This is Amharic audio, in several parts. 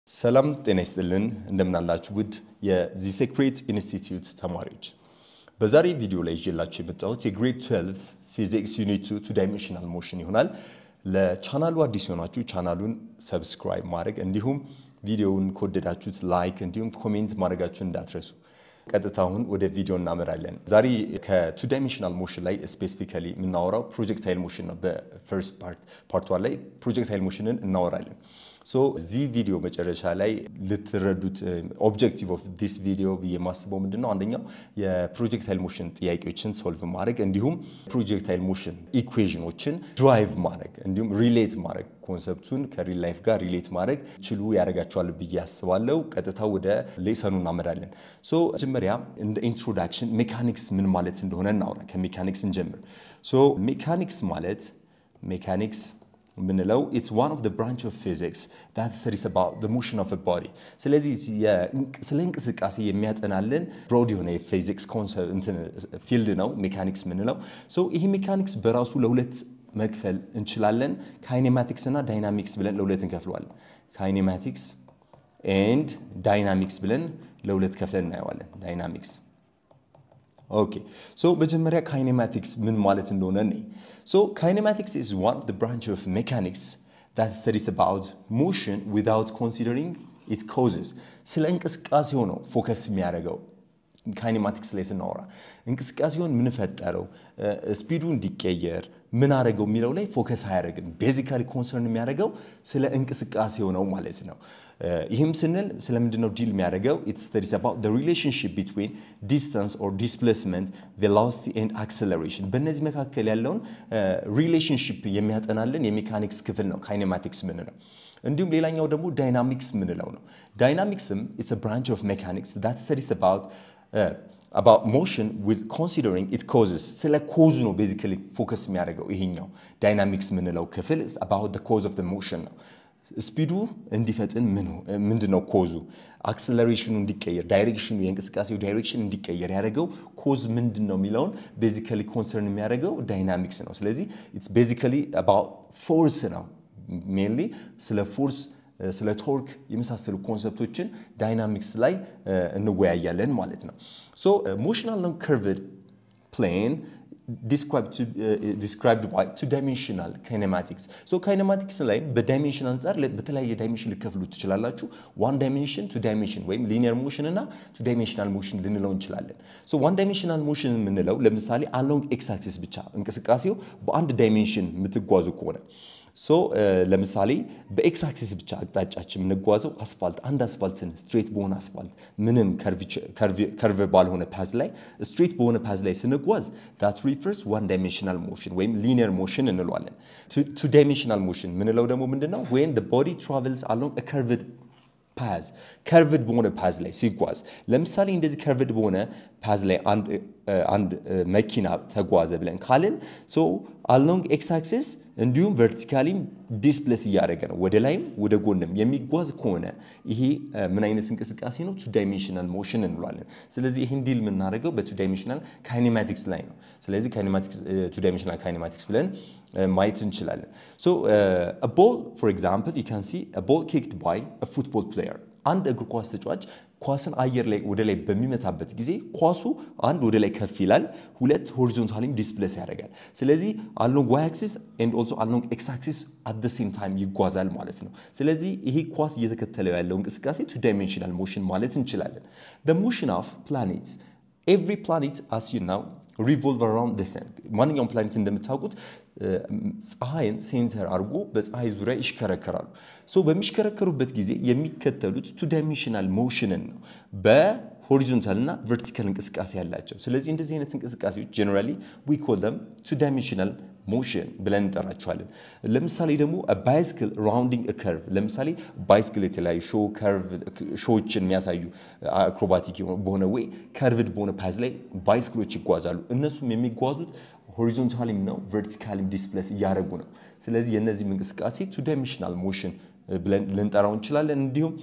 ሰላም ጤና ይስጥልን እንደምናላችሁ ውድ የዚ ሴክሬት ኢንስቲትዩት ተማሪዎች በዛሬ ቪዲዮ ላይ ይዤላችሁ የመጣሁት የግሬድ 12 ፊዚክስ ዩኒት ቱ ዳይሜንሽናል ሞሽን ይሆናል። ለቻናሉ አዲስ የሆናችሁ ቻናሉን ሰብስክራይብ ማድረግ እንዲሁም ቪዲዮውን ከወደዳችሁት ላይክ እንዲሁም ኮሜንት ማድረጋችሁን እንዳትረሱ። ቀጥታ አሁን ወደ ቪዲዮ እናመራለን። ዛሬ ከቱ ዳይሜንሽናል ሞሽን ላይ ስፔሲፊካሊ የምናወራው ፕሮጀክታይል ሞሽን ነው። በፈርስት ፓርት ፓርት ዋን ላይ ፕሮጀክታይል ሞሽንን እናወራለን። ሶ እዚህ ቪዲዮ መጨረሻ ላይ ልትረዱት ኦብጀክቲቭ ኦፍ ዲስ ቪዲዮ ብዬ የማስበው ምንድን ነው? አንደኛው የፕሮጀክታይል ሞሽን ጥያቄዎችን ሶልቭ ማድረግ እንዲሁም ፕሮጀክታይል ሞሽን ኢኩዌዥኖችን ድራይቭ ማድረግ እንዲሁም ሪሌት ማድረግ ኮንሰፕቱን ከሪል ላይፍ ጋር ሪሌት ማድረግ ችሉ ያደርጋቸዋል ብዬ አስባለሁ። ቀጥታ ወደ ሌሰኑ እናመራለን። ሶ መጀመሪያ እንደ ኢንትሮዳክሽን ሜካኒክስ ምን ማለት እንደሆነ እናውራ። ከሜካኒክስ እንጀምር። ሶ ሜካኒክስ ማለት ሜካኒክስ የምንለው ኢትስ ዋን ኦፍ ዘ ብራንች ኦፍ ፊዚክስ ዳት ስተዲስ አባውት ዘ ሞሽን ኦፍ ቦዲ። ስለዚህ ስለ እንቅስቃሴ የሚያጠናልን ብሮድ የሆነ የፊዚክስ ፊልድ ነው ሜካኒክስ የምንለው። ሶ ይህ ሜካኒክስ በራሱ ለሁለት መክፈል እንችላለን። ካይኔማቲክስ እና ዳይናሚክስ ብለን ለሁለት እንከፍለዋለን። ካይኔማቲክስ ኤንድ ዳይናሚክስ ብለን ለሁለት ከፍለን እናየዋለን። ዳይናሚክስ ኦኬ ሶ መጀመሪያ ካይኔማቲክስ ምን ማለት እንደሆነ እኔ ሶ ካይኔማቲክስ ኢዝ ዋን ኦፍ ዘ ብራንች ኦፍ ሜካኒክስ ዳት ስተዲስ አባውት ሞሽን ዊዛውት ኮንሲደሪንግ ኢት ኮዝስ ስለ እንቅስቃሴው ነው ፎከስ የሚያደርገው ካይኔማቲክስ ላይ ስናወራ እንቅስቃሴውን ምን ፈጠረው፣ ስፒዱ እንዲቀየር ምን አደረገው የሚለው ላይ ፎከስ አያደርግም። ቤዚካሊ ኮንሰርን የሚያደርገው ስለ እንቅስቃሴው ነው ማለት ነው። ይህም ስንል ስለምንድን ነው ዲል የሚያደርገው? ኢት ስተዲስ አባውት ዘ ሪሌሽንሺፕ ቢትዊን ዲስታንስ ኦር ዲስፕሌስመንት ቬሎሲቲ ኤንድ አክሰለሬሽን በእነዚህ መካከል ያለውን ሪሌሽንሺፕ የሚያጠናልን የሜካኒክስ ክፍል ነው ካይኔማቲክስ ምንለው። እንዲሁም ሌላኛው ደግሞ ዳይናሚክስ ምንለው ነው። ዳይናሚክስም ኢትስ ብራንች ኦፍ ሜካኒክስ ዳት ስተዲስ አባውት about motion with considering it causes ስለ ኮዙ ነው ቤዚካሊ ፎከስ የሚያደርገው ይሄኛው ዳይናሚክስ ምንለው ክፍል about the cause of the motion ነው። ስፒዱ እንዲፈጥን ምንድን ነው ኮዙ? አክሰለሬሽኑ እንዲቀየር ዳይሬክሽኑ የእንቅስቃሴው ዳይሬክሽን እንዲቀየር ያደረገው ኮዝ ምንድን ነው የሚለውን ቤዚካሊ ኮንሰርን የሚያደርገው ዳይናሚክስ ነው። ስለዚህ ኢትስ ቤዚካሊ about ፎርስ ነው ሜንሊ ስለ ፎርስ ስለ ቶርክ የመሳሰሉ ኮንሰፕቶችን ዳይናሚክስ ላይ እንወያያለን ማለት ነው። ሶ ሞሽናል ነው ከርቭድ ፕሌን ዲስክራይብድ ባይ ቱ ዳይሜንሽናል ካይኔማቲክስ። ሶ ካይኔማቲክስ ላይ በዳይሜንሽን አንጻር በተለያየ ዳይሜንሽን ልከፍሉ ትችላላችሁ። ዋን ዳይሜንሽን፣ ቱ ዳይሜንሽን ወይም ሊኒየር ሞሽን እና ቱ ዳይሜንሽናል ሞሽን ልንለው እንችላለን። ሶ ዋን ዳይሜንሽናል ሞሽን የምንለው ለምሳሌ አሎንግ ኤክስ አክሲስ ብቻ እንቅስቃሴው በአንድ ዳይሜንሽን የምትጓዙ ከሆነ ሶ ለምሳሌ በኤክስ አክሲስ ብቻ አቅጣጫችን የምንጓዘው አስፋልት አንድ አስፋልትን ስትሬት በሆነ አስፋልት ምንም ከርቭ ባልሆነ ፓዝ ላይ ስትሬት በሆነ ፓዝ ላይ ስንጓዝ ዳት ሪፈርስ ዋን ዳይሜንሽናል ሞሽን ወይም ሊኒየር ሞሽን እንለዋለን። ቱ ዳይሜንሽናል ሞሽን ምንለው ደግሞ ምንድን ነው? ወይም ቦዲ ትራቨልስ አሎንግ ከርቭድ ፓዝ ከርቭድ በሆነ ፓዝ ላይ ሲጓዝ ለምሳሌ እንደዚህ ከርቭድ በሆነ ፓዝ ላይ አንድ መኪና ተጓዘ ብለን ካልን ሶ አሎንግ ኤክስ አክሲስ እንዲሁም ቨርቲካሊም ዲስፕሌስ እያደረገ ነው ወደ ላይም ወደ ጎንም የሚጓዝ ከሆነ ይሄ ምን አይነት እንቅስቃሴ ነው? ቱ ዳይሜንሽናል ሞሽን እንለዋለን። ስለዚህ ይህን ዲል የምናደርገው በቱ ዳይሜንሽናል ካይኔማቲክስ ላይ ነው። ስለዚህ ቱ ዳይሜንሽናል ካይኔማቲክስ ብለን ማየት እንችላለን። ሶ ቦል ፎር ኤግዛምፕል ዩ ካን ሲ ቦል ኪክድ ባይ ፉትቦል ፕሌየር አንድ እግር ኳስ ተጫዋች ኳስን አየር ላይ ወደ ላይ በሚመታበት ጊዜ ኳሱ አንድ ወደ ላይ ከፍ ይላል፣ ሁለት ሆሪዞንታሊም ዲስፕሌስ ያደርጋል። ስለዚህ አሎንግ ዋይ አክሲስ ኤንድ ኦልሶ አሎንግ ኤክስ አክሲስ አት ደ ሴም ታይም ይጓዛል ማለት ነው። ስለዚህ ይሄ ኳስ እየተከተለው ያለው እንቅስቃሴ ቱ ዳይሜንሽናል ሞሽን ማለት እንችላለን። the motion of planets every planet as you know revolve around the sun ማንኛውም ፕላኔት እንደምታውቁት ፀሐይን ሴንተር አድርጎ በፀሐይ ዙሪያ ይሽከረከራሉ። ሶ በሚሽከረከሩበት ጊዜ የሚከተሉት ቱ ዳይሜንሽናል ሞሽንን ነው በሆሪዞንታል እና ቨርቲካል እንቅስቃሴ ያላቸው። ስለዚህ እንደዚህ አይነት እንቅስቃሴዎች ጀነራሊ ዊ ኮል ደም ቱ ዳይሜንሽናል ሞሽን ብለን እንጠራቸዋለን። ለምሳሌ ደግሞ ባይስክል ራውንዲንግ ከርቭ፣ ለምሳሌ ባይስክል የተለያዩ ሾዎችን የሚያሳዩ አክሮባቲክ በሆነ ወይ ከርቭድ በሆነ ፓዝ ላይ ባይስክሎች ይጓዛሉ። እነሱም የሚጓዙት ሆሪዞንታሊም ነው ቨርቲካሊም ዲስፕሌስ እያደረጉ ነው። ስለዚህ የእነዚህም እንቅስቃሴ ቱ ዳይሜንሽናል ሞሽን ብለን ልንጠራው እንችላለን። እንዲሁም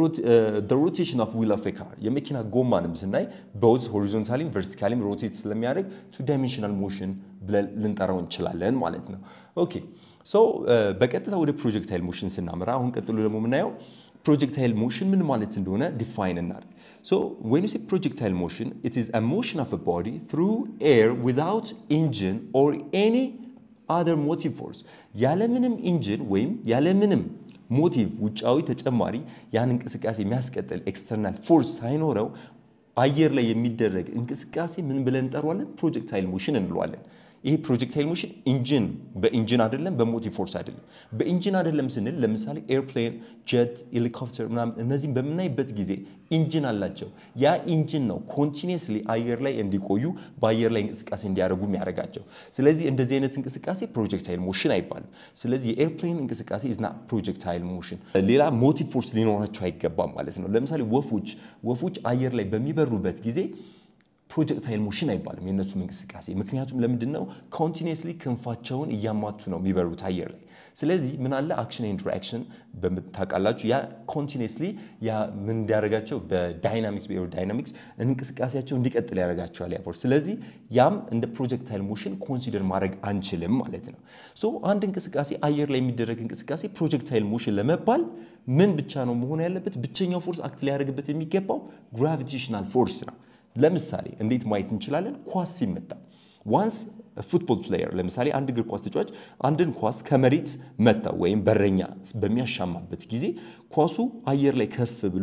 ሮቴሽን ኦፍ ዊል ኦፍ ካር የመኪና ጎማንም ስናይ ቦዝ ሆሪዞንታሊም ቨርቲካሊም ሮቴት ስለሚያደርግ ቱ ዳይሜንሽናል ሞሽን ብለን ልንጠራው እንችላለን ማለት ነው። ኦኬ ሶ በቀጥታ ወደ ፕሮጀክታይል ሞሽን ስናመራ አሁን ቀጥሎ ደግሞ የምናየው ፕሮጀክታይል ሞሽን ምን ማለት እንደሆነ ዲፋይን እናድርግ። ሶ ዌን ዩ ሴ ፕሮጀክታይል ሞሽን ኢት ኢዝ አ ሞሽን ኦፍ አ ቦዲ ትሩ ኤር ዊዛውት ኢንጂን ኦር ኤኒ አዘር ሞቲቭ ፎርስ ያለምንም ኢንጂን ወይም ያለምንም ሞቲቭ ውጫዊ ተጨማሪ ያን እንቅስቃሴ የሚያስቀጥል ኤክስተርናል ፎርስ ሳይኖረው አየር ላይ የሚደረግ እንቅስቃሴ ምን ብለን እንጠራዋለን? ፕሮጀክታይል ሞሽን እንለዋለን። ይሄ ፕሮጀክታይል ሞሽን ኢንጂን በኢንጂን አይደለም፣ በሞቲቭ ፎርስ አይደለም። በኢንጂን አይደለም ስንል ለምሳሌ ኤርፕሌን፣ ጀት፣ ሄሊኮፕተር ምናምን እነዚህም በምናይበት ጊዜ ኢንጂን አላቸው። ያ ኢንጂን ነው ኮንቲኒየስሊ አየር ላይ እንዲቆዩ በአየር ላይ እንቅስቃሴ እንዲያደርጉ የሚያደርጋቸው። ስለዚህ እንደዚህ አይነት እንቅስቃሴ ፕሮጀክታይል ሞሽን አይባልም። ስለዚህ የኤርፕሌን እንቅስቃሴ ኢዝና ፕሮጀክታይል ሞሽን። ሌላ ሞቲቭ ፎርስ ሊኖራቸው አይገባም ማለት ነው። ለምሳሌ ወፎች ወፎች አየር ላይ በሚበሩበት ጊዜ ፕሮጀክታይል ሞሽን አይባልም የእነሱም እንቅስቃሴ። ምክንያቱም ለምንድን ነው ኮንቲኒየስሊ ክንፋቸውን እያማቱ ነው የሚበሩት አየር ላይ። ስለዚህ ምን አለ አክሽን ኤንድ ሪአክሽን በምታውቃላችሁ። ያ ኮንቲኒየስሊ ያ ምን እንዲያደርጋቸው በዳይናሚክስ በኤሮዳይናሚክስ እንቅስቃሴያቸው እንዲቀጥል ያደርጋቸዋል ያ ፎርስ። ስለዚህ ያም እንደ ፕሮጀክታይል ሞሽን ኮንሲደር ማድረግ አንችልም ማለት ነው። ሶ አንድ እንቅስቃሴ አየር ላይ የሚደረግ እንቅስቃሴ ፕሮጀክታይል ሞሽን ለመባል ምን ብቻ ነው መሆን ያለበት? ብቸኛው ፎርስ አክት ሊያደርግበት የሚገባው ግራቪቴሽናል ፎርስ ነው። ለምሳሌ እንዴት ማየት እንችላለን? ኳስ ሲመታ ዋንስ ፉትቦል ፕሌየር ለምሳሌ አንድ እግር ኳስ ተጫዋች አንድን ኳስ ከመሬት መታ ወይም በረኛ በሚያሻማበት ጊዜ ኳሱ አየር ላይ ከፍ ብሎ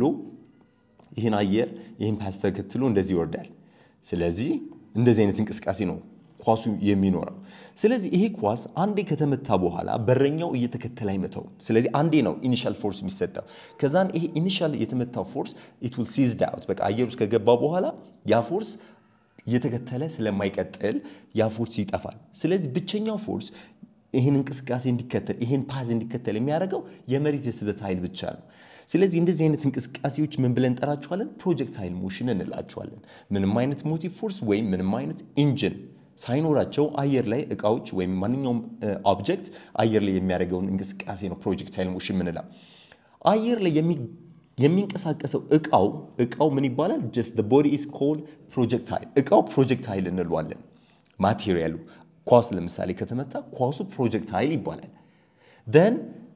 ይህን አየር ይህን ፓስ ተከትሎ እንደዚህ ይወርዳል። ስለዚህ እንደዚህ አይነት እንቅስቃሴ ነው ኳሱ የሚኖረው። ስለዚህ ይሄ ኳስ አንዴ ከተመታ በኋላ በረኛው እየተከተለ አይመታውም። ስለዚህ አንዴ ነው ኢኒሻል ፎርስ የሚሰጠው። ከዛን ይሄ ኢኒሻል የተመታው ፎርስ ኢት ዊል ሲዝድ አውት በቃ አየር ውስጥ ከገባ በኋላ ያ ፎርስ እየተከተለ ስለማይቀጥል ያ ፎርስ ይጠፋል። ስለዚህ ብቸኛው ፎርስ ይህን እንቅስቃሴ እንዲከተል ይህን ፓዝ እንዲከተል የሚያደርገው የመሬት የስበት ኃይል ብቻ ነው። ስለዚህ እንደዚህ አይነት እንቅስቃሴዎች ምን ብለን እንጠራቸዋለን? ፕሮጀክታይል ሞሽን እንላቸዋለን። ምንም አይነት ሞቲቭ ፎርስ ወይም ምንም አይነት ኢንጂን ሳይኖራቸው አየር ላይ እቃዎች ወይም ማንኛውም ኦብጀክት አየር ላይ የሚያደርገውን እንቅስቃሴ ነው ፕሮጀክታይል ሞሽን ምንለው። አየር ላይ የሚንቀሳቀሰው እቃው እቃው ምን ይባላል? ጀስት the body is called projectile እቃው ፕሮጀክታይል እንለዋለን። ማቴሪያሉ ኳስ ለምሳሌ ከተመታ ኳሱ ፕሮጀክታይል ይባላል። ደን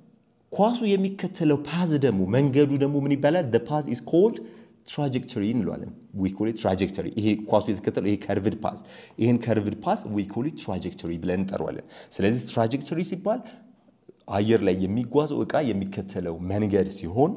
ኳሱ የሚከተለው ፓዝ ደግሞ መንገዱ ደግሞ ምን ይባላል? the path is called ትራጀክተሪ እንለዋለን። ዊ ኮል ትራጀክተሪ። ይሄ ኳሱ የተከተለው ይሄ ከርቭድ ፓስ ይሄን ከርቭድ ፓስ ዊ ኮል ትራጀክተሪ ብለን እንጠራዋለን። ስለዚህ ትራጀክተሪ ሲባል አየር ላይ የሚጓዘው እቃ የሚከተለው መንገድ ሲሆን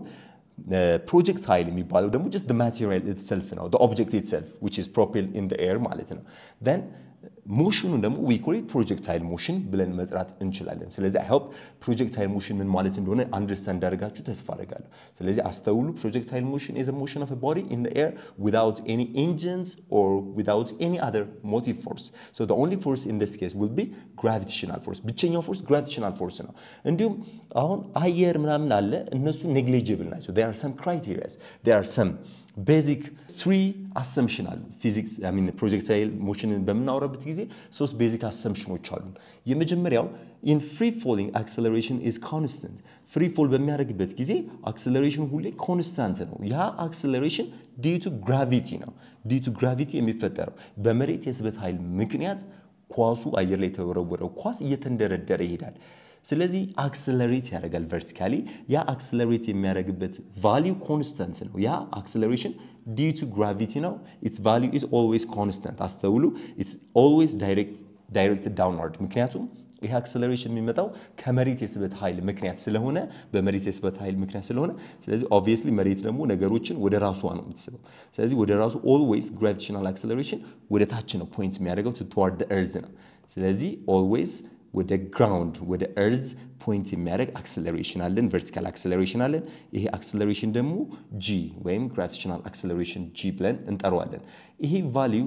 ፕሮጀክታይል የሚባለው ደግሞ ጀስት ማቴሪያል ኢትሰልፍ ነው ኦብጀክት ኢትሰልፍ ዊች ኢዝ ፕሮፔልድ ኢን ኤር ማለት ነው። ደን ሞሽኑን ደግሞ ዊ ኮል ፕሮጀክታይል ሞሽን ብለን መጥራት እንችላለን። ስለዚህ አይ ሆፕ ፕሮጀክታይል ሞሽን ምን ማለት እንደሆነ አንደርስታንድ እንዳደርጋችሁ ተስፋ አደርጋለሁ። ስለዚህ አስተውሉ። ፕሮጀክታይል ሞሽን ኢዝ ሞሽን ኦፍ ቦዲ ኢን ኤር ዊዛውት ኤኒ ኢንጂንስ ኦር ዊዛውት ኤኒ አዘር ሞቲቭ ፎርስ ሶ ዘ ኦንሊ ፎርስ ኢን ዲስ ኬስ ዊል ቢ ግራቪቴሽናል ፎርስ። ብቸኛው ፎርስ ግራቪቴሽናል ፎርስ ነው። እንዲሁም አሁን አየር ምናምን አለ እነሱ ኔግሊጅብል ናቸው። ዜር አር ሰም ክራይቴሪያስ ዜር አር ሰም ቤዚክ ስሪ አሰምሽን አሉ። ፊዚክስ ሚን ፕሮጀክታይል ሞሽንን በምናወራበት ጊዜ ሶስት ቤዚክ አሰምሽኖች አሉ። የመጀመሪያው ኢን ፍሪ ፎሊንግ አክሰለሬሽን ኢዝ ኮንስታንት። ፍሪ ፎል በሚያደርግበት ጊዜ አክሰለሬሽን ሁሌ ኮንስታንት ነው። ያ አክሰለሬሽን ዲዩ ቱ ግራቪቲ ነው። ዲዩ ቱ ግራቪቲ የሚፈጠረው በመሬት የስበት ኃይል ምክንያት ኳሱ አየር ላይ የተወረወረው ኳስ እየተንደረደረ ይሄዳል። ስለዚህ አክሰለሬት ያደርጋል ቨርቲካሊ። ያ አክሰለሬት የሚያደርግበት ቫሊዩ ኮንስታንት ነው። ያ አክሰለሬሽን ዲዩ ቱ ግራቪቲ ነው። ኢትስ ቫሊዩ ኢዝ ኦልዌይስ ኮንስታንት። አስተውሉ፣ ኢትስ ኦልዌይስ ዳይሬክትድ ዳውንዋርድ። ምክንያቱም ይህ አክሰለሬሽን የሚመጣው ከመሬት የስበት ኃይል ምክንያት ስለሆነ በመሬት የስበት ኃይል ምክንያት ስለሆነ ስለዚህ ኦብቪየስሊ መሬት ደግሞ ነገሮችን ወደ ራሷ ነው የምትስበው። ስለዚህ ወደ ራሱ ኦልዌይስ ግራቪቴሽናል አክሰለሬሽን ወደ ታች ነው ፖይንት የሚያደርገው ትዋርድ እርዝ ነው። ስለዚህ ኦልዌይስ ወደ ግራውንድ ወደ እርዝ ፖይንት የሚያደርግ አክሰለሬሽን አለን፣ ቨርቲካል አክሰለሬሽን አለን። ይሄ አክሰለሬሽን ደግሞ ጂ ወይም ግራቪቴሽናል አክሰለሬሽን ጂ ብለን እንጠራዋለን። ይሄ ቫሊዩ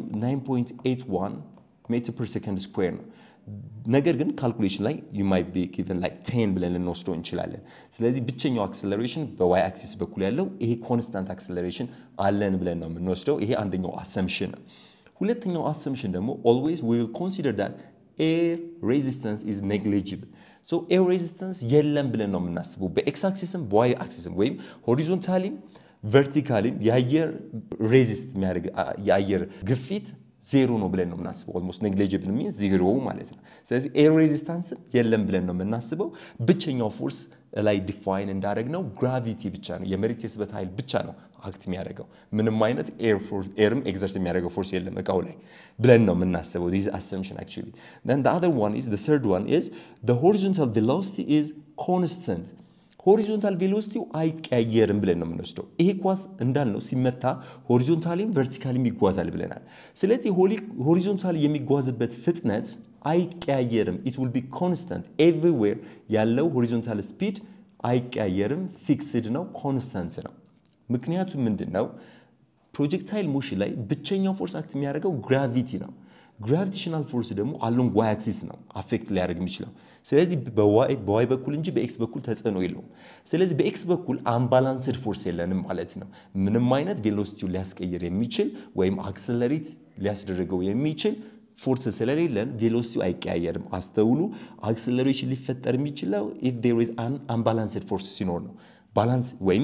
9.81 ሜትር ፐር ሰከንድ ስኩዌር ነው። ነገር ግን ካልኩሌሽን ላይ ዩ ማይት ቢ ጊቨን ላይክ ቴን ብለን ልንወስደው እንችላለን። ስለዚህ ብቸኛው አክሰለሬሽን በዋይ አክሲስ በኩል ያለው ይሄ ኮንስታንት አክሰለሬሽን አለን ብለን ነው የምንወስደው። ይሄ አንደኛው አሰምሽን ነው። ሁለተኛው አሰምሽን ደግሞ ኦልዌይስ ዊ ዊል ኮንሲደር ዳት ኤር ሬዚስተንስ ኢዝ ኔግሊጂብል ሶ ኤር ሬዚስተንስ የለም ብለን ነው የምናስበው። በኤክስ አክሲስም በዋይ አክሲስም ወይም ሆሪዞንታሊም ቨርቲካሊም የአየር ሬዚስት የሚያደርግ የአየር ግፊት ዜሮ ነው ብለን ነው የምናስበው። ኦልሞስት ኔግሊጂብል ሚንስ ዜሮ ማለት ነው። ስለዚህ ኤር ሬዚስታንስም የለም ብለን ነው የምናስበው። ብቸኛው ፎርስ ላይ ዲፋይን እንዳደረግ ነው ግራቪቲ ብቻ ነው የመሬት የስበት ኃይል ብቻ ነው አክት የሚያደርገው ምንም አይነት ኤርም ኤግዘርት የሚያደርገው ፎርስ የለም እቃው ላይ ብለን ነው የምናስበው ዚስ አሰምሽን አክቹዋሊ then the other one is the third one is the horizontal velocity is constant ሆሪዞንታል ቬሎሲቲው አይቀያየርም ብለን ነው የምንወስደው። ይሄ ኳስ እንዳልነው ሲመታ ሆሪዞንታሊም ቨርቲካሊም ይጓዛል ብለናል። ስለዚህ ሆሪዞንታሊ የሚጓዝበት ፍጥነት አይቀያየርም። ኢት ዊል ቢ ኮንስታንት ኤቭሪዌር ያለው ሆሪዞንታል ስፒድ አይቀያየርም፣ ፊክስድ ነው፣ ኮንስታንት ነው። ምክንያቱም ምንድን ነው? ፕሮጀክታይል ሞሽን ላይ ብቸኛው ፎርስ አክት የሚያደርገው ግራቪቲ ነው። ግራቪቴሽናል ፎርስ ደግሞ አሎንግ ዋይ አክሲስ ነው አፌክት ሊያደርግ የሚችለው። ስለዚህ በዋይ በኩል እንጂ በኤክስ በኩል ተጽዕኖ የለውም። ስለዚህ በኤክስ በኩል አምባላንስድ ፎርስ የለንም ማለት ነው። ምንም አይነት ቬሎሲቲውን ሊያስቀይር የሚችል ወይም አክሰለሬት ሊያስደርገው የሚችል ፎርስ ስለሌለን ቬሎሲቲው አይቀያየርም። አስተውሉ። አክሰለሬሽን ሊፈጠር የሚችለው ኢፍ ዴር ኢዝ አን አምባላንስድ ፎርስ ሲኖር ነው። ባላንስ ወይም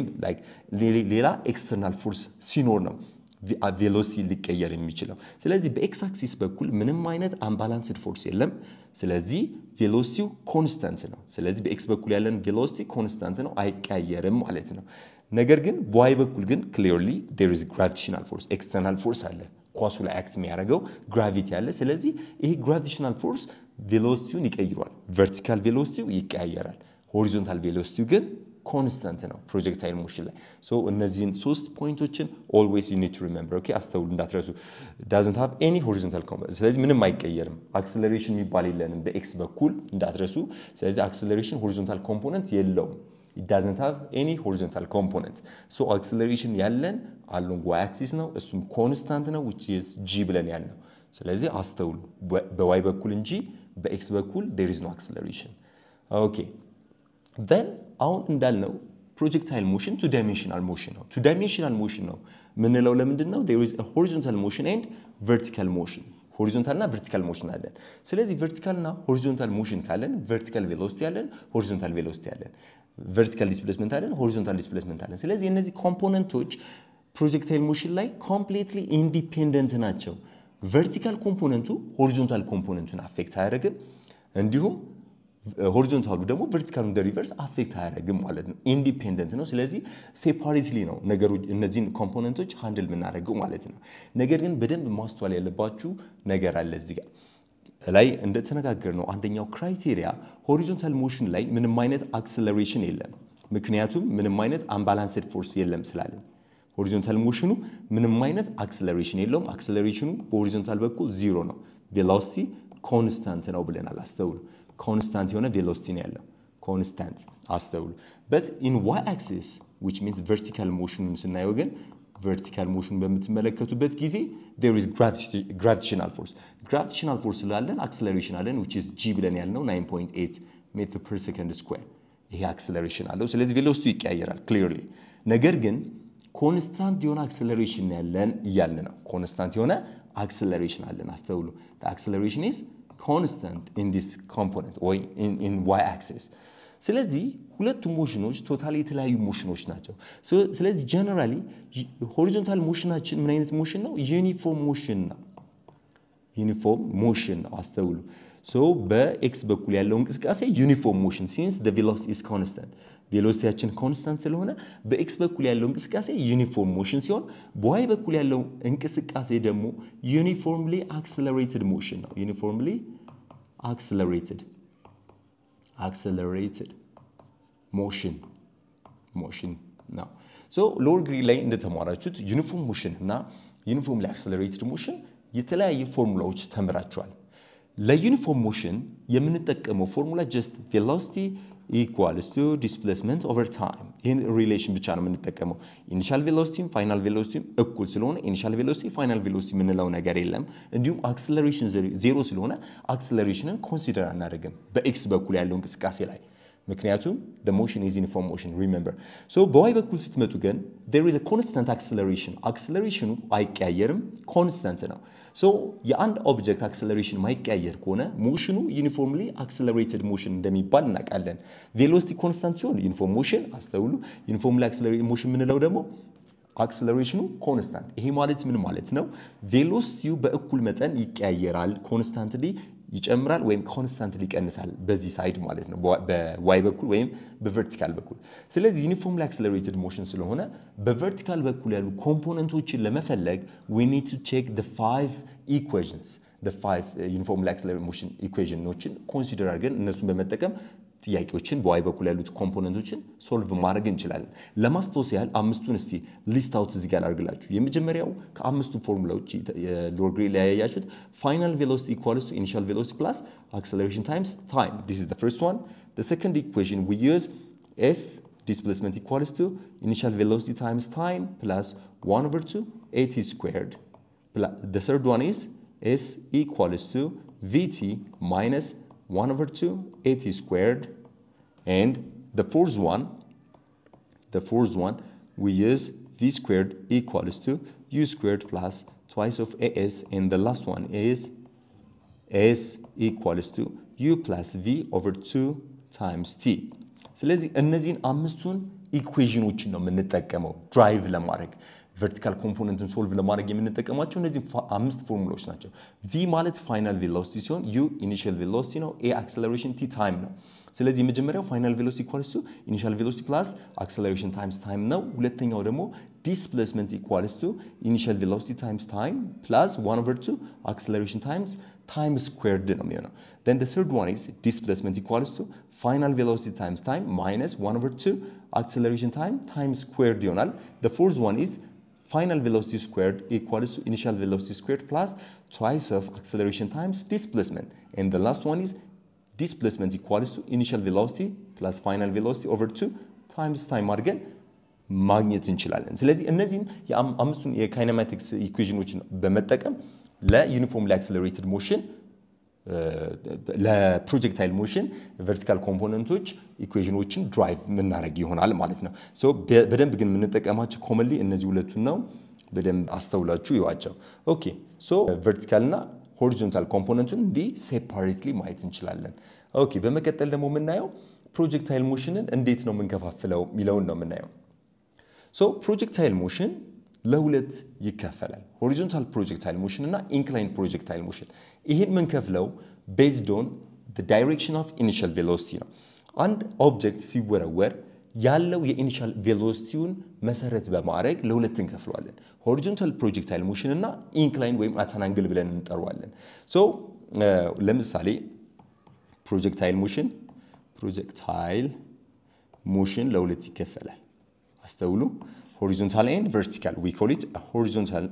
ሌላ ኤክስተርናል ፎርስ ሲኖር ነው ቬሎሲቲ ሊቀየር የሚችለው። ስለዚህ በኤክስ አክሲስ በኩል ምንም አይነት አምባላንስድ ፎርስ የለም። ስለዚህ ቬሎሲቲው ኮንስታንት ነው። ስለዚህ በኤክስ በኩል ያለን ቬሎሲቲ ኮንስታንት ነው፣ አይቀያየርም ማለት ነው። ነገር ግን በዋይ በኩል ግን ክሊርሊ ዴር ኢዝ ግራቪቴሽናል ፎርስ ኤክስተርናል ፎርስ አለ። ኳሱ ላይ አክት የሚያደርገው ግራቪቲ አለ። ስለዚህ ይሄ ግራቪቴሽናል ፎርስ ቬሎሲቲውን ይቀይሯል። ቨርቲካል ቬሎሲቲው ይቀያየራል። ሆሪዞንታል ቬሎሲቲው ግን ኮንስታንት ነው ፕሮጀክታይል ሞሽን ላይ ሶ እነዚህን ሶስት ፖይንቶችን ኦልዌይስ ዩ ኒድ ቱ ሪሜምበር ኦኬ አስተውሉ እንዳትረሱ ዳዝንት ሃቭ ኤኒ ሆሪዞንታል ኮምፖነንት ስለዚህ ምንም አይቀየርም አክሰለሬሽን የሚባል የለንም በኤክስ በኩል እንዳትረሱ ስለዚህ አክሰለሬሽን ሆሪዞንታል ኮምፖነንት የለውም it doesn't have any horizontal component so acceleration ያለን አሎንግ ዋይ አክሲስ ነው እሱም ኮንስታንት ነው which is g ብለን ያልነው ስለዚህ አስተውሉ በዋይ በኩል እንጂ በኤክስ በኩል there is no acceleration okay then አሁን እንዳልነው ፕሮጀክታይል ሞሽን ቱ ዳይሜንሽናል ሞሽን ነው። ቱ ዳይሜንሽናል ሞሽን ነው ምንለው ለምንድን ነው? ዜር ኢዝ ሆሪዞንታል ሞሽን ኤንድ ቨርቲካል ሞሽን ሆሪዞንታል እና ቨርቲካል ሞሽን አለን። ስለዚህ ቨርቲካል እና ሆሪዞንታል ሞሽን ካለን ቨርቲካል ቬሎሲቲ አለን፣ ሆሪዞንታል ቬሎሲቲ አለን። ቨርቲካል ዲስፕሌስመንት አለን፣ ሆሪዞንታል ዲስፕሌስመንት አለን። ስለዚህ እነዚህ ኮምፖነንቶች ፕሮጀክታይል ሞሽን ላይ ኮምፕሌትሊ ኢንዲፔንደንት ናቸው። ቨርቲካል ኮምፖነንቱ ሆሪዞንታል ኮምፖነንቱን አፌክት አያደርግም እንዲሁም ሆሪዞንታሉ ደግሞ ቨርቲካሉ እንደ ሪቨርስ አፌክት አያደርግም ማለት ነው። ኢንዲፔንደንት ነው። ስለዚህ ሴፓሬትሊ ነው ነገሮች እነዚህን ኮምፖነንቶች ሃንድል የምናደርገው ማለት ነው። ነገር ግን በደንብ ማስተዋል ያለባችሁ ነገር አለ እዚህ ጋር ላይ እንደተነጋገር ነው። አንደኛው ክራይቴሪያ ሆሪዞንታል ሞሽን ላይ ምንም አይነት አክሰለሬሽን የለም። ምክንያቱም ምንም አይነት አምባላንስድ ፎርስ የለም ስላለን ሆሪዞንታል ሞሽኑ ምንም አይነት አክሰለሬሽን የለውም። አክሰለሬሽኑ በሆሪዞንታል በኩል ዚሮ ነው። ቬሎሲቲ ኮንስታንት ነው ብለናል። አስተውሉ። ኮንስታንት የሆነ ቬሎሲቲ ነው ያለው። ኮንስታንት አስተውሉ። በት ኢን ዋይ አክሲስ ዊች ሚንስ ቨርቲካል ሞሽኑን ስናየው ግን ቨርቲካል ሞሽን በምትመለከቱበት ጊዜ ዜር ኢዝ ግራቪቴሽናል ፎርስ ግራቪቴሽናል ፎርስ ስላለን አክሰለሬሽን አለን ዊች ኢዝ ጂ ብለን ያልነው 9.8 ሜትር ፐር ሰከንድ ስኩዌር ይሄ አክሰለሬሽን አለው። ስለዚህ ቬሎሲቲ ይቀያየራል ክሊርሊ። ነገር ግን ኮንስታንት የሆነ አክሰለሬሽን ያለን እያልን ነው። ኮንስታንት የሆነ አክሰለሬሽን አለን። አስተውሉ። አክሰለሬሽን ኢዝ ኮንስታንት ኢን ዲስ ኮምፖነንት ወይ ኢን ዋይ አክሲስ። ስለዚህ ሁለቱ ሞሽኖች ቶታሊ የተለያዩ ሞሽኖች ናቸው። ስለዚህ ጀነራሊ ሆሪዞንታል ሞሽናችን ምን አይነት ሞሽን ነው? ዩኒፎርም ሞሽን ነው። ዩኒፎርም ሞሽን ነው። አስተውሉ። ሶ በኤክስ በኩል ያለው እንቅስቃሴ ዩኒፎርም ሞሽን ሲንስ ዘ ቬሎሲቲ ኢዝ ኮንስታንት ቬሎሲቲያችን ኮንስታንት ስለሆነ በኤክስ በኩል ያለው እንቅስቃሴ ዩኒፎርም ሞሽን ሲሆን በዋይ በኩል ያለው እንቅስቃሴ ደግሞ ዩኒፎርምሊ አክሰለሬትድ ሞሽን ነው። ዩኒፎርምሊ አክሰለሬትድ አክሰለሬትድ ሞሽን ሞሽን ነው። ሶ ሎወር ግሬድ ላይ እንደተማራችሁት ዩኒፎርም ሞሽን እና ዩኒፎርምሊ አክሰለሬትድ ሞሽን የተለያየ ፎርሙላዎች ተምራችኋል። ለዩኒፎርም ሞሽን የምንጠቀመው ፎርሙላ ጀስት ቬሎሲቲ ኢኳልስ ቱ ዲስፕሌስመንት ኦቨር ታይም ይህን ሪሌሽን ብቻ ነው የምንጠቀመው። ኢኒሻል ቬሎሲቲም ፋይናል ቬሎሲቲም እኩል ስለሆነ ኢኒሻል ቬሎሲቲ ፋይናል ቬሎሲቲ የምንለው ነገር የለም። እንዲሁም አክስለሬሽን ዜሮ ስለሆነ አክስለሬሽንን ኮንሲደር አናደርግም በኤክስ በኩል ያለው እንቅስቃሴ ላይ ምክንያቱም ሞሽን ኢዝ ዩኒፎርም ሞሽን ሪሜምበር። ሶ በዋይ በኩል ስትመጡ ግን ዜር ኢዝ ኮንስታንት አክስለሬሽን አክስለሬሽኑ አይቀያየርም፣ ኮንስታንት ነው። ሶ የአንድ ኦብጀክት አክሰለሬሽን ማይቀያየር ከሆነ ሞሽኑ ዩኒፎርምሊ አክሰለሬትድ ሞሽን እንደሚባል እናውቃለን። ቬሎሲቲ ኮንስታንት ሲሆን ዩኒፎርም ሞሽን አስተውሉ። ዩኒፎርምሊ አክሰለሬትድ ሞሽን የምንለው ደግሞ አክሰለሬሽኑ ኮንስታንት። ይሄ ማለት ምን ማለት ነው? ቬሎሲቲው በእኩል መጠን ይቀያየራል፣ ኮንስታንትሊ ይጨምራል ወይም ኮንስታንትሊ ይቀንሳል በዚህ ሳይድ ማለት ነው፣ በዋይ በኩል ወይም በቨርቲካል በኩል። ስለዚህ ዩኒፎርምሊ አክሰለሬትድ ሞሽን ስለሆነ በቨርቲካል በኩል ያሉ ኮምፖነንቶችን ለመፈለግ ዊ ኒድ ቱ ቼክ ዘ ፋይቭ ኢኩዌሽንስ ዘ ፋይቭ ዩኒፎርምሊ አክሰለሬትድ ሞሽን ኢኩዌሽኖችን ኮንሲደር አድርገን እነሱን በመጠቀም ጥያቄዎችን በዋይ በኩል ያሉት ኮምፖነንቶችን ሶልቭ ማድረግ እንችላለን። ለማስታወስ ያህል አምስቱን እስቲ ሊስት አውት እዚህ ጋር አድርግላችሁ። የመጀመሪያው ከአምስቱ ፎርሙላዎች ሎወር ግሬድ ላይ ያያችሁት ፋይናል ቬሎሲቲ ኢኳልስ ቱ ኢኒሻል ቬሎሲቲ ፕላስ አክሰለሬሽን ታይምስ ታይም ዲስ ኢዝ ዘ ፈርስት ዋን ዘ ሰከንድ ኢኩዌሽን ዊ ዩዝ ኤስ ዲስፕሌስመንት ኢኳልስ ቱ ኢኒሻል ቬሎሲቲ ታይምስ ታይም ፕላስ ዋን ኦቨር ቱ ኤቲ ስኩዌርድ ዘ ሰርድ ዋን ኢዝ ኤስ ኢኳልስ ቱ ቪቲ ማይነስ 1 over 2 at squared and the fourth one the fourth one we use v squared equals to u squared plus twice of as and the last one is s equals to u plus v over 2 times t ስለዚህ እነዚህን አምስቱን ኢኩዌዥኖችን ነው የምንጠቀመው ድራይቭ ለማድረግ ቨርቲካል ኮምፖነንትን ሶልቭ ለማድረግ የምንጠቀማቸው እነዚህ አምስት ፎርሙላዎች ናቸው። ቪ ማለት ፋይናል ቬሎሲቲ ሲሆን ዩ ኢኒሺያል ቬሎሲቲ ነው። ኤ አክሰለሬሽን ቲ ታይም ነው። ስለዚህ የመጀመሪያው ፋይናል ቬሎሲቲ ኢኳልስ ቱ ኢኒሺያል ቬሎሲቲ ፕላስ አክሰለሬሽን ታይምስ ታይም ነው። ሁለተኛው ደግሞ ዲስፕሌስመንት ኢኳልስ ቱ ኢኒሺያል ቬሎሲቲ ታይምስ ታይም ፕላስ ዋን ኦቨር ቱ አክሰለሬሽን ታይምስ ታይም ስኩዌርድ ነው የሚሆነው። then the third one is displacement equals to final velocity times time minus 1 over 2 acceleration time times squared ይሆናል። the fourth one is final velocity squared equals to initial velocity squared plus twice of acceleration times displacement. And the last one is displacement equals to initial velocity plus final velocity over 2 times time አድርገን ማግኘት እንችላለን። ስለዚህ እነዚህን የአምስቱን የካይነማቲክስ ኢኩዌሽኖችን በመጠቀም ለዩኒፎርምሊ አክሰለሬትድ ሞሽን ለፕሮጀክታይል ሞሽን ቨርቲካል ኮምፖነንቶች ኢኩዌሽኖችን ድራይቭ የምናደርግ ይሆናል ማለት ነው። በደንብ ግን የምንጠቀማቸው ኮመንሊ እነዚህ ሁለቱን ነው። በደንብ አስተውላችሁ ይዋቸው። ኦኬ ሶ ቨርቲካል እና ሆሪዞንታል ኮምፖነንቱን እንዲህ ሴፓሬትሊ ማየት እንችላለን። ኦኬ በመቀጠል ደግሞ የምናየው ፕሮጀክታይል ሞሽንን እንዴት ነው የምንከፋፍለው የሚለውን ነው የምናየው። ሶ ፕሮጀክታይል ሞሽን ለሁለት ይከፈላል። ሆሪዞንታል ፕሮጀክታይል ሞሽን እና ኢንክላይን ፕሮጀክታይል ሞሽን። ይህን የምንከፍለው ቤዝድ ኦን ዳይሬክሽን ኦፍ ኢኒሻል ቬሎሲቲ ነው። አንድ ኦብጀክት ሲወረወር ያለው የኢኒሻል ቬሎሲቲውን መሰረት በማድረግ ለሁለት እንከፍለዋለን። ሆሪዞንታል ፕሮጀክታይል ሞሽን እና ኢንክላይን ወይም አተናንግል ብለን እንጠራዋለን። ሶ ለምሳሌ ፕሮጀክታይል ሞሽን ፕሮጀክታይል ሞሽን ለሁለት ይከፈላል። አስተውሉ። horizontal and vertical. We call it a horizontal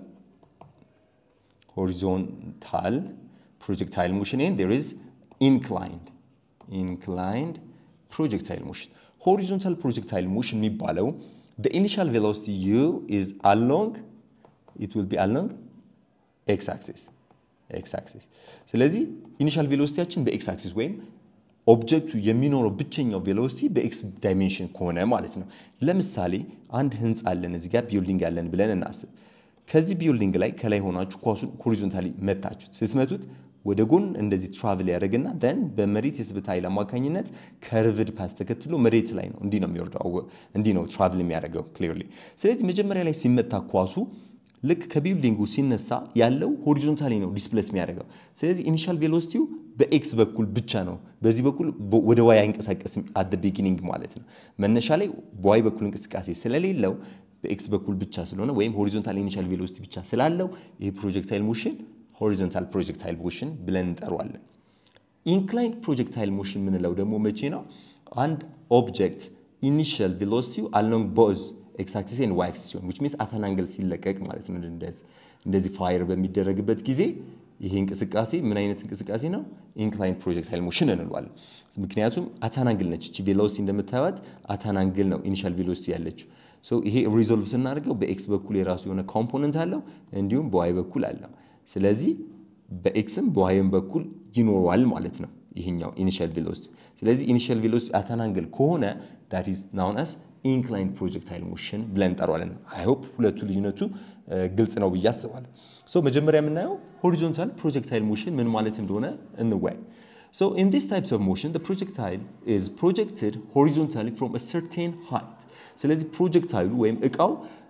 horizontal projectile motion and there is inclined inclined projectile motion. Horizontal projectile motion የሚባለው the initial velocity u is along it will be along x axis x axis ስለዚህ ኢኒሻል ቬሎሲቲያችን በኤክስ አክሲስ ወይም ኦብጀክቱ የሚኖረው ብቸኛው ቬሎሲቲ በኤክስ ዳይሜንሽን ከሆነ ማለት ነው። ለምሳሌ አንድ ህንፃ አለን እዚህ ጋር ቢልዲንግ አለን ብለን እናስብ። ከዚህ ቢልዲንግ ላይ ከላይ ሆናችሁ ኳሱን ሆሪዞንታሊ መታችሁት። ስትመቱት ወደ ጎን እንደዚህ ትራቭል ያደርግና ደን በመሬት የስበት ኃይል አማካኝነት ከርቭድ ፓስ ተከትሎ መሬት ላይ ነው እንዲህ ነው የሚወርደው፣ እንዲህ ነው ትራቭል የሚያደርገው ክሊርሊ። ስለዚህ መጀመሪያ ላይ ሲመታ ኳሱ ልክ ከቢልዲንጉ ሲነሳ ያለው ሆሪዞንታሊ ነው ዲስፕሌስ የሚያደርገው። ስለዚህ ኢኒሻል ቬሎሲቲው በኤክስ በኩል ብቻ ነው። በዚህ በኩል ወደ ዋይ አይንቀሳቀስም አት ቢጊኒንግ ማለት ነው። መነሻ ላይ በዋይ በኩል እንቅስቃሴ ስለሌለው በኤክስ በኩል ብቻ ስለሆነ ወይም ሆሪዞንታል ኢኒሻል ቬሎሲቲ ብቻ ስላለው ይህ ፕሮጀክታይል ሞሽን ሆሪዞንታል ፕሮጀክታይል ሞሽን ብለን እንጠሯለን። ኢንክላይንድ ፕሮጀክታይል ሞሽን የምንለው ደግሞ መቼ ነው? አንድ ኦብጀክት ኢኒሻል ቬሎሲቲው አሎንግ ቦዝ ኤክስ አክሲስ ኤንድ ዋይ አክሲስ ሲሆን ዊች ሚንስ አተናንግል ሲለቀቅ ማለት ነው። እንደዚህ ፋየር በሚደረግበት ጊዜ ይሄ እንቅስቃሴ ምን አይነት እንቅስቃሴ ነው? ኢንክላይን ፕሮጀክታይል ሞሽን እንለዋለን። ምክንያቱም አታናንግል ነች። እቺ ቬሎሲቲ እንደምታዩት አታናንግል ነው ኢኒሻል ቬሎሲቲ ያለችው። ሶ ይሄ ሪዞልቭ ስናደርገው በኤክስ በኩል የራሱ የሆነ ኮምፖነንት አለው፣ እንዲሁም በዋይ በኩል አለው። ስለዚህ በኤክስም በዋይም በኩል ይኖረዋል ማለት ነው ይሄኛው ኢኒሻል ቬሎሲቲ። ስለዚህ ኢኒሻል ቬሎሲቲ አታናንግል ከሆነ ዳት ኢዝ ናውን አስ ኢንክላይን ፕሮጀክታይል ሞሽን ብለን እንጠራዋለን። አይ ሆፕ ሁለቱ ልዩነቱ ግልጽ ነው ብዬ አስባለሁ። ሶ መጀመሪያ የምናየው ሆሪዞንታል ፕሮጀክታይል ሞሽን ምን ማለት እንደሆነ እንወያይ። So in these types of motion, the projectile is projected horizontally from a certain height. ስለዚህ ፕሮጀክታይሉ ወይም እቃው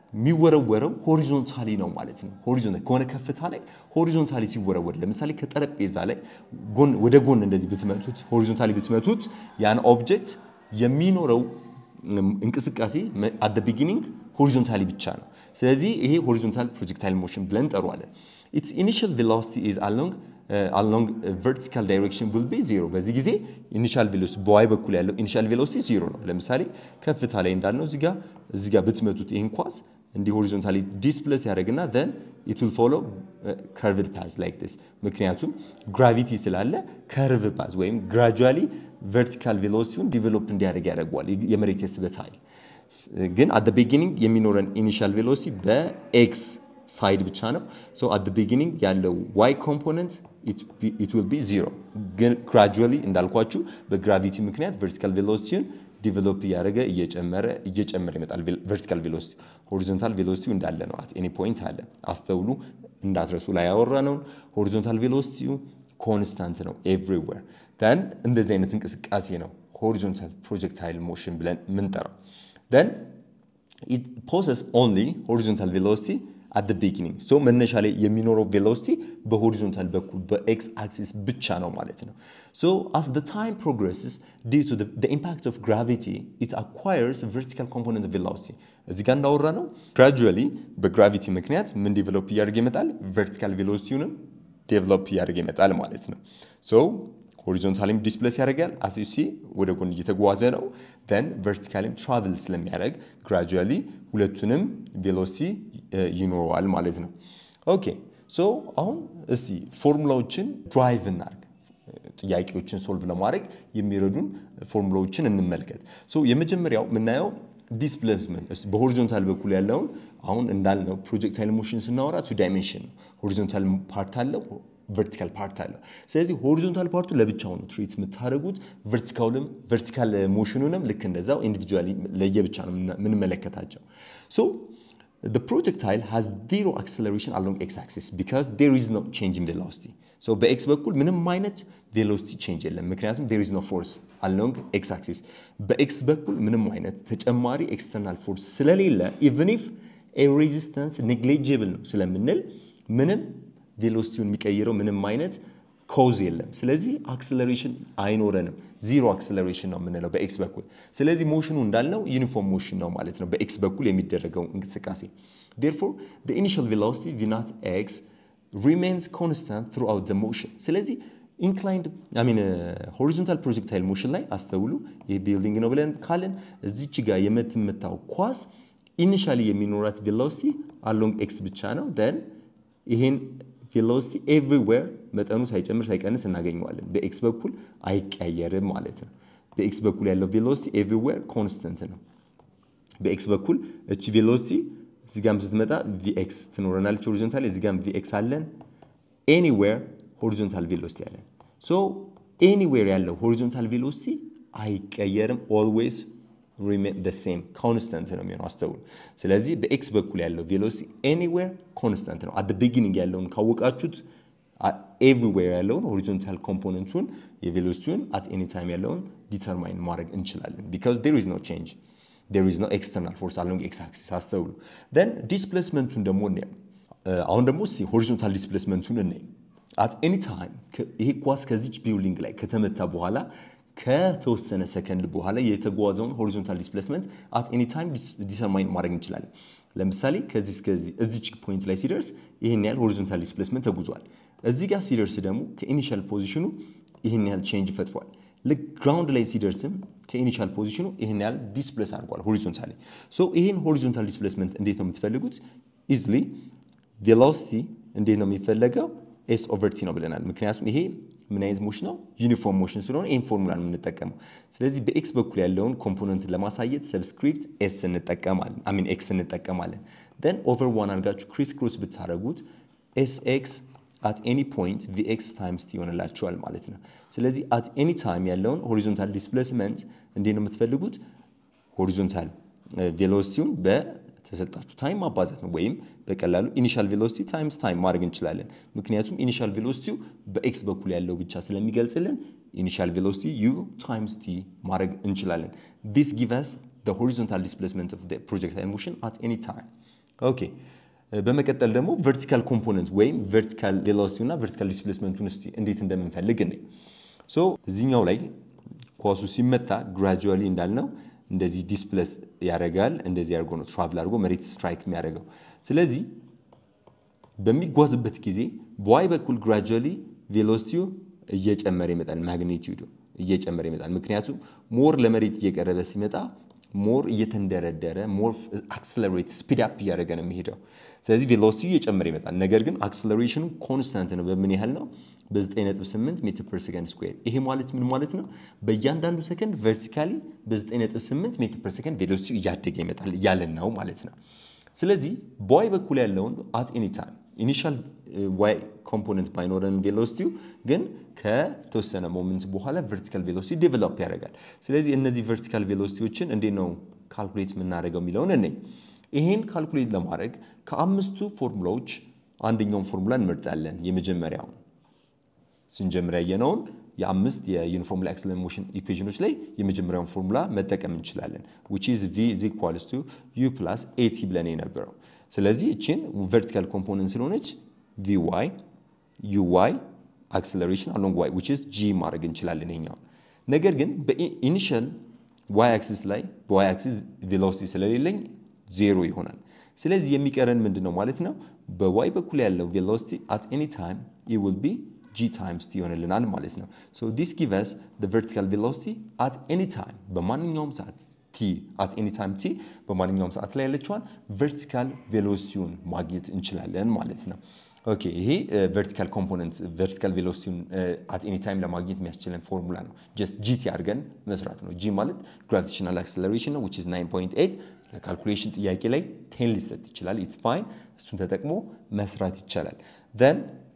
የሚወረወረው ሆሪዞንታሊ ነው ማለት ነው። ሆሪዞንታሊ ከሆነ ከፍታ ላይ ሆሪዞንታሊ ሲወረወር ለምሳሌ ከጠረጴዛ ላይ ጎን ወደ ጎን እንደዚህ ብትመቱት ሆሪዞንታሊ ብትመቱት ያን ኦብጀክት የሚኖረው እንቅስቃሴ አት ደ ቢጊኒንግ ሆሪዞንታሊ ብቻ ነው። ስለዚህ ይሄ ሆሪዞንታል ፕሮጀክታይል ሞሽን ብለን እንጠራዋለን። ኢትስ ኢኒሺያል ቬሎሲቲ ኢዝ አሎንግ አሎንግ ቨርቲካል ዳይሬክሽን ዊል ቢ ዜሮ። በዚህ ጊዜ ኢኒሻል ቬሎሲቲ በዋይ በኩል ያለው ኢኒሻል ቬሎሲቲ ዜሮ ነው። ለምሳሌ ከፍታ ላይ እንዳልነው እዚጋ እዚጋ ብትመቱት ይህን ኳስ እንዲህ ሆሪዞንታሊ ዲስፕሌስ ያደርግና ዘን ኢት ዊል ፎሎ ከርቭድ ፓዝ ላይክ ዲስ። ምክንያቱም ግራቪቲ ስላለ ከርቭ ፓዝ ወይም ግራጁዋሊ ቨርቲካል ቬሎሲቲውን ዲቨሎፕ እንዲያደርግ ያደርገዋል የመሬት የስበት ኃይል። ግን አት ቢጊኒንግ የሚኖረን ኢኒሻል ቬሎሲቲ በኤክስ ሳይድ ብቻ ነው። ሶ አት ቢጊኒንግ ያለው ዋይ ኮምፖነንት ኢት ዊል ቢ ዚሮ። ግን ግራጁዋሊ እንዳልኳችሁ በግራቪቲ ምክንያት ቨርቲካል ቬሎሲቲውን ዲቨሎፕ እያደረገ እየጨመረ እየጨመረ ይመጣል። ቨርቲካል ቬሎሲቲ ሆሪዞንታል ቬሎሲቲው እንዳለ ነው። አት ኤኒ ፖይንት አለ። አስተውሉ፣ እንዳትረሱ ላይ ያወራ ነውን። ሆሪዞንታል ቬሎሲቲው ኮንስታንት ነው ኤቭሪዌር። ደን እንደዚህ አይነት እንቅስቃሴ ነው ሆሪዞንታል ፕሮጀክታይል ሞሽን ብለን የምንጠራው። ደን ኢት ፖሰስ ኦንሊ ሆሪዞንታል ቬሎሲቲ አት ደ ቢጊኒንግ ሶ መነሻ ላይ የሚኖረው ቬሎሲቲ በሆሪዞንታል በኩል በኤክስ አክሲስ ብቻ ነው ማለት ነው። ሶ አስ ደ ታይም ፕሮግረስስ ዲው ቱ ደ ኢምፓክት ኦፍ ግራቪቲ ኢት አኳየርስ ቨርቲካል ኮምፖነንት ቬሎሲቲ። እዚህ ጋር እንዳወራ ነው ግራጁዋሊ በግራቪቲ ምክንያት ምን ዴቨሎፕ እያደረገ ይመጣል? ቨርቲካል ቬሎሲቲውንም ዴቨሎፕ እያደረገ ይመጣል ማለት ነው። ሶ ሆሪዞንታሊም ዲስፕሌስ ያደርጋል አሲሲ ወደ ጎን እየተጓዘ ነው። ን ቨርቲካሊም ትራቭል ስለሚያደርግ ግራጁዋሊ ሁለቱንም ቬሎሲቲ ይኖረዋል ማለት ነው። ኦኬ ሶ አሁን እስቲ ፎርሙላዎችን ድራይቭ እናርግ። ጥያቄዎችን ሶልቭ ለማድረግ የሚረዱን ፎርሙላዎችን እንመልከት። ሶ የመጀመሪያው የምናየው ዲስፕሌስመንት በሆሪዞንታል በኩል ያለውን አሁን እንዳልነው ፕሮጀክታይል ሞሽን ስናወራ ቱ ዳይሜንሽን ነው። ሆሪዞንታል ፓርት አለው ቨርቲካል ፓርት አለው። ስለዚህ ሆሪዞንታል ፓርቱ ለብቻው ነው ትሪት የምታደርጉት፣ ቨርቲካልም ቨርቲካል ሞሽኑንም ልክ እንደዛው ኢንዲቪጁዋሊ ለየብቻ ነው የምንመለከታቸው። ሶ the projectile has zero acceleration along x-axis because there is no change in velocity. So በኤክስ በኩል ምንም አይነት ቬሎሲቲ ቼንጅ የለም፣ ምክንያቱም there is no force along x-axis። በኤክስ በኩል ምንም አይነት ተጨማሪ ኤክስተርናል ፎርስ ስለሌለ even if a resistance negligible ነው ስለምንል ምንም ቬሎሲቲውን የሚቀይረው ምንም አይነት ኮዝ የለም። ስለዚህ አክስለሬሽን አይኖረንም። ዚሮ አክስለሬሽን ነው የምንለው በኤክስ በኩል። ስለዚህ ሞሽኑ እንዳልነው ዩኒፎርም ሞሽን ነው ማለት ነው በኤክስ በኩል የሚደረገው እንቅስቃሴ። ዴርፎር the initial velocity v naught x remains constant throughout the motion። ስለዚህ ኢንክላይንድ አይ ሚን ሆሪዞንታል ፕሮጀክታይል ሞሽን ላይ አስተውሉ። ይህ ቢልዲንግ ነው ብለን ካለን እዚች ጋር የምትመታው ኳስ ኢኒሻሊ የሚኖራት ቬሎሲቲ አሎንግ ኤክስ ብቻ ነው ደን ይሄን ቬሎሲቲ ኤቭሪዌር መጠኑ ሳይጨምር ሳይቀንስ እናገኘዋለን። በኤክስ በኩል አይቀየርም ማለት ነው። በኤክስ በኩል ያለው ቬሎሲቲ ኤቭሪዌር ኮንስተንት ነው። በኤክስ በኩል እቺ ቬሎሲቲ እዚህ ጋም ስትመጣ ቪኤክስ ትኖረናለች ሆሪዞንታል፣ እዚህ ጋም ቪኤክስ አለን። ኤኒዌር ሆሪዞንታል ቬሎሲቲ አለን። ሶ ኤኒዌር ያለው ሆሪዞንታል ቬሎሲቲ አይቀየርም ኦልዌይስ ሪሜን ደ ሴም ኮንስተንት ነው የሚሆነው። አስተውሉ። ስለዚህ በኤክስ በኩል ያለው ቬሎሲቲ ኤኒዌር ኮንስተንት ነው። አት ቢጊኒንግ ያለውን ካወቃችሁት ኤቭሪዌር ያለውን ሆሪዞንታል ኮምፖነንቱን የቬሎሲቲውን አት ኤኒ ታይም ያለውን ዲተርማይን ማድረግ እንችላለን። ቢካዝ ዴር ኢዝ ኖ ቼንጅ ዴር ኢዝ ኖ ኤክስተርናል ፎርስ አሎንግ ኤክስ አክሲስ። አስተውሉ። ደን ዲስፕሌስመንቱን ደግሞ እናየው። አሁን ደግሞ እስቲ ሆሪዞንታል ዲስፕሌስመንቱን እናይ። አት ኤኒ ታይም ይሄ ኳስ ከዚች ቢልዲንግ ላይ ከተመታ በኋላ ከተወሰነ ሰከንድ በኋላ የተጓዘውን ሆሪዞንታል ዲስፕሌስመንት አት ኤኒ ታይም ዲተርማይን ማድረግ እንችላለን። ለምሳሌ ከዚህ እስከዚህ እዚች ፖይንት ላይ ሲደርስ ይህን ያህል ሆሪዞንታል ዲስፕሌስመንት ተጉዟል። እዚህ ጋር ሲደርስ ደግሞ ከኢኒሻል ፖዚሽኑ ይህን ያህል ቼንጅ ፈጥሯል። ልክ ግራውንድ ላይ ሲደርስም ከኢኒሻል ፖዚሽኑ ይህን ያህል ዲስፕሌስ አድርጓል ሆሪዞንታሊ። ሶ ይህን ሆሪዞንታል ዲስፕሌስመንት እንዴት ነው የምትፈልጉት? ኢዝሊ ቬሎሲቲ እንዴት ነው የሚፈለገው? ኤስ ኦቨር ቲ ነው ብለናል። ምክንያቱም ይሄ ምን አይነት ሞሽን ነው? ዩኒፎርም ሞሽን ስለሆነ ይህን ፎርሙላ ነው የምንጠቀመው። ስለዚህ በኤክስ በኩል ያለውን ኮምፖነንት ለማሳየት ሰብስክሪፕት ኤስ እንጠቀማለን፣ አሚን ኤክስ እንጠቀማለን። ደን ኦቨር ዋን አድርጋችሁ ክሪስ ክሮስ ብታደረጉት ኤስ ኤክስ አት ኤኒ ፖይንት ቪኤክስ ታይምስ ቲ ይሆንላችኋል ማለት ነው። ስለዚህ አት ኤኒ ታይም ያለውን ሆሪዞንታል ዲስፕሌስመንት እንዴት ነው የምትፈልጉት? ሆሪዞንታል ቬሎሲቲውን በተሰጣችሁ ታይም ማባዛት ነው። ወይም በቀላሉ ኢኒሻል ቬሎሲቲ ታይምስ ታይም ማድረግ እንችላለን። ምክንያቱም ኢኒሻል ቬሎሲቲው በኤክስ በኩል ያለው ብቻ ስለሚገልጽልን ኢኒሻል ቬሎሲቲ ዩ ታይምስ ቲ ማድረግ እንችላለን። ዲስ ጊቭ አስ the horizontal displacement of the projectile motion at any time ኦኬ በመቀጠል ደግሞ ቨርቲካል ኮምፖነንት ወይም ቨርቲካል ቬሎሲቲ እና ቨርቲካል ዲስፕሌስመንቱን እስቲ እንዴት እንደምንፈልግ እኔ ሶ እዚህኛው ላይ ኳሱ ሲመታ ግራጁዋሊ እንዳልነው እንደዚህ ዲስፕለስ ያደርጋል። እንደዚህ አድርጎ ነው ትራቭል አድርጎ መሬት ስትራይክ የሚያደርገው። ስለዚህ በሚጓዝበት ጊዜ በዋይ በኩል ግራጁዋሊ ቬሎሲቲው እየጨመረ ይመጣል፣ ማግኒቲዩዱ እየጨመረ ይመጣል። ምክንያቱም ሞር ለመሬት እየቀረበ ሲመጣ ሞር እየተንደረደረ ሞር አክስለሬት ስፒድ አፕ እያደረገ ነው የሚሄደው። ስለዚህ ቬሎሲቲ እየጨመረ ይመጣል። ነገር ግን አክስለሬሽኑ ኮንስታንት ነው። በምን ያህል ነው? በ9.8 ሜትር ፐር ሰከንድ ስኩዌር። ይሄ ማለት ምን ማለት ነው? በእያንዳንዱ ሰከንድ ቨርቲካሊ በ9.8 ሜትር ፐር ሰከንድ ቬሎሲቲ እያደገ ይመጣል እያለን ነው ማለት ነው። ስለዚህ በዋይ በኩል ያለውን አት ኤኒ ታይም ኢኒሻል ዋይ ኮምፖነንት ባይኖረን ቬሎሲቲው ግን ከተወሰነ ሞመንት በኋላ ቨርቲካል ቬሎሲቲ ዴቨሎፕ ያደርጋል። ስለዚህ እነዚህ ቨርቲካል ቬሎሲቲዎችን እንዴት ነው ካልኩሌት የምናደርገው የሚለውን እኔ ይሄን ካልኩሌት ለማድረግ ከአምስቱ ፎርሙላዎች አንደኛውን ፎርሙላ እንመርጣለን። የመጀመሪያውን ስንጀምር ያየነውን የአምስት የዩኒፎርም አክስለሬት ሞሽን ኢኩዌሽኖች ላይ የመጀመሪያውን ፎርሙላ መጠቀም እንችላለን which is v is equals to u plus at ብለን የነበረው ስለዚህ እችን ቨርቲካል ኮምፖነንት ስለሆነች vy uy አክስለሬሽን አሎንግ y which is g ማድረግ እንችላለን ይሄኛውን ነገር ግን በኢኒሻል y አክሲስ ላይ በy አክሲስ ቬሎሲቲ ስለሌለኝ ዜሮ ይሆናል ስለዚህ የሚቀረን ምንድን ነው ማለት ነው በy በኩል ያለው ቬሎሲቲ at any time it will be g times t ይሆንልናል ማለት ነው so this gives us the vertical velocity at any time በማንኛውም ሰዓት t at any time t በማንኛውም ሰዓት ላይ ያለችዋን ቨርቲካል ቬሎሲቲውን ማግኘት እንችላለን ማለት ነው ኦኬ ይሄ ቨርቲካል ኮምፖነንት ቨርቲካል ቬሎሲቲውን አት ኤኒ ታይም ለማግኘት የሚያስችለን ፎርሙላ ነው ጀስት ጂቲ አድርገን መስራት ነው ጂ ማለት ግራቪቴሽናል አክሰለሬሽን ነው which is 9.8 ለካልኩሌሽን ጥያቄ ላይ ቴን ሊሰጥ ይችላል ኢትስ ፋይን እሱን ተጠቅሞ መስራት ይቻላል then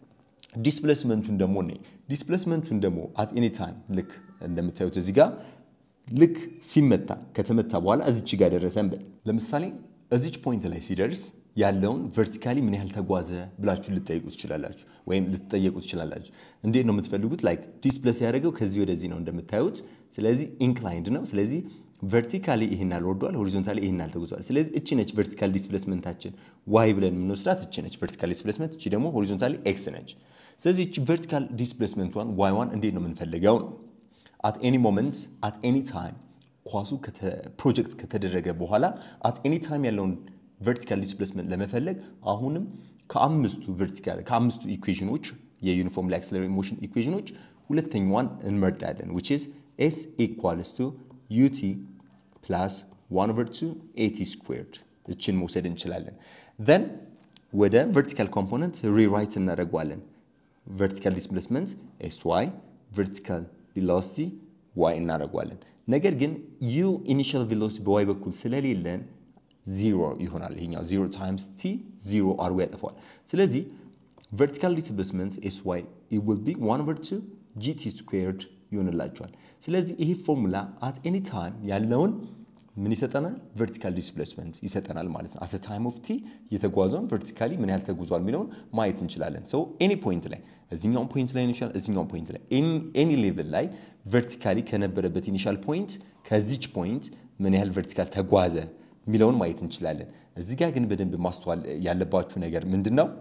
ዲስፕሌስመንቱን ደግሞ ነ ዲስፕሌስመንቱን ደግሞ አት ኤኒ ታይም ልክ እንደምታዩት እዚህ ጋር ልክ ሲመታ ከተመታ በኋላ እዚች ጋር ደረሰን በል ለምሳሌ እዚች ፖይንት ላይ ሲደርስ ያለውን ቨርቲካሊ ምን ያህል ተጓዘ ብላችሁ ልጠይቁ ትችላላችሁ፣ ወይም ልትጠየቁ ትችላላችሁ። እንዴት ነው የምትፈልጉት? ላይክ ዲስፕሌስ ያደረገው ከዚህ ወደዚህ ነው እንደምታዩት። ስለዚህ ኢንክላይንድ ነው። ስለዚህ ቨርቲካሊ ይህን ያህል ወርዷል፣ ሆሪዞንታሊ ይህን ያህል ተጉዟል። ስለዚህ እቺ ነች ቨርቲካል ዲስፕሌስመንታችን ዋይ ብለን የምንወስዳት እቺ ነች ቨርቲካል ዲስፕሌስመንት፣ እቺ ደግሞ ሆሪዞንታሊ ኤክስ ነች። ስለዚህ እቺ ቨርቲካል ዲስፕሌስመንቷን ዋይ ዋን እንዴት ነው የምንፈልገው ነው አት ኤኒ ሞመንት አት ኤኒ ታይም ኳሱ ፕሮጀክት ከተደረገ በኋላ አት ኤኒ ታይም ያለውን ቨርቲካል ዲስፕሌስመንት ለመፈለግ አሁንም ከአምስቱ ቨርቲካል ከአምስቱ ኢኩዌሽኖች የዩኒፎርም አክሰለሬት ሞሽን ኢኩዌሽኖች ሁለተኛዋን እንመርጣለን which is s equals to ut plus 1 over 2 at squared እችን መውሰድ እንችላለን then ወደ ቨርቲካል ኮምፖነንት ሪራይት እናደርገዋለን ቨርቲካል ዲስፕሌስመንት ኤስ ዋይ ቨርቲካል ቬሎሲቲ ዋይ እናደርገዋለን ነገር ግን ዩ ኢኒሻል ቬሎሲቲ በዋይ በኩል ስለሌለን ዚሮ ይሆናል። ይሄኛው ዚሮ ታይምስ ቲ ዚሮ አድርጎ ያጠፋዋል። ስለዚህ ቨርቲካል ዲስፕሌስመንት ኤስ ዋይ ዊል ቢ ዋን ኦቨር ቱ ጂቲ ስኩዌርድ ይሆንላቸዋል። ስለዚህ ይሄ ፎርሙላ አት ኤኒ ታይም ያለውን ምን ይሰጠናል? ቨርቲካል ዲስፕሌስመንት ይሰጠናል ማለት ነው። አት ታይም ኦፍ ቲ የተጓዘውን ቨርቲካሊ ምን ያህል ተጉዟል የሚለውን ማየት እንችላለን። ሰው ኤኒ ፖይንት ላይ እዚኛውን ፖይንት ላይ ይችላል፣ እዚኛውን ፖይንት ላይ ኤኒ ሌቭል ላይ ቨርቲካሊ ከነበረበት ኢኒሻል ፖይንት ከዚች ፖይንት ምን ያህል ቨርቲካል ተጓዘ የሚለውን ማየት እንችላለን። እዚህ ጋር ግን በደንብ ማስተዋል ያለባችሁ ነገር ምንድን ነው?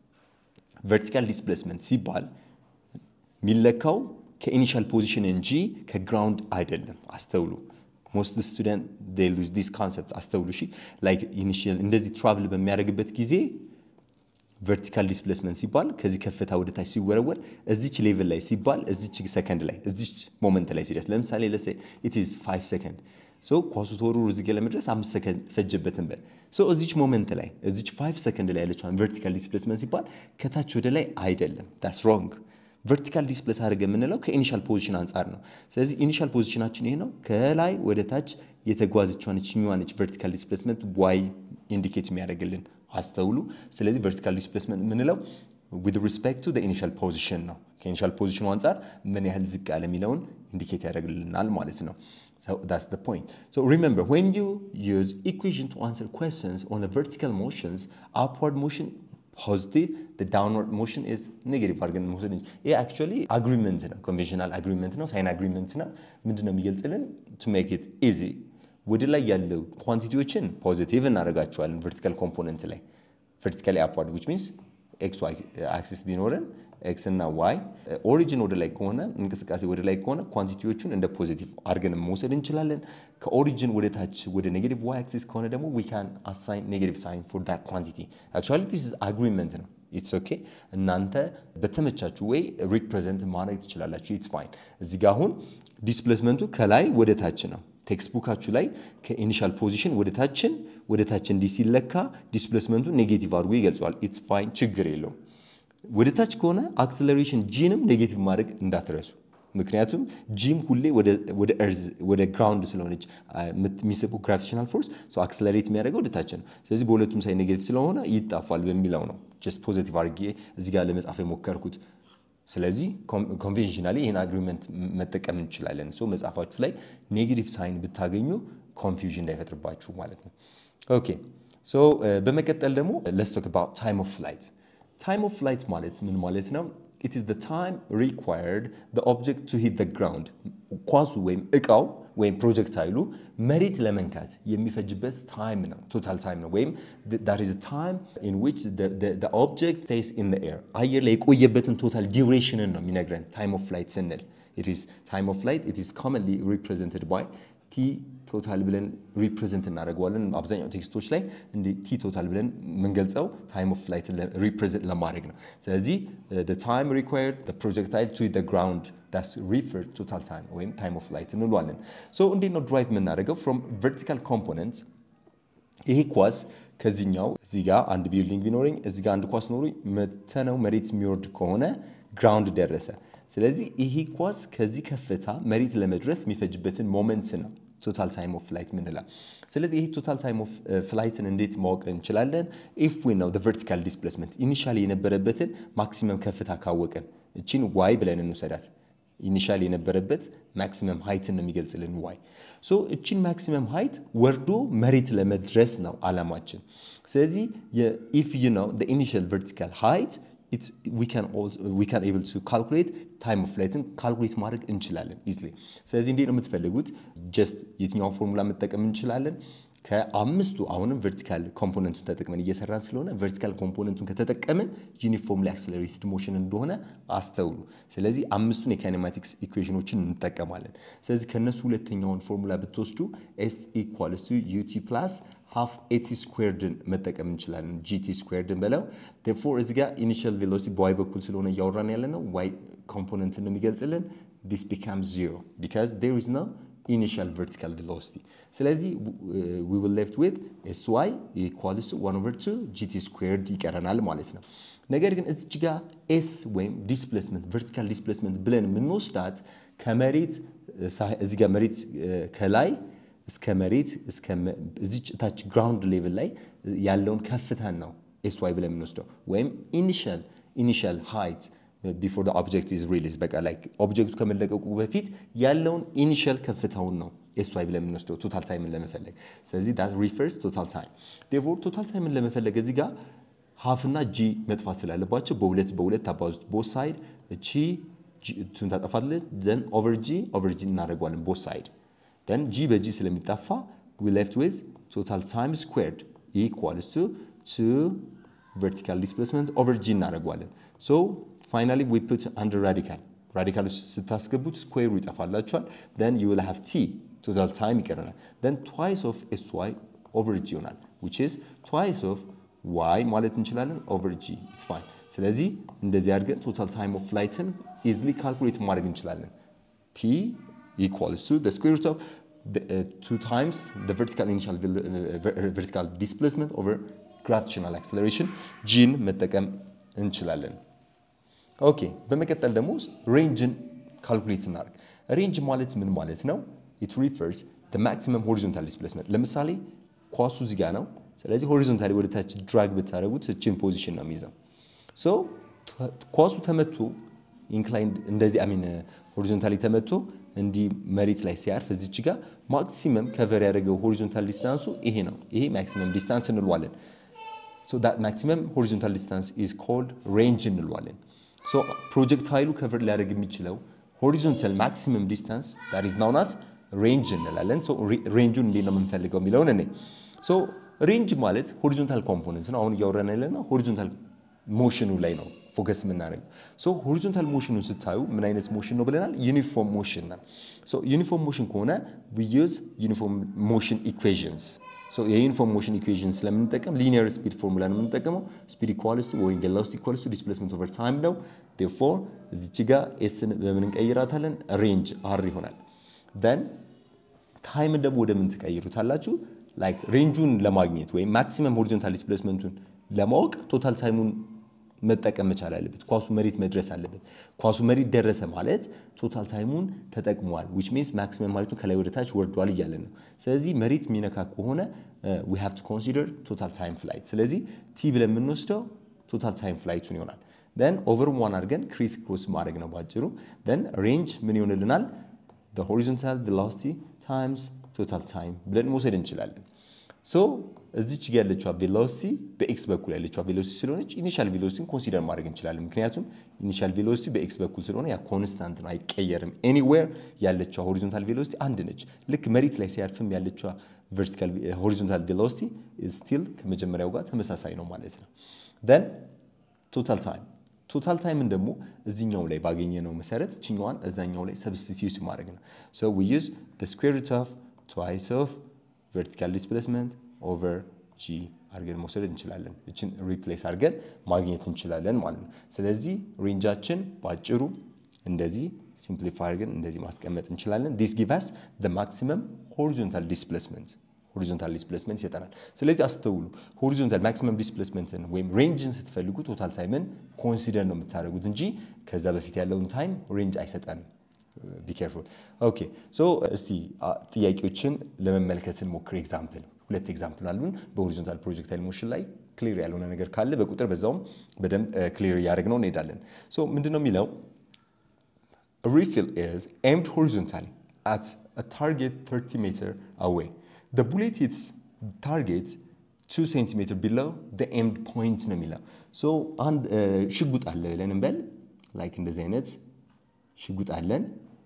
ቨርቲካል ዲስፕሌስመንት ሲባል የሚለካው ከኢኒሻል ፖዚሽን እንጂ ከግራውንድ አይደለም። አስተውሉ። ሞስት ስቱደንት ሉዝ ዲስ ካንሰፕት አስተውሉ። እሺ ላይክ ኢኒሺያል እንደዚህ ትራቭል በሚያደርግበት ጊዜ ቨርቲካል ዲስፕሌስመንት ሲባል ከዚህ ከፍታ ወደ ታች ሲወረወር እዚች ሌቭል ላይ ሲባል እዚች ሰከንድ ላይ እዚች ሞመንት ላይ ሲደርስ ለምሳሌ ለሴ ኢት ኢዝ 5 ሰከንድ ሶ ኳሱ ተወርውሮ እዚህ ጋር ለመድረስ አምስት ሰከንድ ፈጀበትን በል ሶ እዚች ሞመንት ላይ እዚች 5 ሰከንድ ላይ ያለችውን ቨርቲካል ዲስፕሌስመንት ሲባል ከታች ወደ ላይ አይደለም። ዳትስ ሮንግ። ቨርቲካል ዲስፕሌስ አድርገ የምንለው ከኢኒሻል ፖዚሽን አንጻር ነው። ስለዚህ ኢኒሻል ፖዚሽናችን ይሄ ነው። ከላይ ወደ ታች የተጓዘችዋን ችኛዋ ነች ቨርቲካል ዲስፕሌስመንት ዋይ ኢንዲኬት የሚያደርግልን አስተውሉ። ስለዚህ ቨርቲካል ዲስፕሌስመንት የምንለው ዊዝ ሪስፔክት ቱ ኢኒሻል ፖዚሽን ነው። ከኢኒሻል ፖዚሽኑ አንጻር ምን ያህል ዝቅ ያለ የሚለውን ኢንዲኬት ያደርግልናል ማለት ነው። So that's the point. So remember, when you use equation to answer questions on the vertical motions, upward motion positive, the downward motion is negative አድርገን መውሰድ እንጂ ይህ actually agreement ነው። conventional agreement ነው። ሳይን agreement ነው። ምንድን ነው የሚገልጽልን? to make it easy ወደ ላይ ያለው ኳንቲቲዎችን ፖዚቲቭ እናደርጋቸዋለን ቨርቲካል ኮምፖነንት ላይ ቨርቲካሊ አፕዋርድ ዊች ሚንስ ኤክስ ዋይ አክሲስ ቢኖረን ኤክስ እና ዋይ ኦሪጂን ወደ ላይ ከሆነ እንቅስቃሴ ወደ ላይ ከሆነ ኳንቲቲዎቹን እንደ ፖዚቲቭ አድርገን መውሰድ እንችላለን። ከኦሪጂን ወደ ታች ወደ ኔጌቲቭ ዋይ አክሲስ ከሆነ ደግሞ ዊ ካን አሳይን ኔጌቲቭ ሳይን ፎር ዳት ኳንቲቲ። አክቹዋሊ ዲስ ኢዝ አግሪመንት ነው። ኢትስ ኦኬ። እናንተ በተመቻችሁ ወይ ሪፕሬዘንት ማድረግ ትችላላችሁ። ኢትስ ፋይን። እዚህ ጋር አሁን ዲስፕሌስመንቱ ከላይ ወደ ታች ነው። ቴክስትቡካችሁ ላይ ከኢኒሻል ፖዚሽን ወደ ታችን ወደ ታች እንዲህ ሲለካ ዲስፕሌስመንቱ ኔጌቲቭ አድርጎ ይገልጸዋል። ኢትስ ፋይን፣ ችግር የለውም። ወደ ታች ከሆነ አክሰለሬሽን ጂንም ኔጌቲቭ ማድረግ እንዳትረሱ። ምክንያቱም ጂም ሁሌ ወደ እርዝ ወደ ግራውንድ ስለሆነች የሚስበው ግራቪቴሽናል ፎርስ አክሰለሬት የሚያደርገው ወደ ታች ነው። ስለዚህ በሁለቱም ሳይ ኔጌቲቭ ስለሆነ ይጣፋል በሚለው ነው ጀስት ፖዚቲቭ አድርጌ እዚህ ጋር ለመጻፍ የሞከርኩት። ስለዚህ ኮንቬንሽናሊ ይህን አግሪመንት መጠቀም እንችላለን። ሶ መጽሐፋችሁ ላይ ኔጌቲቭ ሳይን ብታገኙ ኮንፊውዥን እንዳይፈጥርባችሁ ማለት ነው። ኦኬ ሶ በመቀጠል ደግሞ ለስ ቶክ አባውት ታይም ኦፍ ፍላይት ታይም ኦፍ ፍላይት ማለት ምን ማለት ነው? ኢት ኢዝ ዘ ታይም ሪኳየርድ ዘ ኦብጀክት ቱ ሂት ዘ ግራውንድ ኳሱ ወይም እቃው ወይም ፕሮጀክታይሉ መሬት ለመንካት የሚፈጅበት ታይም ነው። ቶታል ታይም ነው። ወይም ዳት ኢዝ ታይም ኢን ዊች ዘ ኦብጀክት ስቴይስ ኢን ዘ ኤር አየር ላይ የቆየበትን ቶታል ዲዩሬሽንን ነው የሚነግረን ታይም ኦፍ ፍላይት ስንል። ኢት ኢዝ ታይም ኦፍ ፍላይት ኢት ኢዝ ኮመንሊ ሪፕሬዘንትድ ባይ ቲ ቶታል ብለን ሪፕሬዘንት እናደርገዋለን። አብዛኛው ቴክስቶች ላይ እንደ ቲ ቶታል ብለን የምንገልጸው ታይም ኦፍ ፍላይት ሪፕሬዘንት ለማድረግ ነው። ስለዚህ ታይም ሪኳየርድ ፕሮጀክታይል ቱ ዘ ግራውንድ ዳስ ሪፈር ቶታል ታይም ወይም ታይም ኦፍ ፍላይት እንለዋለን። ሶ እንዴት ነው ድራይቭ የምናደርገው? ፍሮም ቨርቲካል ኮምፖነንት ይሄ ኳስ ከዚህኛው እዚህ ጋር አንድ ቢልዲንግ ቢኖረኝ እዚህ ጋር አንድ ኳስ ኖሮኝ መተነው መሬት የሚወርድ ከሆነ ግራውንድ ደረሰ። ስለዚህ ይሄ ኳስ ከዚህ ከፍታ መሬት ለመድረስ የሚፈጅበትን ሞመንት ነው ቶታል ታይም ኦፍ ፍላይት ምንላል። ስለዚህ ይሄ ቶታል ታይም ኦፍ ፍላይትን እንዴት ማወቅ እንችላለን? ኢፍ ዊ ነው ቨርቲካል ዲስፕሌስመንት ኢኒሻሊ የነበረበትን ማክሲመም ከፍታ ካወቅን፣ እቺን ዋይ ብለን እንውሰዳት። ኢኒሻሊ የነበረበት ማክሲመም ሃይትን ነው የሚገልጽልን ዋይ። ሶ እቺን ማክሲመም ሃይት ወርዶ መሬት ለመድረስ ነው አላማችን። ስለዚህ ኢፍ ዩ ነው ኢኒሻል ቨርቲካል ሃይት we can also we can able to calculate time of flight ካልኩሌት ማድረግ እንችላለን ኢዝሊ። ስለዚህ እንዴት ነው የምትፈልጉት? ጀስት የትኛውን ፎርሙላ መጠቀም እንችላለን? ከአምስቱ አሁንም ቨርቲካል ኮምፖነንቱን ተጠቅመን እየሰራን ስለሆነ ቨርቲካል ኮምፖነንቱን ከተጠቀምን ዩኒፎርምሊ አክሰለሬትድ ሞሽን እንደሆነ አስተውሉ። ስለዚህ አምስቱን የካይኔማቲክስ ኢኩዌሽኖችን እንጠቀማለን። ስለዚህ ከእነሱ ሁለተኛውን ፎርሙላ ብትወስዱ ኤስ ኢኳልስ ቱ ዩቲ ፕላስ ሃፍ ኤቲ ስኩዌርድን መጠቀም እንችላለን። ጂቲ ስኩዌርድን በለው ፎር እዚ ጋር ኢኒሻል ቬሎሲቲ በዋይ በኩል ስለሆነ እያወራን ያለ ነው። ዋይ ኮምፖነንትን ነው የሚገልጽልን። ዲስ ቢካም ዚሮ ቢካዝ ዴር ኢዝ ኖ ኢኒሻል ቨርቲካል ቬሎሲቲ። ስለዚህ ዊ ዊል ሌፍት ዊዝ ኤስ ዋይ ኢኳልስ ቱ ዋን ኦቨር ቱ ጂቲ ስኩዌርድ ይቀረናል ማለት ነው። ነገር ግን እዚች ጋር ኤስ ወይም ዲስፕሌስመንት ቨርቲካል ዲስፕሌስመንት ብለን የምንወስዳት ከመሬት እዚ ጋር መሬት ከላይ እስከ መሬት እዚች ታች ግራውንድ ሌቭል ላይ ያለውን ከፍታን ነው ኤስ ዋይ ብለን የምንወስደው ወይም ኢኒሻል ኢኒሻል ሃይት ቢፎር ኦብጀክት ኢዝ ሪሊዝ በቃ ላይ ኦብጀክቱ ከመለቀቁ በፊት ያለውን ኢኒሻል ከፍታውን ነው ኤስ ዋይ ብለን የምንወስደው ቶታል ታይምን ለመፈለግ። ስለዚህ ዳት ሪፈርስ ቶታል ታይም። ዴርፎር ቶታል ታይምን ለመፈለግ እዚህ ጋር ሀፍና ጂ መጥፋት ስላለባቸው በሁለት በሁለት አባዙት ቦት ሳይድ እቺ ቱን ታጠፋለች። ዘን ኦቨር ጂ ኦቨር ጂ እናደርገዋለን ቦት ሳይድ ደን ጂ በጂ ስለሚጠፋ ዊ ሌፍት ዊዝ ቶታል ታይም ስኩዌርድ ኢኳልስ ቱ ቱ ቨርቲካል ዲስፕሌስመንት ኦቨር ጂ እናደርገዋለን። ሶ ፋይናሊ ዊ ፑት አንደር ራዲካል ራዲካል ውስጥ ስታስገቡት ስኩዌሩ ይጠፋላችኋል። ደን ዩ ዊል ሃቭ ቲ ቶታል ታይም ይቀረናል። ደን ትዋይስ ኦፍ ኤስ ዋይ ኦቨር ጂ ይሆናል ዊች ኢዝ ትዋይስ ኦፍ ዋይ ማለት እንችላለን ኦቨር ጂ ኢትስ ፋይን። ስለዚህ እንደዚህ አድርገን ቶታል ታይም ኦፍ ፍላይትን ኢዝሊ ካልኩሌት ማድረግ እንችላለን ቲ equals to the square root of the, uh, two times the vertical initial uh, vertical displacement over gravitational acceleration ጂን መጠቀም እንችላለን። ኦኬ በመቀጠል ደግሞ ሬንጅን ካልኩሌት እናደርግ። ሬንጅ ማለት ምን ማለት ነው? ኢት ሪፈርስ the maximum horizontal displacement ለምሳሌ ኳሱ እዚህ ጋር ነው። ስለዚህ ሆሪዞንታሊ ወደ ታች ድራግ ብታደርጉት እችን ፖዚሽን ነው የሚይዘው። ሶ ኳሱ ተመቶ ኢንክላይንድ እንደዚህ አሚን ሆሪዞንታሊ ተመቶ እንዲህ መሬት ላይ ሲያርፍ እዚች ጋር ማክሲመም ከቨር ያደረገው ሆሪዞንታል ዲስታንሱ ይሄ ነው። ይሄ ማክሲመም ዲስታንስ እንለዋለን። ሶ ዳት ማክሲመም ሆሪዞንታል ዲስታንስ ኢዝ ኮልድ ሬንጅ እንለዋለን። ሶ ፕሮጀክታይሉ ከቨር ሊያደርግ የሚችለው ሆሪዞንታል ማክሲመም ዲስታንስ ዳት ኢዝ ናውን አስ ሬንጅ እንላለን። ሬንጁን እንዴት ነው የምንፈልገው የሚለውን እኔ ሬንጅ ማለት ሆሪዞንታል ኮምፖነንት ነው። አሁን እያወራን ያለና ሆሪዞንታል ሞሽኑ ላይ ነው ፎከስ የምናደርገው። ሶ ሆሪዞንታል ሞሽኑ ስታዩ ምን አይነት ሞሽን ነው ብለናል? ዩኒፎርም ሞሽን ነው። ሶ ዩኒፎርም ሞሽን ከሆነ ዊ ዩዝ ዩኒፎርም ሞሽን ኢኩዌዥንስ። ሶ የዩኒፎርም ሞሽን ኢኩዌዥን ስለምንጠቀም ሊኒየር ስፒድ ፎርሙላ ነው የምንጠቀመው። ስፒድ ኢኳልስ ቱ ወይም ቬሎሲቲ ኢኳልስ ቱ ዲስፕሌስመንት ኦቨር ታይም ነው። ዴርፎር እዚች ጋር ኤስን በምን እንቀይራታለን? ሬንጅ አር ይሆናል። ደን ታይምን ደግሞ ወደ ምን ትቀይሩታላችሁ? ላይክ ሬንጁን ለማግኘት ወይም ማክሲመም ሆሪዞንታል ዲስፕሌስመንቱን ለማወቅ ቶታል ታይሙን መጠቀም መቻል አለበት። ኳሱ መሬት መድረስ አለበት። ኳሱ መሬት ደረሰ ማለት ቶታል ታይሙን ተጠቅሟል። ዊች ሚንስ ማክሲመም ማለቱ ከላይ ወደ ታች ወርዷል እያለን ነው። ስለዚህ መሬት የሚነካ ከሆነ ዊ ሃቭ ቱ ኮንሲደር ቶታል ታይም ፍላይት። ስለዚህ ቲ ብለን የምንወስደው ቶታል ታይም ፍላይቱን ይሆናል። ደን ኦቨር ዋን አድርገን ክሪስ ክሮስ ማድረግ ነው ባጭሩ። ደን ሬንጅ ምን ይሆንልናል? ሆሪዞንታል ቬሎሲቲ ታይምስ ቶታል ታይም ብለን መውሰድ እንችላለን። ሶ እዚች ጋ ያለችዋ ቬሎሲቲ በኤክስ በኩል ያለችዋ ቬሎሲቲ ስለሆነች ኢኒሻል ቬሎሲቲን ኮንሲደር ማድረግ እንችላለን። ምክንያቱም ኢኒሻል ቬሎሲቲ በኤክስ በኩል ስለሆነ ያ ኮንስታንት ነው፣ አይቀየርም። ኤኒዌር ያለችዋ ሆሪዞንታል ቬሎሲቲ አንድ ነች። ልክ መሬት ላይ ሲያርፍም ያለችዋ ቨርቲካል ሆሪዞንታል ቬሎሲቲ ስቲል ከመጀመሪያው ጋር ተመሳሳይ ነው ማለት ነው። ደን ቶታል ታይም ቶታል ታይምን ደግሞ እዚኛው ላይ ባገኘነው መሰረት ችኛዋን እዛኛው ላይ ሰብስቲቲዩት ማድረግ ነው። ሶ ዊ ዩዝ ዘ ስኩዌር ሩት ኦፍ ትዋይስ ኦፍ ቨርቲካል ዲስፕሌስመንት ኦቨር ጂ አድርገን መውሰድ እንችላለን። እችን ሪፕሌስ አድርገን ማግኘት እንችላለን ማለት ነው። ስለዚህ ሬንጃችን በአጭሩ እንደዚህ ሲምፕሊፋይ አድርገን እንደዚህ ማስቀመጥ እንችላለን። ዲስ ጊቭ አስ ዘ ማክሲመም ሆሪዞንታል ዲስፕሌስመንት ሆሪዞንታል ዲስፕሌስመንት ይሰጠናል። ስለዚህ አስተውሉ፣ ሆሪዞንታል ማክሲመም ዲስፕሌስመንትን ወይም ሬንጅን ስትፈልጉ ቶታል ታይምን ኮንሲደር ነው የምታደርጉት እንጂ ከዛ በፊት ያለውን ታይም ሬንጅ አይሰጠንም። ቢኬርፉል ኦኬ። ሶ እስቲ ጥያቄዎችን ለመመልከት እንሞክር። ኤግዛምፕል ሁለት ኤግዛምፕል አሉን በሆሪዞንታል ፕሮጀክታይል ሞሽን ላይ ክሊር ያልሆነ ነገር ካለ በቁጥር በዛውም በደንብ ክሊር እያደረግነው እንሄዳለን። ሶ ምንድን ነው የሚለው ሪፊል ኢዝ ኤምድ ሆሪዞንታሊ አት ታርጌት 30 ሜትር አዌይ the bullet hits target 2 ሴንቲሜትር ቢለው the aimed point ነው የሚለው ሶ አንድ ሽጉጥ አለ ብለን እንበል ላይክ እንደዚህ አይነት ሽጉጥ አለን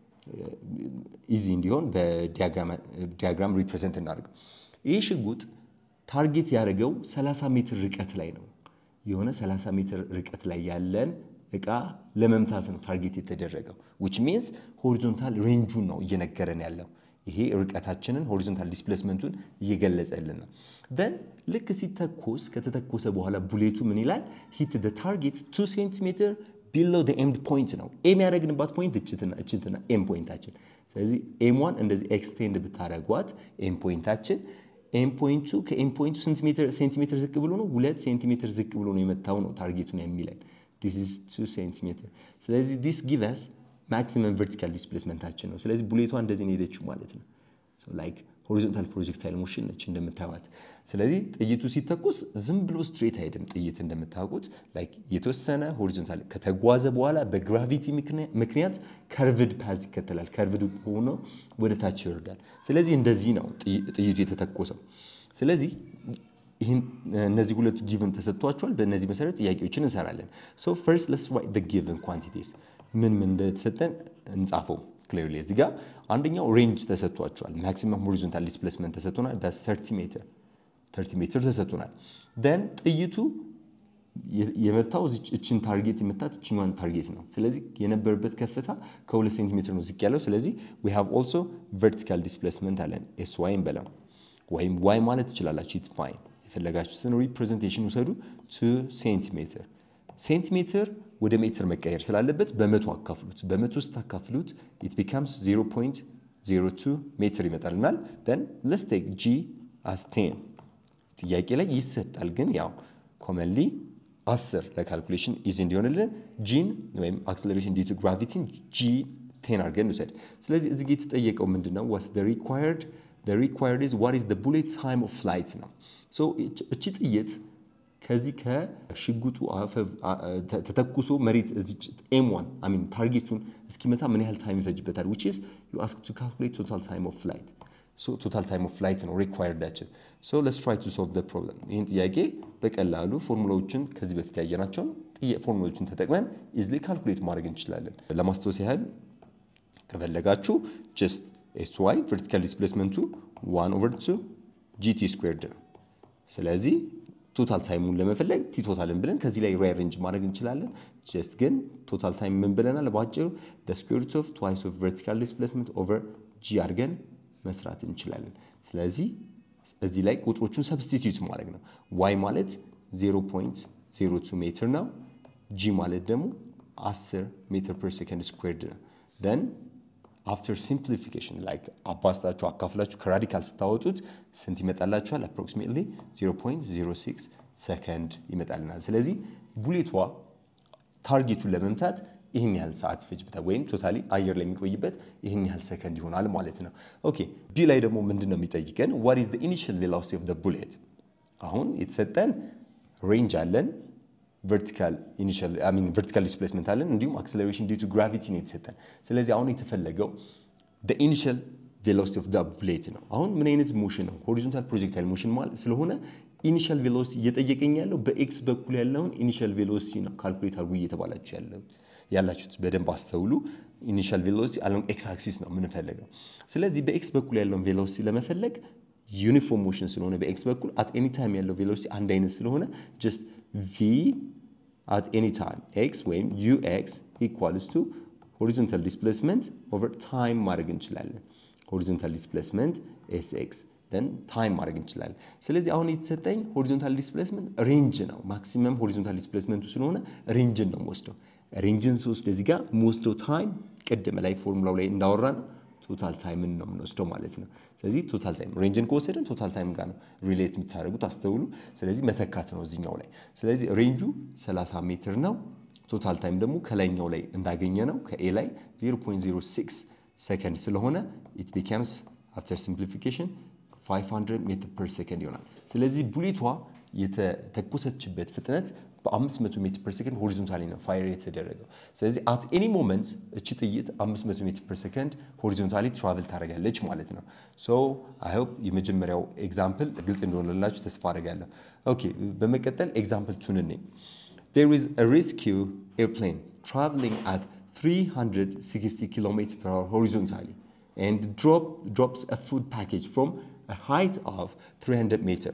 ኢዚ እንዲሆን በዲያግራም ሪፕሬዘንት እናደርገው ይህ ሽጉጥ ታርጌት ያደረገው 30 ሜትር ርቀት ላይ ነው የሆነ 30 ሜትር ርቀት ላይ ያለን እቃ ለመምታት ነው ታርጌት የተደረገው ዊች ሚንስ ሆሪዞንታል ሬንጁን ነው እየነገረን ያለው ይሄ ርቀታችንን ሆሪዞንታል ዲስፕሌስመንቱን እየገለጸልን ነው። ደን ልክ ሲተኮስ ከተተኮሰ በኋላ ቡሌቱ ምን ይላል? ሂት ደ ታርጌት 2 ሴንቲሜትር ቢሎ ኤምድ ፖይንት ነው። ኤም ያደረግንባት ፖይንት እችትና ኤም ፖይንታችን። ስለዚህ ኤምዋን እንደዚህ ኤክስቴንድ ብታደረጓት ኤም ፖይንታችን ኤም ፖይንቱ ከኤም ፖይንቱ ሴንቲሜትር ዝቅ ብሎ ነው ሁለት ሴንቲሜትር ዝቅ ብሎ ነው የመታው ነው ታርጌቱን የሚለን ዲስ ኢዝ 2 ሴንቲሜትር። ስለዚህ ዲስ ጊቭስ ማክሲመም ቨርቲካል ዲስፕሌስመንታችን ነው። ስለዚህ ቡሌቷ እንደዚህ ነው ሄደችው ማለት ነው። ላይክ ሆሪዞንታል ፕሮጀክታይል ሞሽን ነች እንደምታዩት። ስለዚህ ጥይቱ ሲተኮስ ዝም ብሎ ስትሬት አይሄድም። ጥይት እንደምታውቁት ላይክ የተወሰነ ሆሪዞንታል ከተጓዘ በኋላ በግራቪቲ ምክንያት ከርቭድ ፓዝ ይከተላል። ከርቭድ ሆኖ ወደ ታች ይወርዳል። ስለዚህ እንደዚህ ነው ጥይቱ የተተኮሰው። ስለዚህ ይህን እነዚህ ሁለቱ ጊቭን ተሰጥቷቸዋል። በእነዚህ መሰረት ጥያቄዎችን እንሰራለን። ሶ ፈርስት ለስ ራይት ጊቭን ኳንቲቲስ ምን ምን እንደተሰጠን እንጻፈው ክሊርሊ። እዚህ ጋር አንደኛው ሬንጅ ተሰጥቷቸዋል። ማክሲመም ሆሪዞንታል ዲስፕሌስመንት ተሰጥቶናል። ዳስ 30 ሜትር 30 ሜትር ተሰጥቶናል። ደን ጥይቱ የመታው እችን ታርጌት የመታት እችኛዋን ታርጌት ነው። ስለዚህ የነበረበት ከፍታ ከሁለት ሴንቲሜትር ነው ዝቅ ያለው። ስለዚህ ዊ ሃቭ ኦልሶ ቨርቲካል ዲስፕሌስመንት አለን። ኤስ ዋይም በለው ወይም ዋይ ማለት ትችላላችሁ። ኢትስ ፋይን የፈለጋችሁትን ሪፕሬዘንቴሽን ውሰዱ። ቱ ሴንቲሜትር ሴንቲሜትር ወደ ሜትር መቀየር ስላለበት በመቶ አካፍሉት። በመቶ ስታካፍሉት ኢት ቢካምስ 0.02 ሜትር ይመጣልናል። ደን ለስ ቴክ ጂ አስ ቴን ጥያቄ ላይ ይሰጣል፣ ግን ያው ኮመንሊ 10 ለካልኩሌሽን ኢዚ እንዲሆንልን ጂን ወይም አክሰለሬሽን ዲቱ ግራቪቲን ጂ ቴን አድርገን ውሰድ። ስለዚህ እዚህ ጋ የተጠየቀው ምንድን ነው? ዋስ ሪኳየርድ ሪኳየርድ ኢዝ ዋት ኢዝ ቡሌት ታይም ኦፍ ፍላይት ነው። እቺ ጥይት ከዚህ ከሽጉጡ ተተኩሶ መሬት ኤም ዋን ሚን ታርጌቱን እስኪመታ ምን ያህል ታይም ይፈጅበታል? ዊች ኢዝ ዩ አስክ ቱ ካልኩሌት ቶታል ታይም ኦፍ ፍላይት ቶታል ታይም ኦፍ ፍላይት ነው ሪኳየርዳችን። ሶ ለስ ትራይ ቱ ሶልቭ ዘ ፕሮብለም። ይህን ጥያቄ በቀላሉ ፎርሙላዎችን ከዚህ በፊት ያየናቸውን ፎርሙላዎችን ተጠቅመን ኢዝሊ ካልኩሌት ማድረግ እንችላለን። ለማስታወስ ያህል ከፈለጋችሁ ጀስት ኤስ ዋይ ቨርቲካል ዲስፕሌስመንቱ ዋን ኦቨር ቱ ጂቲ ስኩዌርድ ነው። ስለዚህ ቶታል ታይሙን ለመፈለግ ቲ ቶታልን ብለን ከዚህ ላይ ሪአሬንጅ ማድረግ እንችላለን። ጀስት ግን ቶታል ታይም ምን ብለናል? በአጭሩ ስኩዌር ሩት ኦፍ ትዋይስ ኦፍ ቨርቲካል ዲስፕሌስመንት ኦቨር ጂ አድርገን መስራት እንችላለን። ስለዚህ እዚህ ላይ ቁጥሮቹን ሰብስቲትዩት ማድረግ ነው። ዋይ ማለት 0.02 ሜትር ነው። ጂ ማለት ደግሞ 10 ሜትር ፐር ሴከንድ ስኩዌርድ ነው። ደን አፍተር ሲምፕሊፊኬሽን ላይክ አባስታችሁ አካፍላችሁ ከራዲካል ስታወጡት ስንት ይመጣላችኋል? አፕሮክሲሜትሊ 0.06 ሰከንድ ይመጣልናል። ስለዚህ ቡሌቷ ታርጌቱን ለመምታት ይህን ያህል ሰዓት ይፈጅበታል፣ ወይም ቶታሊ አየር ላይ የሚቆይበት ይህን ያህል ሰከንድ ይሆናል ማለት ነው። ኦኬ ቢ ላይ ደግሞ ምንድን ነው የሚጠይቀን? ዋት ኢዝ ኢኒሺያል ቬሎሲቲ ኦፍ ቡሌት። አሁን የተሰጠን ሬንጅ አለን ቨርቲካል ኢኒሻል አይ ሚን ቨርቲካል ዲስፕሌስመንት አለን እንዲሁም አክሰለሬሽን ዲዩ ቱ ግራቪቲ ነው የተሰጠን። ስለዚህ አሁን የተፈለገው ኢኒሻል ቬሎሲቲ ኦፍ ቡሌት ነው። አሁን ምን አይነት ሞሽን ነው? ሆሪዞንታል ፕሮጀክታይል ሞሽን ማለት ስለሆነ ኢኒሻል ቬሎሲቲ እየጠየቀኝ ያለው በኤክስ በኩል ያለውን ኢኒሻል ቬሎሲቲ ነው ካልኩሌት አድርጉ እየተባላችሁ ያለው ያላችሁት በደንብ አስተውሉ። ኢኒሻል ቬሎሲቲ አሎንግ ኤክስ አክሲስ ነው የምንፈልገው። ስለዚህ በኤክስ በኩል ያለውን ቬሎሲቲ ለመፈለግ ዩኒፎርም ሞሽን ስለሆነ በኤክስ በኩል አት ኤኒ ታይም ያለው ቬሎሲቲ አንድ አይነት ስለሆነ ጀስት ቪ at any time x ወይም ux equals to horizontal displacement over time ማድረግ እንችላለን። horizontal displacement sx then time ማድረግ እንችላለን። ስለዚህ አሁን የተሰጠኝ horizontal displacement ሬንጅ ነው። ማክሲመም horizontal displacemenቱ ስለሆነ ሬንጅን ነው የምወስደው። ሬንጅን ስወስድ እዚህ ጋር የምወስደው ታይም ቅድም ላይ ፎርሙላው ላይ እንዳወራ ነው ቶታል ታይምን ነው የምንወስደው ማለት ነው። ስለዚህ ቶታል ታይም ሬንጅን ከወሰድን ቶታል ታይም ጋር ነው ሪሌት የምታደርጉት አስተውሉ። ስለዚህ መተካት ነው እዚኛው ላይ። ስለዚህ ሬንጁ 30 ሜትር ነው። ቶታል ታይም ደግሞ ከላይኛው ላይ እንዳገኘ ነው ከኤ ላይ 0.06 ሰከንድ ስለሆነ ኢት ቢካምስ አፍተር ሲምፕሊፊኬሽን 500 ሜትር ፐር ሰከንድ ይሆናል። ስለዚህ ቡሌቷ የተተኮሰችበት ፍጥነት በ500 ሜትር ፐር ሰከንድ ሆሪዞንታሊ ነው ፋይር የተደረገው። ስለዚህ አት ኤኒ ሞመንት እቺ ጥይት 500 ሜትር ፐር ሰከንድ ሆሪዞንታሊ ትራቨል ታደርጋለች ማለት ነው። ሶ አይ ሆፕ የመጀመሪያው ኤግዛምፕል ግልጽ እንደሆነላችሁ ተስፋ አደርጋለሁ። ኦኬ በመቀጠል ኤግዛምፕል ቱን እኔ there is a rescue airplane traveling at 360 km per hour horizontally and drop, drops a food package from a height of 300 meter.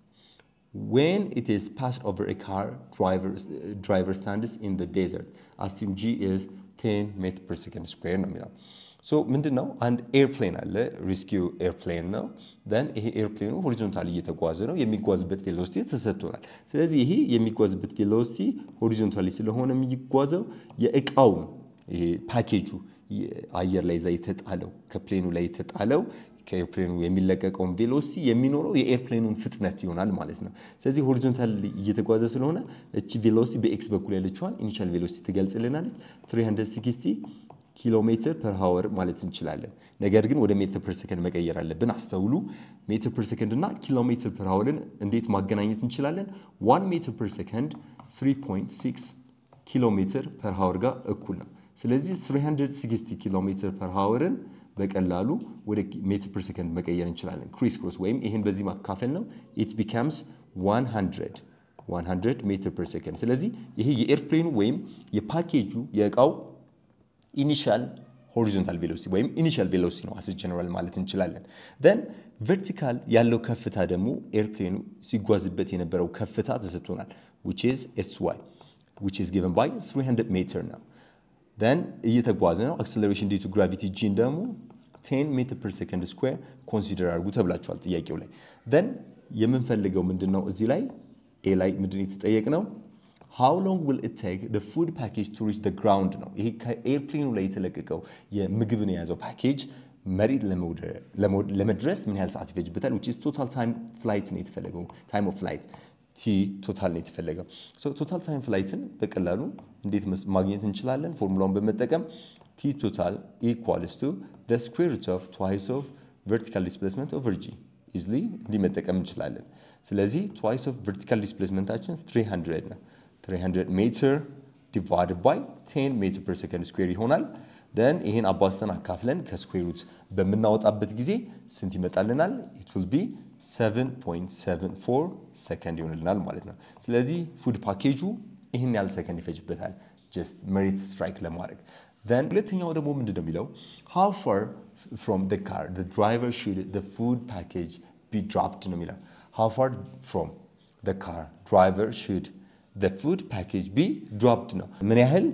when it is passed over a car driver, driver stands in the desert assume g is 10 meter per second square ነው የሚለው ሶ ምንድን ነው አንድ ኤርፕሌን አለ ሪስኪው ኤርፕሌን ነው ደን ይሄ ኤርፕሌኑ ሆሪዞንታሊ እየተጓዘ ነው የሚጓዝበት ቬሎሲቲ ተሰጥቶናል ስለዚህ ይሄ የሚጓዝበት ቬሎሲቲ ሆሪዞንታሊ ስለሆነ የሚጓዘው የእቃውን ይሄ ፓኬጁ አየር ላይ ዛ የተጣለው ከፕሌኑ ላይ የተጣለው ከኤርፕሌኑ የሚለቀቀውን ቬሎሲቲ የሚኖረው የኤርፕሌኑን ፍጥነት ይሆናል ማለት ነው። ስለዚህ ሆሪዞንታል እየተጓዘ ስለሆነ እቺ ቬሎሲቲ በኤክስ በኩል ያለችዋን ኢኒሻል ቬሎሲቲ ትገልጽልናለች 360 ኪሎ ሜትር ፐር ሃወር ማለት እንችላለን። ነገር ግን ወደ ሜትር ፐር ሰከንድ መቀየር አለብን። አስተውሉ። ሜትር ፐር ሰከንድ እና ኪሎ ሜትር ፐር ሃወርን እንዴት ማገናኘት እንችላለን? ዋን ሜትር ፐር ሰከንድ 3.6 ኪሎ ሜትር ፐር ሃወር ጋር እኩል ነው። ስለዚህ 360 ኪሎ ሜትር ፐር ሃወርን በቀላሉ ወደ ሜትር ፐር ሰከንድ መቀየር እንችላለን። ክሪስ ክሮስ ወይም ይህን በዚህ ማካፈል ነው። ኢት ቢካምስ 100 100 ሜትር ፐር ሰከንድ። ስለዚህ ይሄ የኤርፕሌኑ ወይም የፓኬጁ የእቃው ኢኒሻል ሆሪዞንታል ቬሎሲቲ ወይም ኢኒሻል ቬሎሲቲ ነው አስ ጀነራል ማለት እንችላለን። ደን ቨርቲካል ያለው ከፍታ ደግሞ ኤርፕሌኑ ሲጓዝበት የነበረው ከፍታ ተሰጥቶናል which is sy which is given by 300 ሜትር ነው። ደን እየተጓዘ ነው። አክሰለሬሽን ዲቱ ግራቪቲ ጂን ደግሞ 10 ሜትር ፐር ሰከንድ ስኩዌር ኮንሲደር አድርጉ ተብላችኋል ጥያቄው ላይ። ደን የምንፈልገው ምንድን ነው እዚህ ላይ ኤ ላይ ምንድን የተጠየቅ ነው ሃው ሎንግ ዊል ኢት ቴክ ዘ ፉድ ፓኬጅ ቱ ሪች ዘ ግራውንድ ነው። ይሄ ከኤርፕሌኑ ላይ የተለቀቀው የምግብን የያዘው ፓኬጅ መሬት ለመድረስ ምን ያህል ሰዓት ይፈጅበታል? ዊች ኢዝ ቶታል ታይም ፍላይት ነው የተፈለገው። ታይም ኦፍ ፍላይት ቲ ቶታል ነው የተፈለገው። ቶታል ታይም ፍላይትን በቀላሉ እንዴት ማግኘት እንችላለን? ፎርሙላውን በመጠቀም ቲ ቶታል ኢኳልስ ቱ ዘ ስኩዌር ሩት ኦፍ ትዋይስ ኦፍ ቨርቲካል ዲስፕሌስመንት ኦቨር ጂ ኢዝሊ እንዲህ መጠቀም እንችላለን። ስለዚህ ትዋይስ ኦፍ ቨርቲካል ዲስፕሌስመንታችን 300 ነው። 300 ሜትር ዲቫይድድ ባይ 10 ሜትር ፐር ሰከንድ ስኩዌር ይሆናል። ደን ይህን አባዝተን አካፍለን ከስኩዌር ሩት በምናወጣበት ጊዜ ስንት ይመጣልናል? ኢት ዊል ቢ 7.74 ሰከንድ ይሆንልናል ማለት ነው። ስለዚህ ፉድ ፓኬጁ ይህን ያህል ሰከንድ ይፈጅበታል ጀስት መሬት ስትራይክ ለማድረግ then ሁለተኛው ደግሞ ምንድን ነው የሚለው how far from the car the driver should the food package be dropped ነው የሚለው how far from the car driver should the food package be dropped ነው ምን ያህል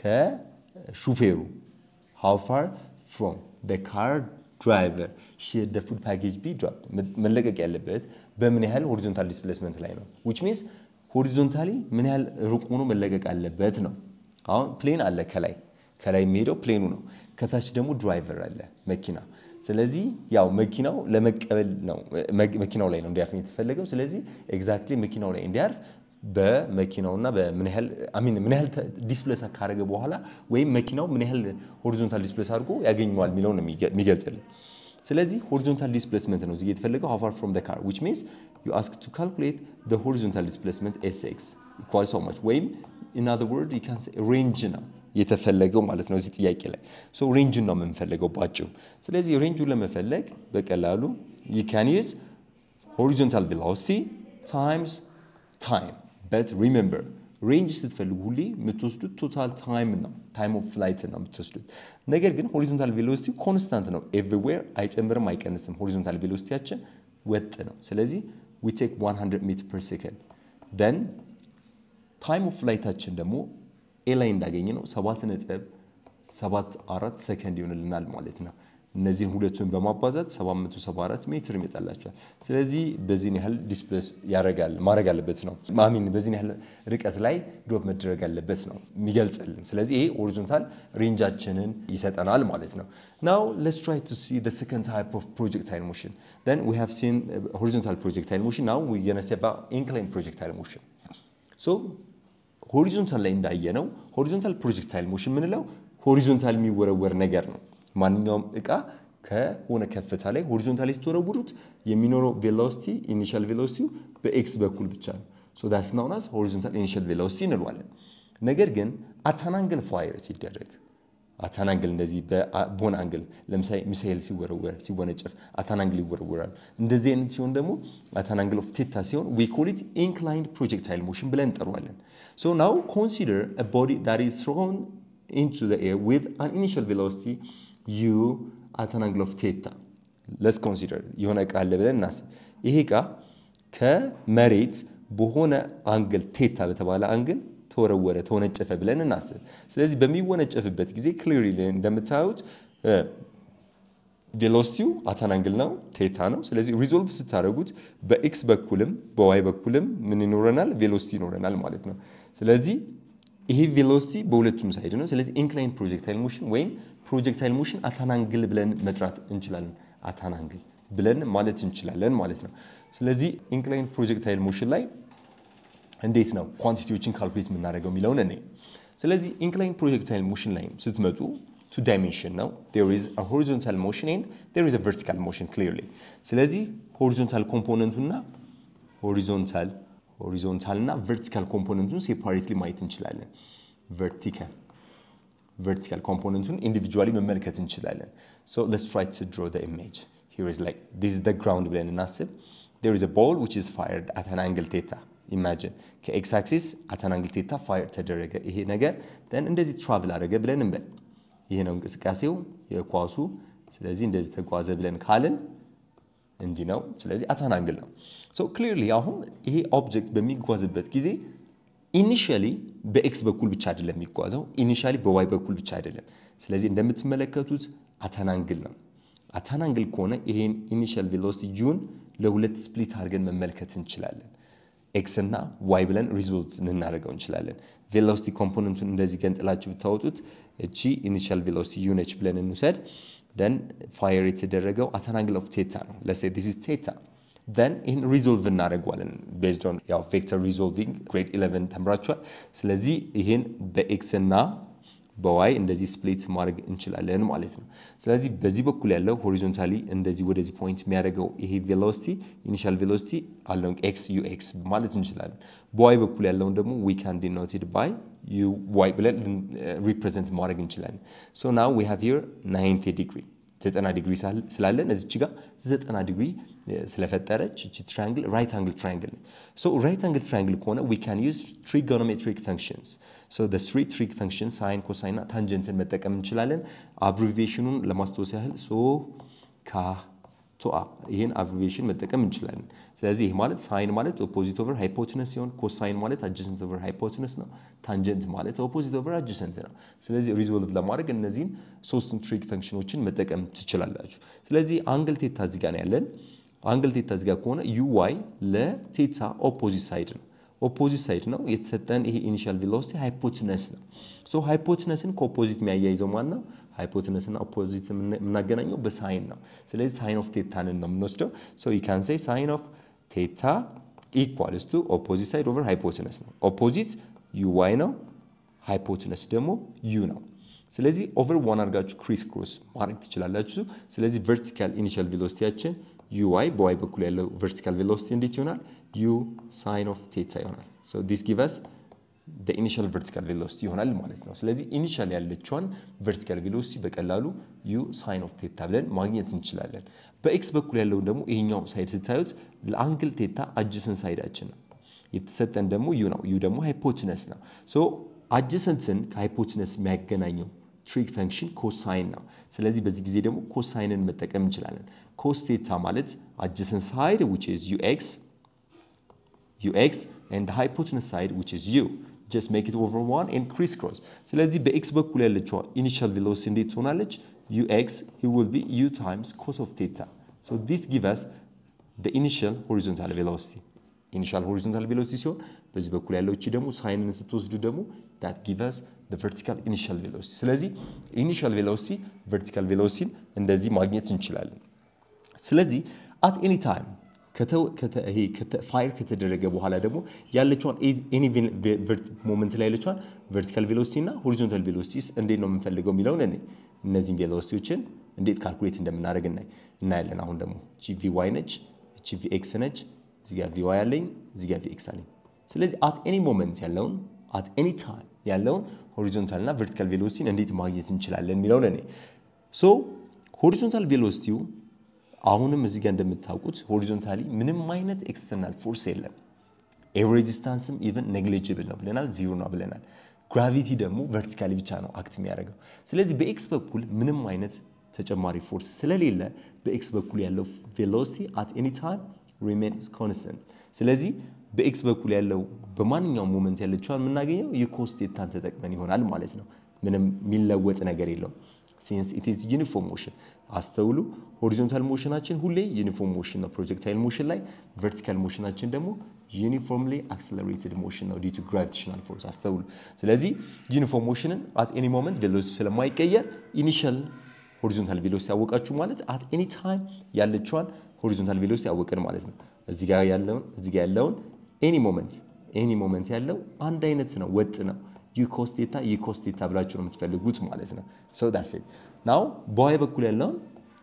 ከሹፌሩ how far from the car driver should the food package be dropped መለቀቅ ያለበት በምን ያህል ሆሪዞንታል ዲስፕሌስመንት ላይ ነው which means ሆሪዞንታሊ ምን ያህል ሩቅ ሆኖ መለቀቅ አለበት ነው አሁን ፕሌን አለ ከላይ ከላይ የሚሄደው ፕሌኑ ነው ከታች ደግሞ ድራይቨር አለ መኪና ስለዚህ ያው መኪናው ለመቀበል ነው መኪናው ላይ ነው እንዲያርፍ የተፈለገው ስለዚህ ኤግዛክትሊ መኪናው ላይ እንዲያርፍ በመኪናውና በምን ያህል አሚን ምን ያህል ዲስፕሌስ ካደረገ በኋላ ወይም መኪናው ምን ያህል ሆሪዞንታል ዲስፕሌስ አድርጎ ያገኘዋል የሚለው ነው የሚገልጽልን ስለዚህ ሆሪዞንታል ዲስፕሌስመንት ነው እዚህ የተፈለገው how far from the car which means you ask to calculate the horizontal displacement sx equals so much ወይም in other word you can say range ነው የተፈለገው ማለት ነው እዚህ ጥያቄ ላይ ሶ ሬንጅን ነው የምንፈልገው ባጭሩ ስለዚህ ሬንጁን ለመፈለግ በቀላሉ you can use horizontal velocity times time but remember ሬንጅ ስትፈልጉ ሁሌ የምትወስዱት ቶታል ታይም ነው ታይም ኦፍ ፍላይት ነው የምትወስዱት ነገር ግን ሆሪዞንታል ቬሎሲቲ ኮንስታንት ነው ኤቭሪዌር አይጨምርም አይቀንስም ሆሪዞንታል ቬሎሲቲያችን ወጥ ነው ስለዚህ ዊ ቴክ 100 ሜትር ፐር ሴከንድ ደን ታይም ኦፍ ፍላይታችን ደግሞ ኤ ላይ እንዳገኘ ነው 7 ነጥብ 74 ሰከንድ ይሆንልናል ማለት ነው እነዚህን ሁለቱን በማባዛት 774 ሜትር ይመጣላቸዋል ስለዚህ በዚህን ያህል ዲስፕሌስ ያደርጋል ማድረግ አለበት ነው ማሚን በዚህን ያህል ርቀት ላይ ድሮፕ መደረግ አለበት ነው የሚገልጽልን ስለዚህ ይሄ ሆሪዞንታል ሬንጃችንን ይሰጠናል ማለት ነው ናው let's try to see the second type of projectile motion then we have seen horizontal projectile motion now we're going to see about inclined projectile motion so ሆሪዞንታል ላይ እንዳየነው ሆሪዞንታል ፕሮጀክታይል ሞሽን የምንለው ሆሪዞንታል የሚወረወር ነገር ነው ማንኛውም እቃ ከሆነ ከፍታ ላይ ሆሪዞንታሊ ስትወረውሩት የሚኖረው ቬሎሲቲ ኢኒሻል ቬሎሲቲው በኤክስ በኩል ብቻ ነው ሶ ዳስ ናውን አስ ሆሪዞንታል ኢኒሻል ቬሎሲቲ እንለዋለን ነገር ግን አታናንግል ፋይር ሲደረግ አታናንግል እንደዚህ በሆነ አንግል ለምሳሌ ሚሳኤል ሲወረወር ሲወነጨፍ አታናንግል ይወረወራል እንደዚህ አይነት ሲሆን ደግሞ አታናንግል ኦፍ ቴታ ሲሆን ዊ ኮል ኢት ኢንክላይንድ ፕሮጀክታይል ሞሽን ብለን እንጠራዋለን ሶ ናው ኮንሲደር አ ቦዲ ዳት ኢዝ ትሮን into the air with an initial velocity u at an angle of theta. Let's consider የሆነ እቃ አለ ብለን እናስብ። ይሄ እቃ ከመሬት በሆነ አንግል ቴታ በተባለ አንግል ተወረወረ ተወነጨፈ ብለን እናስብ። ስለዚህ በሚወነጨፍበት ጊዜ ክሊርሊ እንደምታዩት ቬሎሲቲው አታን አንግል ነው ቴታ ነው። ስለዚህ ሪዞልቭ ስታደርጉት በኤክስ በኩልም በዋይ በኩልም ምን ይኖረናል? ቬሎሲቲ ይኖረናል ማለት ነው። ስለዚህ ይሄ ቬሎሲቲ በሁለቱም ሳይድ ነው። ስለዚህ ኢንክላይን ፕሮጀክታይል ሞሽን ወይም ፕሮጀክታይል ሞሽን አታናንግል ብለን መጥራት እንችላለን። አታናንግል ብለን ማለት እንችላለን ማለት ነው። ስለዚህ ኢንክላይን ፕሮጀክታይል ሞሽን ላይ እንዴት ነው ኳንቲቲዎችን ካልኩሌት የምናደርገው የሚለውን እኔ ስለዚህ ኢንክላይን ፕሮጀክታይል ሞሽን ላይ ስትመጡ ቱ ዳይሜንሽን ነው there is a horizontal motion and there is a vertical motion clearly ስለዚህ ሆሪዞንታል ኮምፖነንቱና ሆሪዞንታል ሆሪዞንታል እና ቨርቲካል ኮምፖነንቱን ሴፓሬትሊ ማየት እንችላለን። ቨርቲካል ቨርቲካል ኮምፖነንቱን ኢንዲቪጁዋሊ መመልከት እንችላለን። ሶ ሌትስ ትራይ ቱ ድሮ ዘ ኢሜጅ ሂር ኢዝ ላይክ ዲስ ኢዝ ዘ ግራውንድ ብለን እናስብ። ዜር ኢዝ አ ቦል ዊች ኢዝ ፋየርድ አት አን አንግል ቴታ ኢማጂን ከኤክስ አክሲስ አት አን አንግል ቴታ ፋየር ተደረገ ይሄ ነገር ደን እንደዚህ ትራቭል አደረገ ብለን እንበል። ይሄ ነው እንቅስቃሴው የኳሱ። ስለዚህ እንደዚህ ተጓዘ ብለን ካልን እንዲህ ነው። ስለዚህ አታን አንግል ነው። ሶ ክሊርሊ አሁን ይሄ ኦብጀክት በሚጓዝበት ጊዜ ኢኒሺያሊ በኤክስ በኩል ብቻ አይደለም የሚጓዘው፣ ኢኒሺያሊ በዋይ በኩል ብቻ አይደለም። ስለዚህ እንደምትመለከቱት አታን አንግል ነው። አታን አንግል ከሆነ ይሄን ኢኒሺያል ቬሎሲቲ ዩን ለሁለት ስፕሊት አድርገን መመልከት እንችላለን። ኤክስ እና ዋይ ብለን ሪዞልቭ ልናደርገው እንችላለን። ቬሎሲቲ ኮምፖነንቱን እንደዚህ ገንጥላችሁ ብታወጡት እቺ ኢኒሺያል ቬሎሲቲ ዩ ነች ብለን እንውሰድ። ደን ፋየር የተደረገው አት አን አንግል ኦፍ ቴታ ነው። ለሴ ዲስ ኢዝ ቴታ ደን ይህን ሪዞልቭ እናደርገዋለን ቤዝድ ኦን ያው ቬክተር ሪዞልቪንግ ግሬድ 11 ተምራችኋል። ስለዚህ ይህን በኤክስ እና በዋይ እንደዚህ ስፕሊት ማድረግ እንችላለን ማለት ነው። ስለዚህ በዚህ በኩል ያለው ሆሪዞንታሊ እንደዚህ ወደዚህ ፖይንት የሚያደርገው ይሄ ቬሎሲቲ ኢኒሻል ቬሎሲቲ አለውን ኤክስ ዩ ኤክስ ማለት እንችላለን። በዋይ በኩል ያለውን ደግሞ ዊ ካን ዲኖትድ ባይ ዩ ዋይ ብለን ሪፕሬዘንት ማድረግ እንችላለን። ሶ ናው ዊ ሃቭ ሂር 90 ዲግሪ ዘጠና ዲግሪ ስላለን እዚች ጋር ዘጠና ዲግሪ ስለፈጠረች እቺ ትራያንግል ራይት አንግል ትራያንግል ነች። ሶ ራይት አንግል ትራያንግል ከሆነ ዊ ካን ዩዝ ትሪጎኖሜትሪክ ፈንክሽንስ ሶ ዘ ትሪ ትሪክ ፈንክሽን ሳይን፣ ኮሳይን እና ታንጀንትን መጠቀም እንችላለን። አብሪቬሽኑን ለማስታወስ ያህል ሶ ካ ቶአ ይህን አብሪቬሽን መጠቀም እንችላለን። ስለዚህ ይህ ማለት ሳይን ማለት ኦፖዚት ኦቨር ሃይፖትነስ ሲሆን ኮሳይን ማለት አጀሰንት ኦቨር ሃይፖትነስ ነው። ታንጀንት ማለት ኦፖዚት ኦቨር አጀሰንት ነው። ስለዚህ ሪዞልቭ ለማድረግ እነዚህን ሶስቱን ትሪክ ፈንክሽኖችን መጠቀም ትችላላችሁ። ስለዚህ አንግል ቴታ እዚጋ ነው ያለን። አንግል ቴታ እዚጋ ከሆነ ዩ ዋይ ለቴታ ኦፖዚት ሳይድ ነው ኦፖዚት ሳይድ ነው የተሰጠን። ይሄ ኢኒሻል ቬሎሲቲ ሃይፖትነስ ነው። ሶ ሃይፖትነስን ከኦፖዚት የሚያያይዘው ማን ነው? ሃይፖትነስና ኦፖዚት የምናገናኘው በሳይን ነው። ስለዚህ ሳይን ኦፍ ቴታንን ነው የምንወስደው። ሶ ዩ ካን ሴይ ሳይን ኦፍ ቴታ ኢኳልስ ቱ ኦፖዚት ሳይድ ኦቨር ሃይፖትነስ ነው። ኦፖዚት ዩ ዋይ ነው፣ ሃይፖትነስ ደግሞ ዩ ነው። ስለዚህ ኦቨር ዋን አድርጋችሁ ክሪስ ክሮስ ማድረግ ትችላላችሁ። ስለዚህ ቨርቲካል ኢኒሻል ቬሎሲቲያችን ዩ ዋይ በዋይ በኩል ያለው ቨርቲካል ቬሎሲቲ እንዴት ይሆናል? ዩ ሳይን ኦፍ ቴታ ይሆናል። ሶ ዲስ ጊቭ አስ ኢኒሻል ቨርቲካል ቬሎሲቲ ይሆናል ማለት ነው። ስለዚህ ኢኒሻል ያለችዋን ቨርቲካል ቬሎሲቲ በቀላሉ ዩ ሳይን ኦፍ ቴታ ብለን ማግኘት እንችላለን። በኤክስ በኩል ያለውን ደግሞ ይሄኛው ሳይድ ስታዩት ለአንግል ቴታ አጅሰን ሳይዳችን ነው። የተሰጠን ደግሞ ዩ ነው። ዩ ደግሞ ሃይፖትነስ ነው። ሶ አጅሰንትን ከሃይፖትነስ የሚያገናኘው ትሪክ ፈንክሽን ኮሳይን ነው። ስለዚህ በዚህ ጊዜ ደግሞ ኮሳይንን መጠቀም እንችላለን። ኮስ ቴታ ማለት አጅሰን ሳይድ ዊች ኢዝ ዩ ኤክስ ux and the hypotenuse side which is u just make it over one and crisscross ስለዚህ በኤክስ በኩል ያለችው ኢኒሻል ቬሎሲቲ እንዴት ትሆናለች ux it will be u times cos of theta so this give us the initial horizontal velocity ኢኒሻል ሆሪዞንታል ቬሎሲቲ ሲሆን በዚህ በኩል ያለው እቺ ደግሞ ሳይንን ስትወስዱ ደግሞ that give us the vertical initial velocity ስለዚህ ኢኒሻል ቬሎሲቲ ቨርቲካል ቬሎሲቲን እንደዚህ ማግኘት እንችላለን ስለዚህ at any time ፋይር ከተደረገ በኋላ ደግሞ ያለችዋን ኤኒ ሞመንት ላይ ያለችዋን ቨርቲካል ቬሎሲቲ እና ሆሪዞንታል ቬሎሲቲ እንዴት ነው የምንፈልገው የሚለውን እኔ እነዚህን ቬሎሲቲዎችን እንዴት ካልኩሌት እንደምናደርግ እናያለን። አሁን ደግሞ እቺ ቪ ዋይ ነች፣ እቺ ቪ ኤክስ ነች፣ እዚህ ጋር ቪ ዋይ አለኝ፣ እዚህ ጋር ቪ ኤክስ አለኝ። ስለዚህ አት ኤኒ ሞመንት ያለውን አት ኤኒ ታይም ያለውን ሆሪዞንታል እና ቨርቲካል ቬሎሲቲን እንዴት ማግኘት እንችላለን የሚለውን እኔ ሶ ሆሪዞንታል ቬሎሲቲው አሁንም እዚህ ጋር እንደምታውቁት ሆሪዞንታሊ ምንም አይነት ኤክስተርናል ፎርስ የለም። ኤር ሬዚስታንስም ኢቨን ኔግሊጅብል ነው ብለናል፣ ዚሮ ነው ብለናል። ግራቪቲ ደግሞ ቨርቲካሊ ብቻ ነው አክት የሚያደርገው። ስለዚህ በኤክስ በኩል ምንም አይነት ተጨማሪ ፎርስ ስለሌለ በኤክስ በኩል ያለው ቬሎሲቲ አት ኤኒ ታይም ሪሜንስ ኮንስተንት። ስለዚህ በኤክስ በኩል ያለው በማንኛውም ሞመንት ያለችዋን የምናገኘው የኮስ ቴታን ተጠቅመን ይሆናል ማለት ነው። ምንም የሚለወጥ ነገር የለውም። ሲንስ ኢት ኢዝ ዩኒፎርም ሞሽን አስተውሉ። ሆሪዞንታል ሞሽናችን ሁሌ ዩኒፎርም ሞሽን ነው ፕሮጀክታይል ሞሽን ላይ፣ ቨርቲካል ሞሽናችን ደግሞ ዩኒፎርምሊ አክሰለሬትድ ሞሽን ነው ዲዩ ቱ ግራቪቴሽናል ፎርስ አስተውሉ። ስለዚህ ዩኒፎርም ሞሽንን አት ኤኒ ሞመንት ቬሎሲቲ ስለማይቀየር ኢኒሻል ሆሪዞንታል ቬሎሲቲ ያወቃችሁ ማለት አት ኤኒ ታይም ያለችዋን ሆሪዞንታል ቬሎሲቲ ያወቅን ማለት ነው። እዚህ ጋር ያለውን እዚህ ጋር ያለውን ኤኒ ሞመንት ኤኒ ሞመንት ያለው አንድ አይነት ነው፣ ወጥ ነው። ዩኮስቴታ ዩኮስቴታ ብላችሁ ነው የምትፈልጉት ማለት ነው። ሶ ዳስ ኢት ናው በዋይ በኩል ያለውን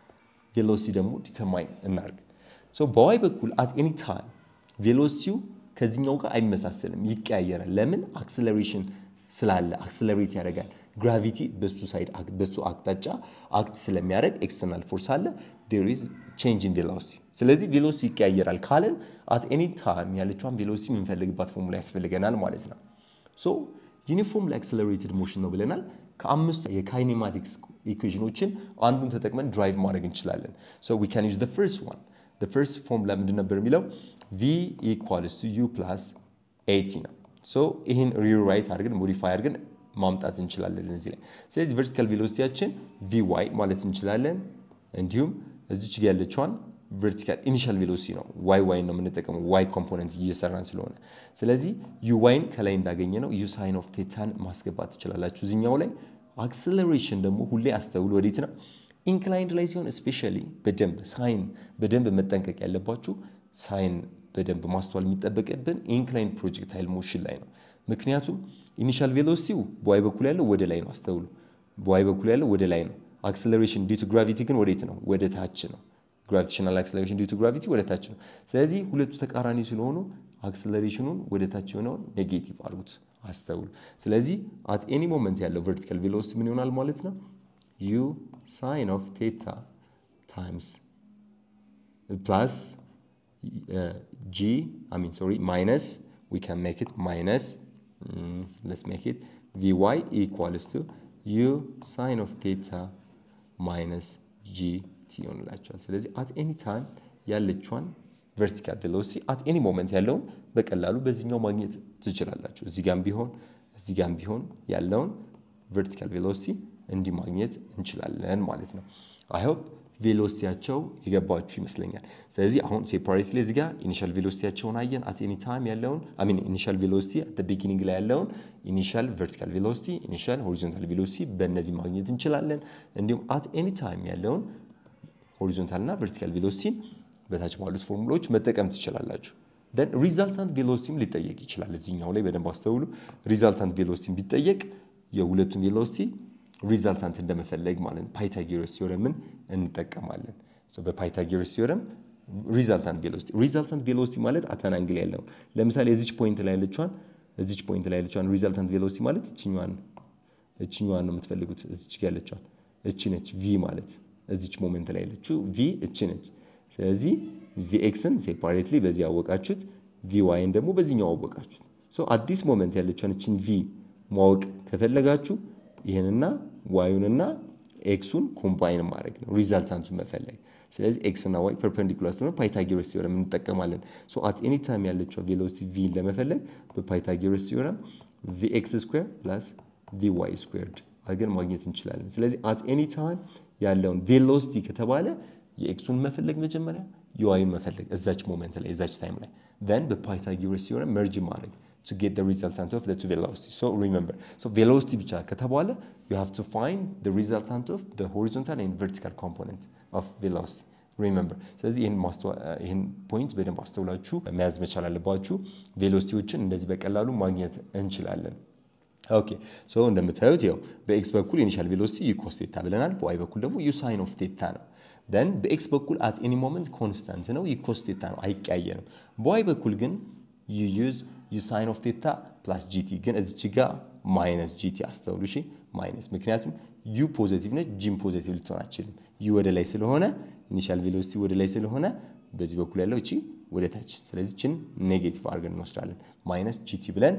ቬሎሲቲ ደግሞ ዲተርማይን እናርግ። ሶ በዋይ በኩል አት ኤኒ ታይም ቬሎሲቲው ከዚህኛው ጋር አይመሳሰልም፣ ይቀያየራል። ለምን? አክሰለሬሽን ስላለ አክሰለሬት ያደርጋል። ግራቪቲ በሱ ሳይድ በሱ አቅጣጫ አክት ስለሚያደርግ ኤክስተርናል ፎርስ አለ ዴር ኢዝ ቼንጅ ኢን ቬሎሲቲ። ስለዚህ ቬሎሲቲ ይቀያየራል ካለን አት ኤኒ ታይም ያለችዋን ቬሎሲቲ የምንፈልግባት ፎርሙላ ያስፈልገናል ማለት ነው። ሶ ዩኒፎርምሊ አክሰለሬትድ ሞሽን ነው ብለናል። ከአምስቱ የካይኔማቲክስ ኢኩዌሽኖችን አንዱን ተጠቅመን ድራይቭ ማድረግ እንችላለን። ሶ ዊ ካን ዩዝ ዘ ፈርስት ዋን ዘ ፈርስት ፎርሙላ ምንድን ነበር የሚለው ቪ ኢኳልስ ቱ ዩ ፕላስ ኤቲ ነው። ሶ ይህን ሪራይት አድርገን ሞዲፋይ አድርገን ማምጣት እንችላለን እዚህ ላይ። ስለዚህ ቨርቲካል ቬሎሲቲያችን ቪ ዋይ ማለት እንችላለን። እንዲሁም እዚች ጋ ያለችዋን ቨርቲካል ኢኒሻል ቬሎሲቲ ነው። ዋይ ዋይ ነው የምንጠቀመው ዋይ ኮምፖነንት እየሰራን ስለሆነ፣ ስለዚህ ዩ ዋይን ከላይ እንዳገኘ ነው ዩ ሳይን ኦፍ ቴታን ማስገባት ትችላላችሁ እዚኛው ላይ። አክሰለሬሽን ደግሞ ሁሌ አስተውሉ፣ ወዴት ነው ኢንክላይንድ ላይ ሲሆን ስፔሻሊ በደንብ ሳይን በደንብ መጠንቀቅ ያለባችሁ ሳይን በደንብ ማስተዋል የሚጠበቅብን ኢንክላይንድ ፕሮጀክታይል ሞሽን ላይ ነው። ምክንያቱም ኢኒሻል ቬሎሲቲው በዋይ በኩል ያለው ወደ ላይ ነው። አስተውሉ፣ በዋይ በኩል ያለው ወደ ላይ ነው። አክሰለሬሽን ዲቱ ግራቪቲ ግን ወዴት ነው? ወደ ታች ነው። ግራቪቴሽናል አክሰለሬሽን ዲቱ ግራቪቲ ወደ ታች ነው። ስለዚህ ሁለቱ ተቃራኒ ስለሆኑ አክሰለሬሽኑን ወደ ታች የሆነውን ኔጌቲቭ አድርጉት። አስተውሉ። ስለዚህ አት ኤኒ ሞመንት ያለው ቨርቲካል ቬሎሲቲ ምን ይሆናል ማለት ነው? ዩ ሳይን ኦፍ ቴታ ታይምስ ፕላስ ጂ አይ ሚን ሶሪ ማይነስ ዊ ካን ሜክ ኢት ማይነስ ሌትስ ሜክ ኢት ቪ ዋይ ኢኳልስ ቱ ዩ ሳይን ኦፍ ቴታ ማይነስ ጂ ቲ ይሆንላቸዋል። ስለዚህ አት ኤኒ ታይም ያለችዋን ቨርቲካል ቬሎሲቲ አት ኤኒ ሞመንት ያለውን በቀላሉ በዚህኛው ማግኘት ትችላላችሁ። እዚህ ጋም ቢሆን እዚህ ጋም ቢሆን ያለውን ቨርቲካል ቬሎሲቲ እንዲህ ማግኘት እንችላለን ማለት ነው። አይ ሆፕ ቬሎሲቲያቸው የገባችሁ ይመስለኛል። ስለዚህ አሁን ሴፓሬትሊ እዚህ ጋር ኢኒሻል ቬሎሲቲያቸውን አየን። አት ኤኒ ታይም ያለውን አይ ሚን ኢኒሻል ቬሎሲቲ አት ቢጊኒንግ ላይ ያለውን ኢኒሻል ቨርቲካል ቬሎሲቲ፣ ኢኒሻል ሆሪዞንታል ቬሎሲቲ በእነዚህ ማግኘት እንችላለን። እንዲሁም አት ኤኒ ታይም ያለውን ሆሪዞንታል እና ቨርቲካል ቬሎሲቲን በታች ባሉት ፎርሙላዎች መጠቀም ትችላላችሁ። ደን ሪዛልታንት ቬሎሲቲም ሊጠየቅ ይችላል። እዚህኛው ላይ በደንብ አስተውሉ። ሪዛልታንት ቬሎሲቲም ቢጠየቅ የሁለቱም ቬሎሲቲ ሪዛልታንት እንደመፈለግ ማለት ነው። ፓይታጎረስ ቲዮረምን እንጠቀማለን። በፓይታጎረስ ቲዮረም ሪዛልታንት ቬሎሲቲ ሪዛልታንት ቬሎሲቲ ማለት አታን አንግል ያለውን ለምሳሌ እዚች ፖይንት ላይ ያለችዋን እዚች ፖይንት ላይ ያለችዋን ሪዛልታንት ቬሎሲቲ ማለት እችኛዋን እችኛዋን ነው የምትፈልጉት። እዚች ጋር ያለችዋን እቺ ነች ቪ ማለት እዚች ሞመንት ላይ ያለችው ቪ እቺ ነች። ስለዚህ ቪኤክስን ሴፓሬትሊ በዚህ ያወቃችሁት፣ ቪ ዋይን ደግሞ በዚህኛው አወቃችሁት። ሶ አዲስ ሞመንት ያለችውን እችን ቪ ማወቅ ከፈለጋችሁ ይህንና ዋዩንና ኤክሱን ኮምባይን ማድረግ ነው ሪዛልታንቱን መፈለግ። ስለዚህ ኤክስ እና ዋይ ፐርፐንዲኩላር ስለሆነ ፓይታጎረስ ቲዮረም እንጠቀማለን። ሶ አት ኤኒ ታይም ያለችው ቬሎሲቲ ቪ ለመፈለግ በፓይታጎረስ ቲዮረም ቪ ኤክስ ስኩዌር ፕላስ ቪ ዋይ ስኩዌርድ አድርገን ማግኘት እንችላለን። ስለዚህ አት ኤኒ ታይም ያለውን ቬሎሲቲ ከተባለ የኤክሱን መፈለግ መጀመሪያ የዋዩን መፈለግ እዛች ሞመንት ላይ እዛች ታይም ላይ then በፓይታጎረስ ቲዮረም መርጅ ማድረግ to get the resultant of the two velocity. So remember, so velocity ብቻ ከተባለ you have to find the resultant of the horizontal and vertical component of velocity. ሪመምበር ስለዚህ ይህን ፖይንት በደንብ አስተውላችሁ መያዝ መቻል አለባችሁ። ቬሎሲቲዎችን እንደዚህ በቀላሉ ማግኘት እንችላለን። ኦኬ ሶ እንደምታዩት ያው በኤክስ በኩል ኢኒሻል ቬሎሲቲ ዩ ኮስ ቴታ ብለናል። በዋይ በኩል ደግሞ ዩ ሳይን ኦፍ ቴታ ነው። ደን በኤክስ በኩል አት ኤኒ ሞመንት ኮንስታንት ነው፣ ዩ ኮስ ቴታ ነው፣ አይቀያየርም። በዋይ በኩል ግን ዩ ዩዝ ዩ ሳይን ኦፍ ቴታ ፕላስ ጂቲ ግን እዚች ጋ ማይነስ ጂቲ አስተውሉ። እሺ ማይነስ ምክንያቱም ዩ ፖዘቲቭ ነች፣ ጂም ፖዘቲቭ ልትሆን አትችልም። ዩ ወደ ላይ ስለሆነ ኢኒሻል ቬሎሲቲ ወደ ላይ ስለሆነ በዚህ በኩል ያለው እቺ ወደ ታች፣ ስለዚህ ችን ኔጌቲቭ አድርገን እንወስዳለን። ማይነስ ጂቲ ብለን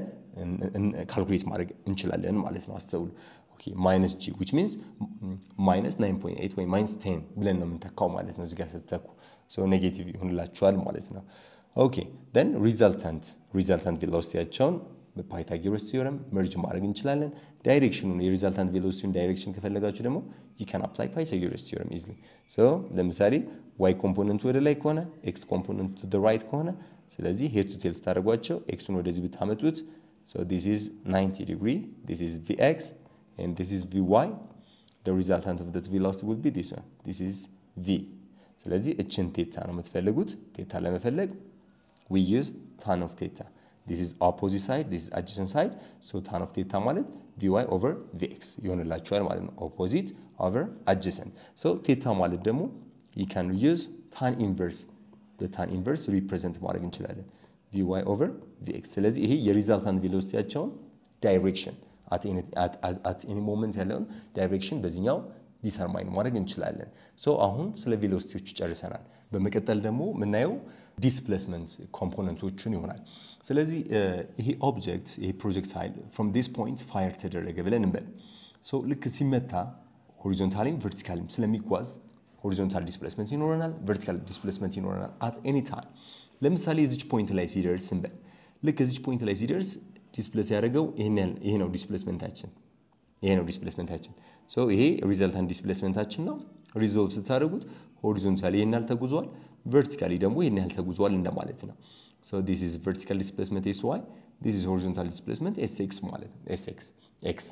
ካልኩሌት ማድረግ እንችላለን ማለት ነው። አስተውሉ። ማይነስ ጂ ዊች ሚንስ ማይነስ 9.8 ወይ ማይነስ 10 ብለን ነው የምንተካው ማለት ነው። እዚጋ ስትተኩ ኔጌቲቭ ይሆንላችኋል ማለት ነው። ኦኬ ደን ሪዛልታንት ሪዛልታንት ቬሎሲቲያቸውን በፓይታጎረስ ቲዮረም መርጅ ማድረግ እንችላለን። ዳይሬክሽኑን የሪዛልታንት ቬሎሲቲውን ዳይሬክሽን ከፈለጋችሁ ደግሞ ዩ ካን አፕላይ ፓይታጎረስ ቲዮረም ኢዝሊ። ሶ ለምሳሌ ዋይ ኮምፖነንቱ ወደ ላይ ከሆነ ኤክስ ኮምፖነንቱ ቱ ራይት ከሆነ ስለዚህ ሄድ ቱ ቴል ስታደርጓቸው ኤክሱን ወደዚህ ብታመጡት ሶ ዲስ ኢዝ 90 ዲግሪ ዲስ ኢዝ ቪኤክስ ኤንድ ዲስ ኢዝ ቪዋይ the resultant of that velocity would be this one this is v ስለዚህ እችን ቴታ ነው የምትፈልጉት ቴታ ለመፈለግ we use tan of theta this is opposite side this is adjacent side so tan of theta ማለት vy over vx ይሆንላችኋል ማለት ነው opposite over adjacent so ቴታ ማለት ደግሞ you can use tan inverse በታን ኢንቨርስ ሪፕሬዘንት ማድረግ እንችላለን vy over vx ስለዚህ ይሄ የሪዛልታንት ቬሎሲቲያቸውን ዳይሬክሽን አት ኤኒ ሞመንት ያለውን ዳይሬክሽን በዚህኛው ዲተርማይን ማድረግ እንችላለን። ሶ አሁን ስለ ቬሎሲቲዎቹ ጨርሰናል። በመቀጠል ደግሞ የምናየው ዲስፕሌስመንት ኮምፖነንቶችን ይሆናል። ስለዚህ ይሄ ኦብጀክት ይሄ ፕሮጀክታይል ፍሮም ዲስ ፖይንት ፋየር ተደረገ ብለን እንበል። ሶ ልክ ሲመታ ሆሪዞንታሊም ቨርቲካልም ስለሚጓዝ ሆሪዞንታል ዲስፕሌስመንት ይኖረናል፣ ቨርቲካል ዲስፕሌስመንት ይኖረናል አት ኤኒ ታይም። ለምሳሌ እዚች ፖይንት ላይ ሲደርስ እንበል። ልክ እዚች ፖይንት ላይ ሲደርስ ዲስፕሌስ ያደረገው ይሄ ነው ዲስፕሌስመንታችን ይሄ ነው ዲስፕሌስመንታችን። ሶ ይሄ ሪዘልታንት ዲስፕሌስመንታችን ነው። ሪዞልቭ ስታደርጉት ሆሪዞንታሊ ይህን ያህል ተጉዟል፣ ቨርቲካሊ ደግሞ ይህን ያህል ተጉዟል እንደማለት ነው። ሶ ዲስ ኢዝ ቨርቲካል ዲስፕሌስመንት ኤስ ዋይ፣ ዲስ ኢዝ ሆሪዞንታል ዲስፕሌስመንት ኤስ ኤክስ ማለት ነው። ኤስ ኤክስ ኤክስ።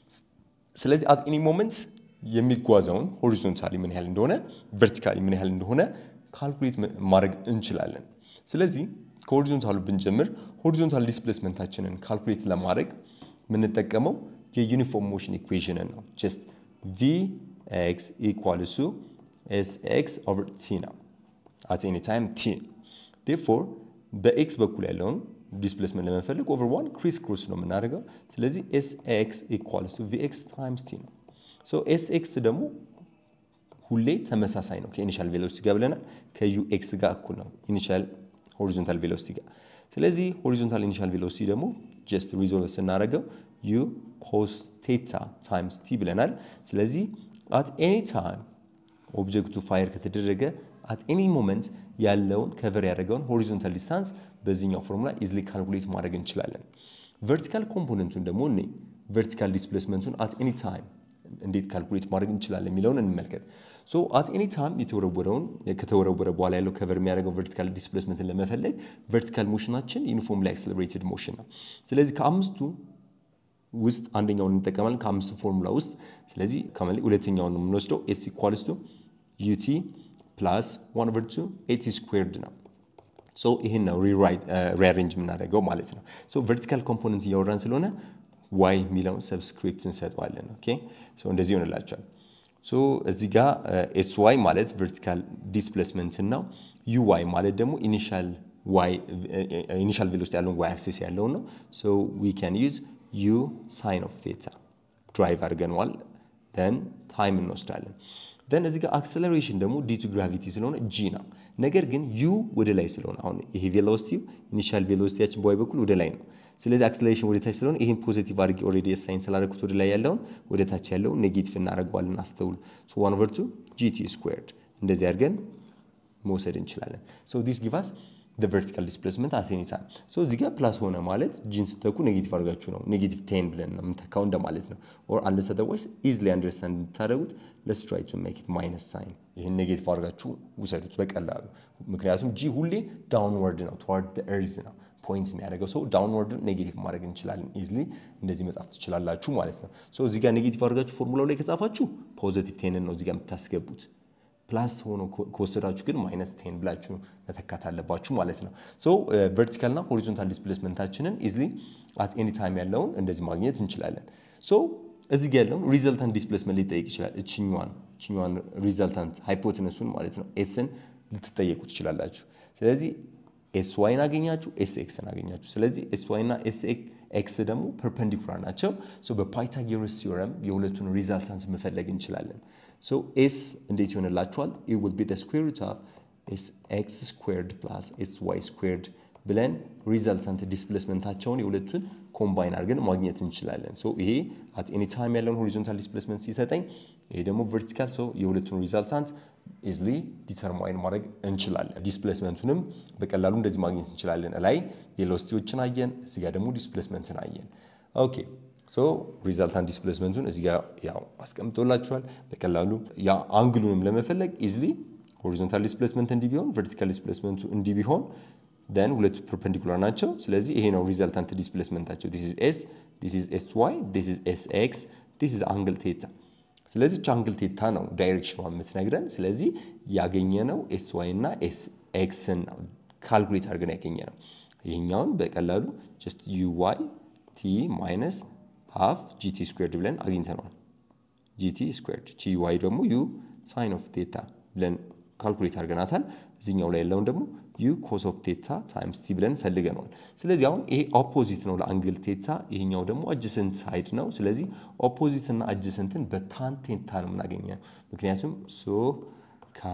ስለዚህ አት ኤኒ ሞመንት የሚጓዘውን ሆሪዞንታሊ ምን ያህል እንደሆነ ቨርቲካሊ ምን ያህል እንደሆነ ካልኩሌት ማድረግ እንችላለን። ስለዚህ ከሆሪዞንታሉ ብንጀምር ሆሪዞንታል ዲስፕሌስመንታችንን ካልኩሌት ለማድረግ የምንጠቀመው የዩኒፎርም ሞሽን ኢኩዌሽንን ነው። ጀስት ቪ ኤክስ ኢኳልስ ቱ ኤስ ኤክስ ኦቨር ቲ ነው አት ኤኒ ታይም ቲ። ዴርፎር በኤክስ በኩል ያለውን ዲስፕሌስመንት ለመፈለግ ኦቨር ዋን ክሪስ ክሮስ ነው የምናደርገው። ስለዚህ ኤስ ኤክስ ኢኳልስ ቱ ቪ ኤክስ ታይምስ ቲ ነው። ሶ ኤስ ኤክስ ደግሞ ሁሌ ተመሳሳይ ነው ከኢኒሻል ቬሎሲቲ ጋር ብለናል። ከዩ ኤክስ ጋር እኩል ነው ኢኒሻል ሆሪዞንታል ቬሎሲቲ ጋር። ስለዚህ ሆሪዞንታል ኢኒሻል ቬሎሲቲ ደግሞ ጀስት ሪዞልቭ ስናደርገው ዩ ኮስ ቴታ ታይምስ ቲ ብለናል። ስለዚህ አት ኤኒ ታይም ኦብጀክቱ ፋየር ከተደረገ አት ኤኒ ሞመንት ያለውን ከቨር ያደረገውን ሆሪዞንታል ዲስታንስ በዚህኛው ፎርሙላ ኢዝሊ ካልኩሌት ማድረግ እንችላለን። ቨርቲካል ኮምፖነንቱን ደግሞ እኔ ቨርቲካል ዲስፕሌስመንቱን አት ኤኒ ታይም እንዴት ካልኩሌት ማድረግ እንችላለን የሚለውን እንመልከት። ሶ አት ኤኒ ታይም የተወረወረውን ከተወረወረ በኋላ ያለው ከቨር የሚያደርገው ቨርቲካል ዲስፕሌስመንትን ለመፈለግ ቨርቲካል ሞሽናችን ዩኒፎርምሊ አክሰለሬትድ ሞሽን ነው። ስለዚህ ከአምስቱ ውስጥ አንደኛውን እንጠቀማለን ከአምስቱ ፎርሙላ ውስጥ። ስለዚህ ከመ ሁለተኛውን የምንወስደው ኤስ ኢኳልስ ቱ ዩቲ ፕላስ ዋን ኦቨር ቱ ኤቲ ስኩዌርድ ነው። ሶ ይህን ነው ሪአሬንጅ የምናደርገው ማለት ነው። ሶ ቨርቲካል ኮምፖነንት እያወራን ስለሆነ ዋይ የሚለውን ሰብስክሪፕት እንሰጠዋለን። ኦኬ ሶ እንደዚህ ይሆንላቸዋል። ሶ እዚህ ጋር ኤስ ዋይ ማለት ቨርቲካል ዲስፕሌስመንትን ነው። ዩ ዋይ ማለት ደግሞ ኢኒሻል ዋይ ኢኒሻል ቬሎሲቲ ያለውን ዋይ አክሴስ ያለውን ነው። ሶ ዊ ካን ዩዝ ዩ ሳይን ኦፍ ቴታ ድራይቭ አድርገነዋል። ደን ታይም እንወስዳለን። ደን እዚህ ጋር አክሰለሬሽን ደግሞ ዲ ቱ ግራቪቲ ስለሆነ ጂ ነው። ነገር ግን ዩ ወደ ላይ ስለሆነ አሁን ይሄ ቬሎሲቲው ኢኒሻል ቬሎሲቲያችን በዋይ በኩል ወደ ላይ ነው። ስለዚህ አክሰለሬሽን ወደ ታች ስለሆነ ይህን ፖዚቲቭ አድርጌ ኦልሬዲ ሳይን ስላደረኩት ወደ ላይ ያለውን ወደ ታች ያለውን ኔጌቲቭ እናደርገዋለን። አስተውሉ። ሶ ዋን ኦቨር ቱ ጂቲ ስኩዌርድ እንደዚህ አድርገን መውሰድ እንችላለን። ሶ ዲስ ጊቭ አስ the vertical displacement at any time so እዚህ ጋር ፕላስ ሆነ ማለት ጂን ስተኩ ኔጌቲቭ አድርጋችሁ ነው ኔጌቲቭ ቴን ብለን ነው የምንተካው እንደማለት ነው። ኦር አንለስ አዘርዋይስ ኢዝሊ አንደርስታንድ እንድታደርጉት ለስ ትራይ ቱ ሜክ ኢት ማይነስ ሳይን ይህን ኔጌቲቭ አድርጋችሁ ውሰዱት በቀላሉ ምክንያቱም ጂ ሁሌ ዳውንወርድ ነው ትዋርድ ኤርዝ ነው ፖይንት የሚያደርገው ሰው ዳውንወርድ ኔጌቲቭ ማድረግ እንችላለን። ኢዝሊ እንደዚህ መጻፍ ትችላላችሁ ማለት ነው። ሶ እዚህ ጋር ኔጌቲቭ አድርጋችሁ ፎርሙላው ላይ ከጻፋችሁ ፖዚቲቭ ቴንን ነው እዚህ ጋር የምታስገቡት። ፕላስ ሆኖ ከወሰዳችሁ ግን ማይነስ ቴን ብላችሁ መተካት አለባችሁ ማለት ነው። ሶ ቨርቲካልና ሆሪዞንታል ዲስፕሌስመንታችንን ኢዝሊ አት ኤኒ ታይም ያለውን እንደዚህ ማግኘት እንችላለን። ሶ እዚህ ጋር ያለውን ሪዘልታንት ዲስፕሌስመንት ሊጠየቅ ይችላል። እችኛዋን እችኛዋን ሪዘልታንት ሃይፖቴነሱን ማለት ነው ኤስን ልትጠየቁ ትችላላችሁ። ስለዚህ ኤስ ዋይን አገኛችሁ፣ ኤስ ኤክስን አገኛችሁ። ስለዚህ ኤስ ዋይ እና ኤስ ኤክስ ደግሞ ፐርፐንዲኩላር ናቸው። ሶ በፓይታጎረስ ቲዮረም የሁለቱን ሪዛልታንት መፈለግ እንችላለን። ሶ ኤስ እንዴት ይሆንላችኋል? ኢት ዊል ቢ ዘ ስኩዌር ሩት ኦፍ ኤስ ኤክስ ስኩዌርድ ፕላስ ኤስ ዋይ ስኩዌርድ ብለን ሪዛልታንት ዲስፕሌስመንታቸውን የሁለቱን ኮምባይን አድርገን ማግኘት እንችላለን። ሶ ይሄ አት ኤኒ ታይም ያለውን ሆሪዞንታል ዲስፕሌስመንት ሲሰጠኝ፣ ይሄ ደግሞ ቨርቲካል። ሶ የሁለቱን ሪዛልታንት ኢዝሊ ዲተርማይን ማድረግ እንችላለን። ዲስፕሌስመንቱንም በቀላሉ እንደዚህ ማግኘት እንችላለን። ላይ ቬሎሲቲዎችን አየን፣ እዚህ ጋር ደግሞ ዲስፕሌስመንትን አየን። ኦኬ ሶ ሪዛልታንት ዲስፕሌስመንቱን እዚህ ጋር ያው አስቀምጦላችኋል። በቀላሉ ያ አንግሉንም ለመፈለግ ኢዝሊ ሆሪዞንታል ዲስፕሌስመንት እንዲህ ቢሆን ቨርቲካል ዲስፕሌስመንቱ እንዲህ ቢሆን ደን ሁለቱ ፐርፐንዲኩላር ናቸው። ስለዚህ ይሄ ነው ሪዛልታንት ዲስፕሌስመንታቸው። ዲስ ኢዝ ኤስ ዲስ ኢዝ ኤስ ዋይ ዲስ ኢዝ ኤስ ኤክስ ዲስ ኢዝ አንግል ቴታ። ስለዚህ አንግል ቴታ ነው ዳይሬክሽኗ የምትነግረን። ስለዚህ ያገኘነው ኤስ ዋይ እና ኤስ ኤክስን ነው ካልኩሌት አድርገን ያገኘ ነው። ይሄኛውን በቀላሉ ጀስት ዩ ዋይ ቲ ማይነስ ሃፍ ጂቲ ስኩዌርድ ብለን አግኝተነዋል። ጂቲ ስኩዌርድ ጂ ዋይ ደግሞ ዩ ሳይን ኦፍ ቴታ ብለን ካልኩሌት አድርገናታል። እዚኛው ላይ ያለውን ደግሞ ዩ ኮስ ኦፍ ቴታ ታይምስ ቲ ብለን ፈልገነዋል። ስለዚህ አሁን ይሄ ኦፖዚት ነው ለአንግል ቴታ፣ ይሄኛው ደግሞ አጅሰንት ሳይድ ነው። ስለዚህ ኦፖዚት እና አጅሰንትን በታን ቴታ ነው የምናገኘው። ምክንያቱም ሶ ካ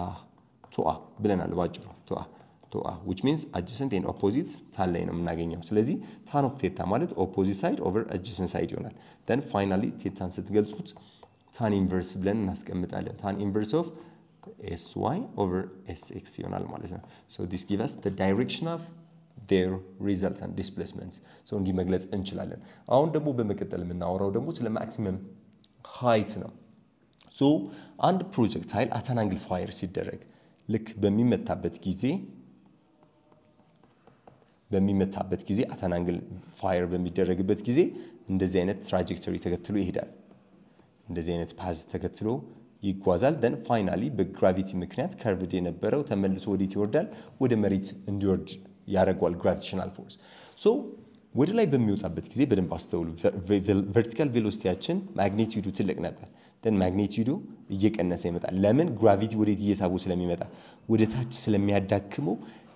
ቶአ ብለናል ባጭሩ ቶአ ቶአ ዊች ሚንስ አጅሰንት ኤንድ ኦፖዚት ታን ላይ ነው የምናገኘው። ስለዚህ ታን ኦፍ ቴታ ማለት ኦፖዚት ሳይድ ኦቨር አጅሰንት ሳይድ ይሆናል። ደን ፋይናሊ ቴታን ስትገልጹት ታን ኢንቨርስ ብለን እናስቀምጣለን። ታን ኢንቨርስ ኦፍ ኤስ ዋይ ኦቨር ኤስ ኤክስ ይሆናል ማለት ነው። ሶ ዲስ ጊቭ አስ ዘ ዳይሬክሽን ኦፍ ዴር ሪዛልታንት ዲስፕሌስመንት ሶ እንዲህ መግለጽ እንችላለን። አሁን ደግሞ በመቀጠል የምናወራው ደግሞ ስለ ማክሲመም ሃይት ነው። ሶ አንድ ፕሮጀክታይል አት አን አንግል ፋየር ሲደረግ ልክ በሚመታበት ጊዜ በሚመታበት ጊዜ አት አን አንግል ፋየር በሚደረግበት ጊዜ እንደዚህ አይነት ትራጀክተሪ ተከትሎ ይሄዳል። እንደዚህ አይነት ፓዝ ተከትሎ ይጓዛል። ደን ፋይናሊ በግራቪቲ ምክንያት ከርቭድ የነበረው ተመልሶ ወዴት ይወርዳል? ወደ መሬት እንዲወርድ ያደርገዋል ግራቪቴሽናል ፎርስ። ሶ ወደ ላይ በሚወጣበት ጊዜ በደንብ አስተውሉ። ቨርቲካል ቬሎሲቲያችን ማግኔቲዩዱ ትልቅ ነበር። ደን ማግኔቲዩዱ እየቀነሰ ይመጣል። ለምን? ግራቪቲ ወዴት እየሳቡ ስለሚመጣ ወደ ታች ስለሚያዳክመው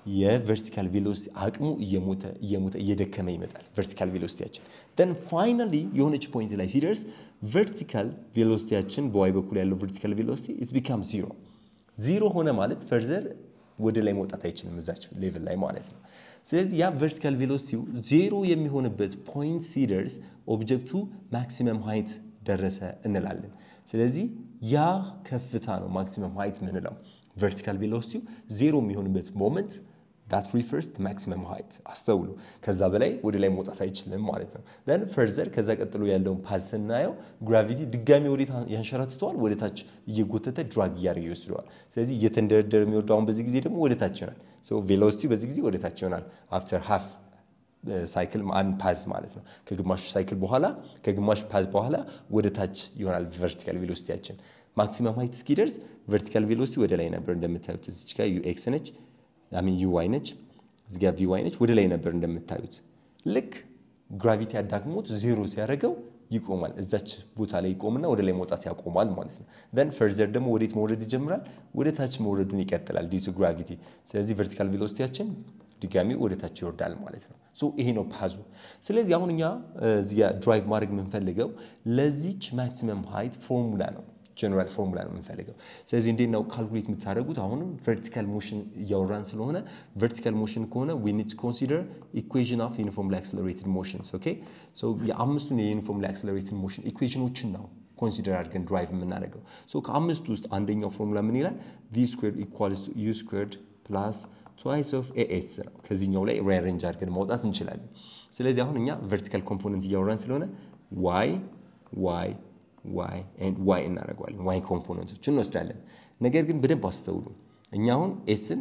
የቨርቲካል ቬሎሲቲ አቅሙ እየሞተ እየሞተ እየደከመ ይመጣል። ቨርቲካል ቬሎሲቲያችን ደን ፋይናሊ የሆነች ፖይንት ላይ ሲደርስ ቨርቲካል ቬሎሲቲያችን በዋይ በኩል ያለው ቨርቲካል ቬሎሲቲ ኢት ቢካም ዚሮ ዚሮ ሆነ ማለት ፈርዘር ወደ ላይ መውጣት አይችልም እዛች ሌቭል ላይ ማለት ነው። ስለዚህ ያ ቨርቲካል ቬሎሲቲው ዜሮ የሚሆንበት ፖይንት ሲደርስ ኦብጀክቱ ማክሲመም ሃይት ደረሰ እንላለን። ስለዚህ ያ ከፍታ ነው ማክሲመም ሃይት ምንለው። ቨርቲካል ቬሎሲቲው ዜሮ የሚሆንበት ሞመንት ዳት ሪፈርስ ማክሲመም ሃይት አስተውሉ። ከዛ በላይ ወደ ላይ መውጣት አይችልም ማለት ነው። ደን ፈርዘር ከዛ ቀጥሎ ያለውን ፓዝ ስናየው ግራቪቲ ድጋሚ ወዴት ያንሸራትተዋል? ወደ ታች እየጎተተ ድራግ እያደረገ ይወስደዋል። ስለዚህ እየተንደረደረ የሚወርደው አሁን በዚህ ጊዜ ደግሞ ወደ ታች ይሆናል። ቬሎሲቲው በዚህ ጊዜ ወደ ታች ይሆናል አፍተር ሃፍ ሳይክል አንድ ፓዝ ማለት ነው። ከግማሽ ሳይክል በኋላ ከግማሽ ፓዝ በኋላ ወደ ታች ይሆናል ቨርቲካል ቬሎሲቲያችን። ማክሲመም ሃይት እስኪደርስ ቨርቲካል ቬሎሲቲ ወደ ላይ ነበር እንደምታዩት። እዚች ጋር ዩ ኤክስ ነች ሚን ዩ ዋይ ነች፣ እዚ ጋር ቪ ዋይ ነች። ወደ ላይ ነበር እንደምታዩት። ልክ ግራቪቲ አዳክሞት ዜሮ ሲያደርገው ይቆማል። እዛች ቦታ ላይ ይቆምና ወደ ላይ መውጣት ያቆማል ማለት ነው። ደን ፈርዘር ደግሞ ወዴት መውረድ ይጀምራል? ወደ ታች መውረዱን ይቀጥላል ዲቱ ግራቪቲ። ስለዚህ ቨርቲካል ቬሎሲቲያችን ድጋሚ ወደ ታች ይወርዳል ማለት ነው። ሶ ይሄ ነው ፓዙ። ስለዚህ አሁን እኛ እዚህ ድራይቭ ማድረግ የምንፈልገው ለዚች ማክሲመም ሃይት ፎርሙላ ነው ጀነራል ፎርሙላ ነው የምንፈልገው። ስለዚህ እንዴት ነው ካልኩሌት የምታደርጉት? አሁንም ቨርቲካል ሞሽን እያወራን ስለሆነ ቨርቲካል ሞሽን ከሆነ ዊ ኒድ ቱ ኮንሲደር ኢኩዌሽን ኦፍ ዩኒፎርምሊ አክሰለሬትድ ሞሽንስ ኦኬ። ሶ የአምስቱን የዩኒፎርምሊ አክሰለሬትድ ሞሽን ኢኩዌሽኖችን ነው ኮንሲደር አድርገን ድራይቭ የምናደርገው። ሶ ከአምስቱ ውስጥ አንደኛው ፎርሙላ ምን ይላል? ቪ ስኩዌርድ ኢኳልስ ቱ ዩ ስኩዌርድ ፕላስ ትዋይስ ኦፍ ኤኤስ ነው። ከዚህኛው ላይ ሪአሬንጅ አድርገን ማውጣት እንችላለን። ስለዚህ አሁን እኛ ቨርቲካል ኮምፖነንት እያወራን ስለሆነ ዋይ ዋይ ዋይ ኤንድ ዋይ እናደርገዋለን። ዋይ ኮምፖነንቶች እንወስዳለን። ነገር ግን በደንብ አስተውሉ። እኛ አሁን ኤስን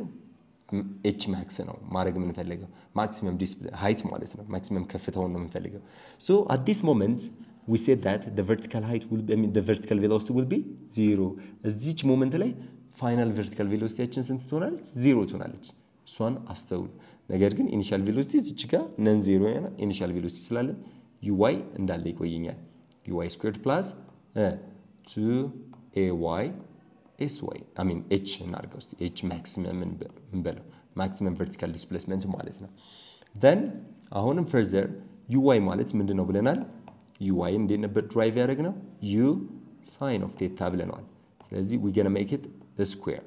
ኤች ማክስ ነው ማድረግ የምንፈልገው ማክሲመም ሃይት ማለት ነው። ማክሲመም ከፍታውን ነው የምንፈልገው። ሶ አት ዲስ ሞመንት ዊ ሴድ ዳት ዘ ቨርቲካል ሃይት ዊል ቢ ዘ ቨርቲካል ቬሎሲቲ ዊል ቢ ዚሮ። እዚች ሞመንት ላይ ፋይናል ቨርቲካል ቬሎሲቲያችን ስንት ትሆናለች? ዚሮ ትሆናለች። እሷን አስተውሉ። ነገር ግን ኢኒሻል ቬሎሲቲ እዚች ጋር ነን ዜሮ ኢኒሻል ቬሎሲቲ ስላለን ዩዋይ እንዳለ ይቆየኛል። ዩዋይ ስኩዌርድ ፕላስ ቱ ኤ ዋይ ኤስ ዋይ አሚን ኤች እናድርገው እስኪ ኤች ማክሲመም እንበለው ማክሲመም ቨርቲካል ዲስፕሌስመንት ማለት ነው። ደን አሁንም ፈርዘር ዩዋይ ማለት ምንድን ነው ብለናል? ዩዋይ እንዴት ነበር ድራይቭ ያደረግ ነው? ዩ ሳይን ኦፍ ቴታ ብለነዋል። ስለዚህ ዊ ገና ሜክ ኢት ስኩዌር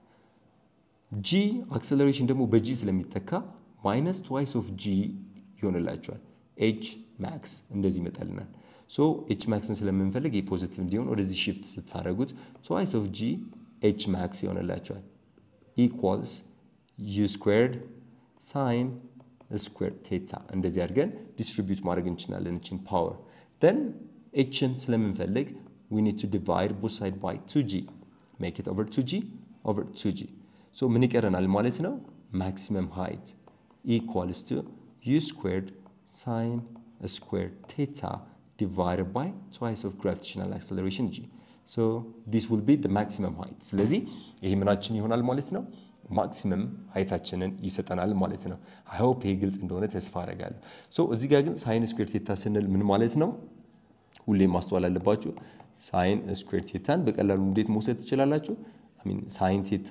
ጂ አክሰለሬሽን ደግሞ በጂ ስለሚተካ ማይነስ ትዋይስ ኦፍ ጂ ይሆንላቸዋል። ኤች ማክስ እንደዚህ ይመጣልናል። ሶ ኤች ማክስን ስለምንፈልግ የፖዚቲቭ እንዲሆን ወደዚህ ሽፍት ስታደረጉት ትዋይስ ኦፍ ጂ ኤች ማክስ ይሆንላቸዋል። ኢኳልስ ዩ ስኩዌርድ ሳይን ስኩዌር ቴታ እንደዚህ አድርገን ዲስትሪቢዩት ማድረግ እንችላለን እችን ፓወር ደን ኤችን ስለምንፈልግ ዊ ኒድ ቱ ዲቫይድ ቦት ሳይድ ባይ ቱ ጂ ሜክ ኢት ኦቨር ቱ ጂ ኦቨር ቱ ጂ ሶ ምን ይቀረናል ማለት ነው ማክሲመም ሃይት ኢኳልስ ቱ ዩ ስኩዌርድ ሳይን ስኩዌር ቴታ divided by twice of gravitational acceleration g. So this will be the maximum height. ስለዚህ ይሄ ምናችን ይሆናል ማለት ነው ማክሲመም ሀይታችንን ይሰጠናል ማለት ነው። አይ ሆፕ ይሄ ግልጽ እንደሆነ ተስፋ አደርጋለሁ። ሶ እዚህ ጋር ግን ሳይን ስኩዌር ቴታ ስንል ምን ማለት ነው? ሁሌም ማስተዋል አለባችሁ። ሳይን ስኩዌር ቴታን በቀላሉ እንዴት መውሰድ ትችላላችሁ? አሚን ሳይን ቴታ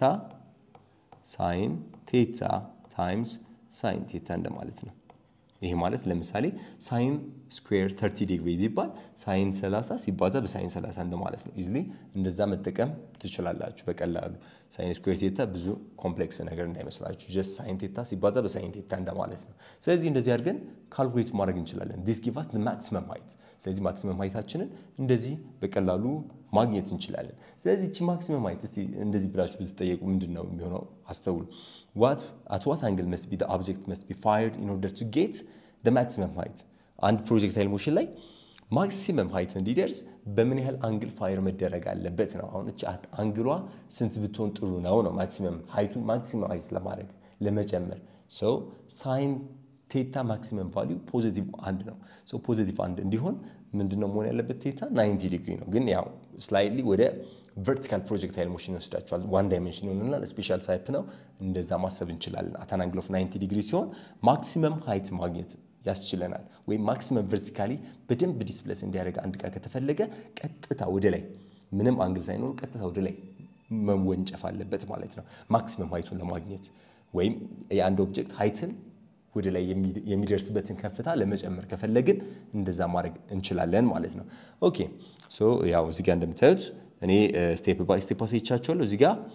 ሳይን ቴታ ታይምስ ሳይን ቴታ እንደማለት ነው። ይሄ ማለት ለምሳሌ ሳይን ስኩዌር 30 ዲግሪ ቢባል ሳይን 30 ሲባዛ በሳይን 30 እንደማለት ነው። ኢዝሊ እንደዛ መጠቀም ትችላላችሁ በቀላሉ። ሳይን ስኩዌር ቴታ ብዙ ኮምፕሌክስ ነገር እንዳይመስላችሁ፣ ጀስት ሳይን ቴታ ሲባዛ በሳይን ቴታ እንደማለት ነው። ስለዚህ እንደዚህ አድርገን ካልኩሌት ማድረግ እንችላለን። ዲስ ጊቭ አስ ማክሲመም ሃይት። ስለዚህ ማክሲመም ሃይታችንን እንደዚህ በቀላሉ ማግኘት እንችላለን። ስለዚህ እቺ ማክሲመም ሃይት እስቲ እንደዚህ ብላችሁ ብትጠየቁ ምንድን ነው የሚሆነው? አስተውሉ። ዋት አት ዋት አንግል መስት ቢ ኦብጀክት መስት ቢ ፋየርድ ኢን ኦርደር ቱ ጌት ማክሲመም ሃይት። አንድ ፕሮጀክታይል ሞሽን ላይ ማክሲመም ሃይት እንዲደርስ በምን ያህል አንግል ፋየር መደረግ አለበት ነው። አሁን እቺ አንግሏ ስንት ብትሆን ጥሩ ነው ነው ማክሲመም ሃይቱ ማክሲመም ሃይት ለማድረግ ለመጨመር ሰው ሳይን ቴታ ማክሲመም ቫሊዩ ፖዚቲቭ አንድ ነው። ሶ ፖዚቲቭ አንድ እንዲሆን ምንድነው መሆን ያለበት? ቴታ 90 ዲግሪ ነው። ግን ያው ስላይድሊ ወደ ቨርቲካል ፕሮጀክታይል ሞሽን ይወስዳቸዋል። ዋን ዳይሜንሽን ይሆንና ስፔሻል ታይፕ ነው። እንደዛ ማሰብ እንችላለን። አት አን አንግል ኦፍ 90 ዲግሪ ሲሆን ማክሲመም ሃይት ማግኘት ያስችለናል። ወይም ማክሲመም ቨርቲካሊ በደንብ ዲስፕሌስ እንዲያደርግ አንድ ዕቃ ከተፈለገ ቀጥታ ወደ ላይ ምንም አንግል ሳይኖር ቀጥታ ወደ ላይ መወንጨፍ አለበት ማለት ነው። ማክሲመም ሃይቱን ለማግኘት ወይም የአንድ ኦብጀክት ሀይትን ወደ ላይ የሚደርስበትን ከፍታ ለመጨመር ከፈለግን እንደዛ ማድረግ እንችላለን ማለት ነው። ኦኬ ሶ ያው እዚህ ጋር እንደምታዩት እኔ ስቴፕ ባይ ስቴፕ አሳይቻችኋለሁ። እዚህ ጋር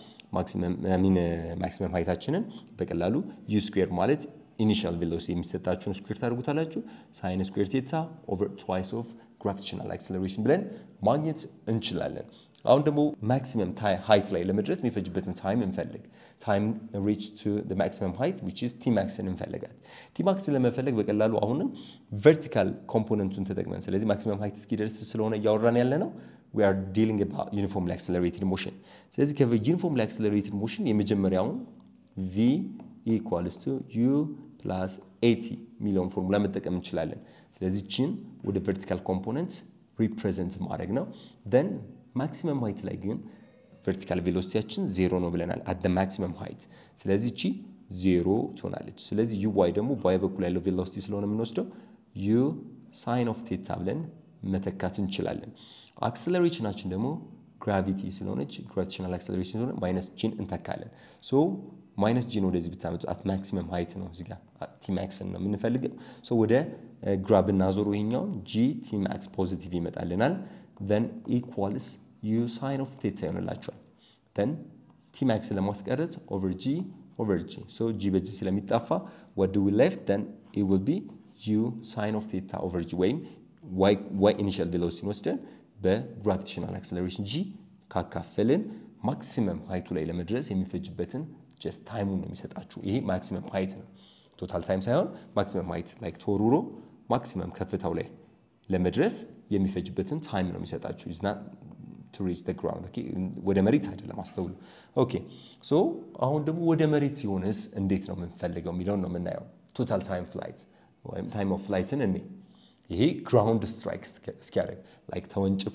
ማክሲመም ሀይታችንን በቀላሉ ዩ ስኩዌር ማለት ኢኒሻል ቬሎሲቲ የሚሰጣችሁን ስኩዌር ታደርጉታላችሁ ሳይን ስኩዌር ቴታ ኦቨር ትዋይስ ኦፍ ግራቪቴሽናል አክሰለሬሽን ብለን ማግኘት እንችላለን። አሁን ደግሞ ማክሲመም ሃይት ላይ ለመድረስ የሚፈጅበትን ታይም እንፈልግ። ታይም ሪች ቱ ማክሲመም ሃይት ዊች ኢዝ ቲማክስን እንፈልጋት። ቲማክስን ለመፈለግ በቀላሉ አሁንም ቨርቲካል ኮምፖነንቱን ተጠቅመን ስለዚህ ማክሲመም ሃይት እስኪደርስ ስለሆነ እያወራን ያለ ነው we are dealing about uniformly accelerated motion ስለዚህ ከዩኒፎርምሊ accelerated motion የመጀመሪያውን v equals to u plus at የሚለውን ፎርሙላ መጠቀም እንችላለን። ስለዚህ ችን ወደ ቨርቲካል ኮምፖነንት ሪፕሬዘንት ማድረግ ነው። then ማክሲመም ሃይት ላይ ግን ቨርቲካል ቬሎሲቲያችን ዜሮ ነው ብለናል አት ማክሲመም ሃይት። ስለዚህ ቺ ዜሮ ትሆናለች። ስለዚህ ዩ ዋይ ደግሞ በዋይ በኩል ያለው ቬሎሲቲ ስለሆነ የምንወስደው ዩ ሳይን ኦፍ ቴታ ብለን መተካት እንችላለን። አክሰለሬሽናችን ደግሞ ግራቪቲ ስለሆነች ግራቪቴሽናል አክሰለሬሽን ስለሆነ ማይነስ ጂን እንተካለን። ሶ ማይነስ ጂን ወደዚህ ብታመጡ አት ማክሲመም ሃይት ነው እዚጋ ቲማክስን ነው የምንፈልገው። ሶ ወደ ግራ ብናዞሩ ይሄኛውን ጂ ቲማክስ ፖዚቲቭ ይመጣልናል። ን ኢኳልስ ዩ ሳይን ኦፍ ቴታ ይሆንላቸዋል። ን ቲማክስን ለማስቀረት ኦቨር ጂ ኦቨር ጂ ሶ ጂ በጂ ስለሚጣፋ ወድ ዊ ሌፍት ን ኢት ዊል ቢ ዩ ሳይን ኦፍ ቴታ ኦቨር ጂ ወይም ዋይ ኢኒሻል ቬሎሲቲን ወስደን በግራቪቴሽናል አክሰለሬሽን ጂ ካካፈልን ማክሲመም ሃይቱ ላይ ለመድረስ የሚፈጅበትን ጀስት ታይሙን ነው የሚሰጣችሁ። ይሄ ማክሲመም ሃይት ነው፣ ቶታል ታይም ሳይሆን ማክሲመም ሃይት ላይክ ተወሩሮ ማክሲመም ከፍታው ላይ ለመድረስ የሚፈጅበትን ታይም ነው የሚሰጣችሁ። ኢዝና ቱ ሪች ዘ ግራውንድ ኦኬ፣ ወደ መሬት አይደለም አስተውሉ። ኦኬ ሶ አሁን ደግሞ ወደ መሬት ሲሆንስ እንዴት ነው የምንፈልገው የሚለውን ነው የምናየው። ቶታል ታይም ፍላይት ወይም ታይም ኦፍ ፍላይትን እኔ ይሄ ግራውንድ ስትራይክ እስኪያደርግ ላይክ ተወንጭፎ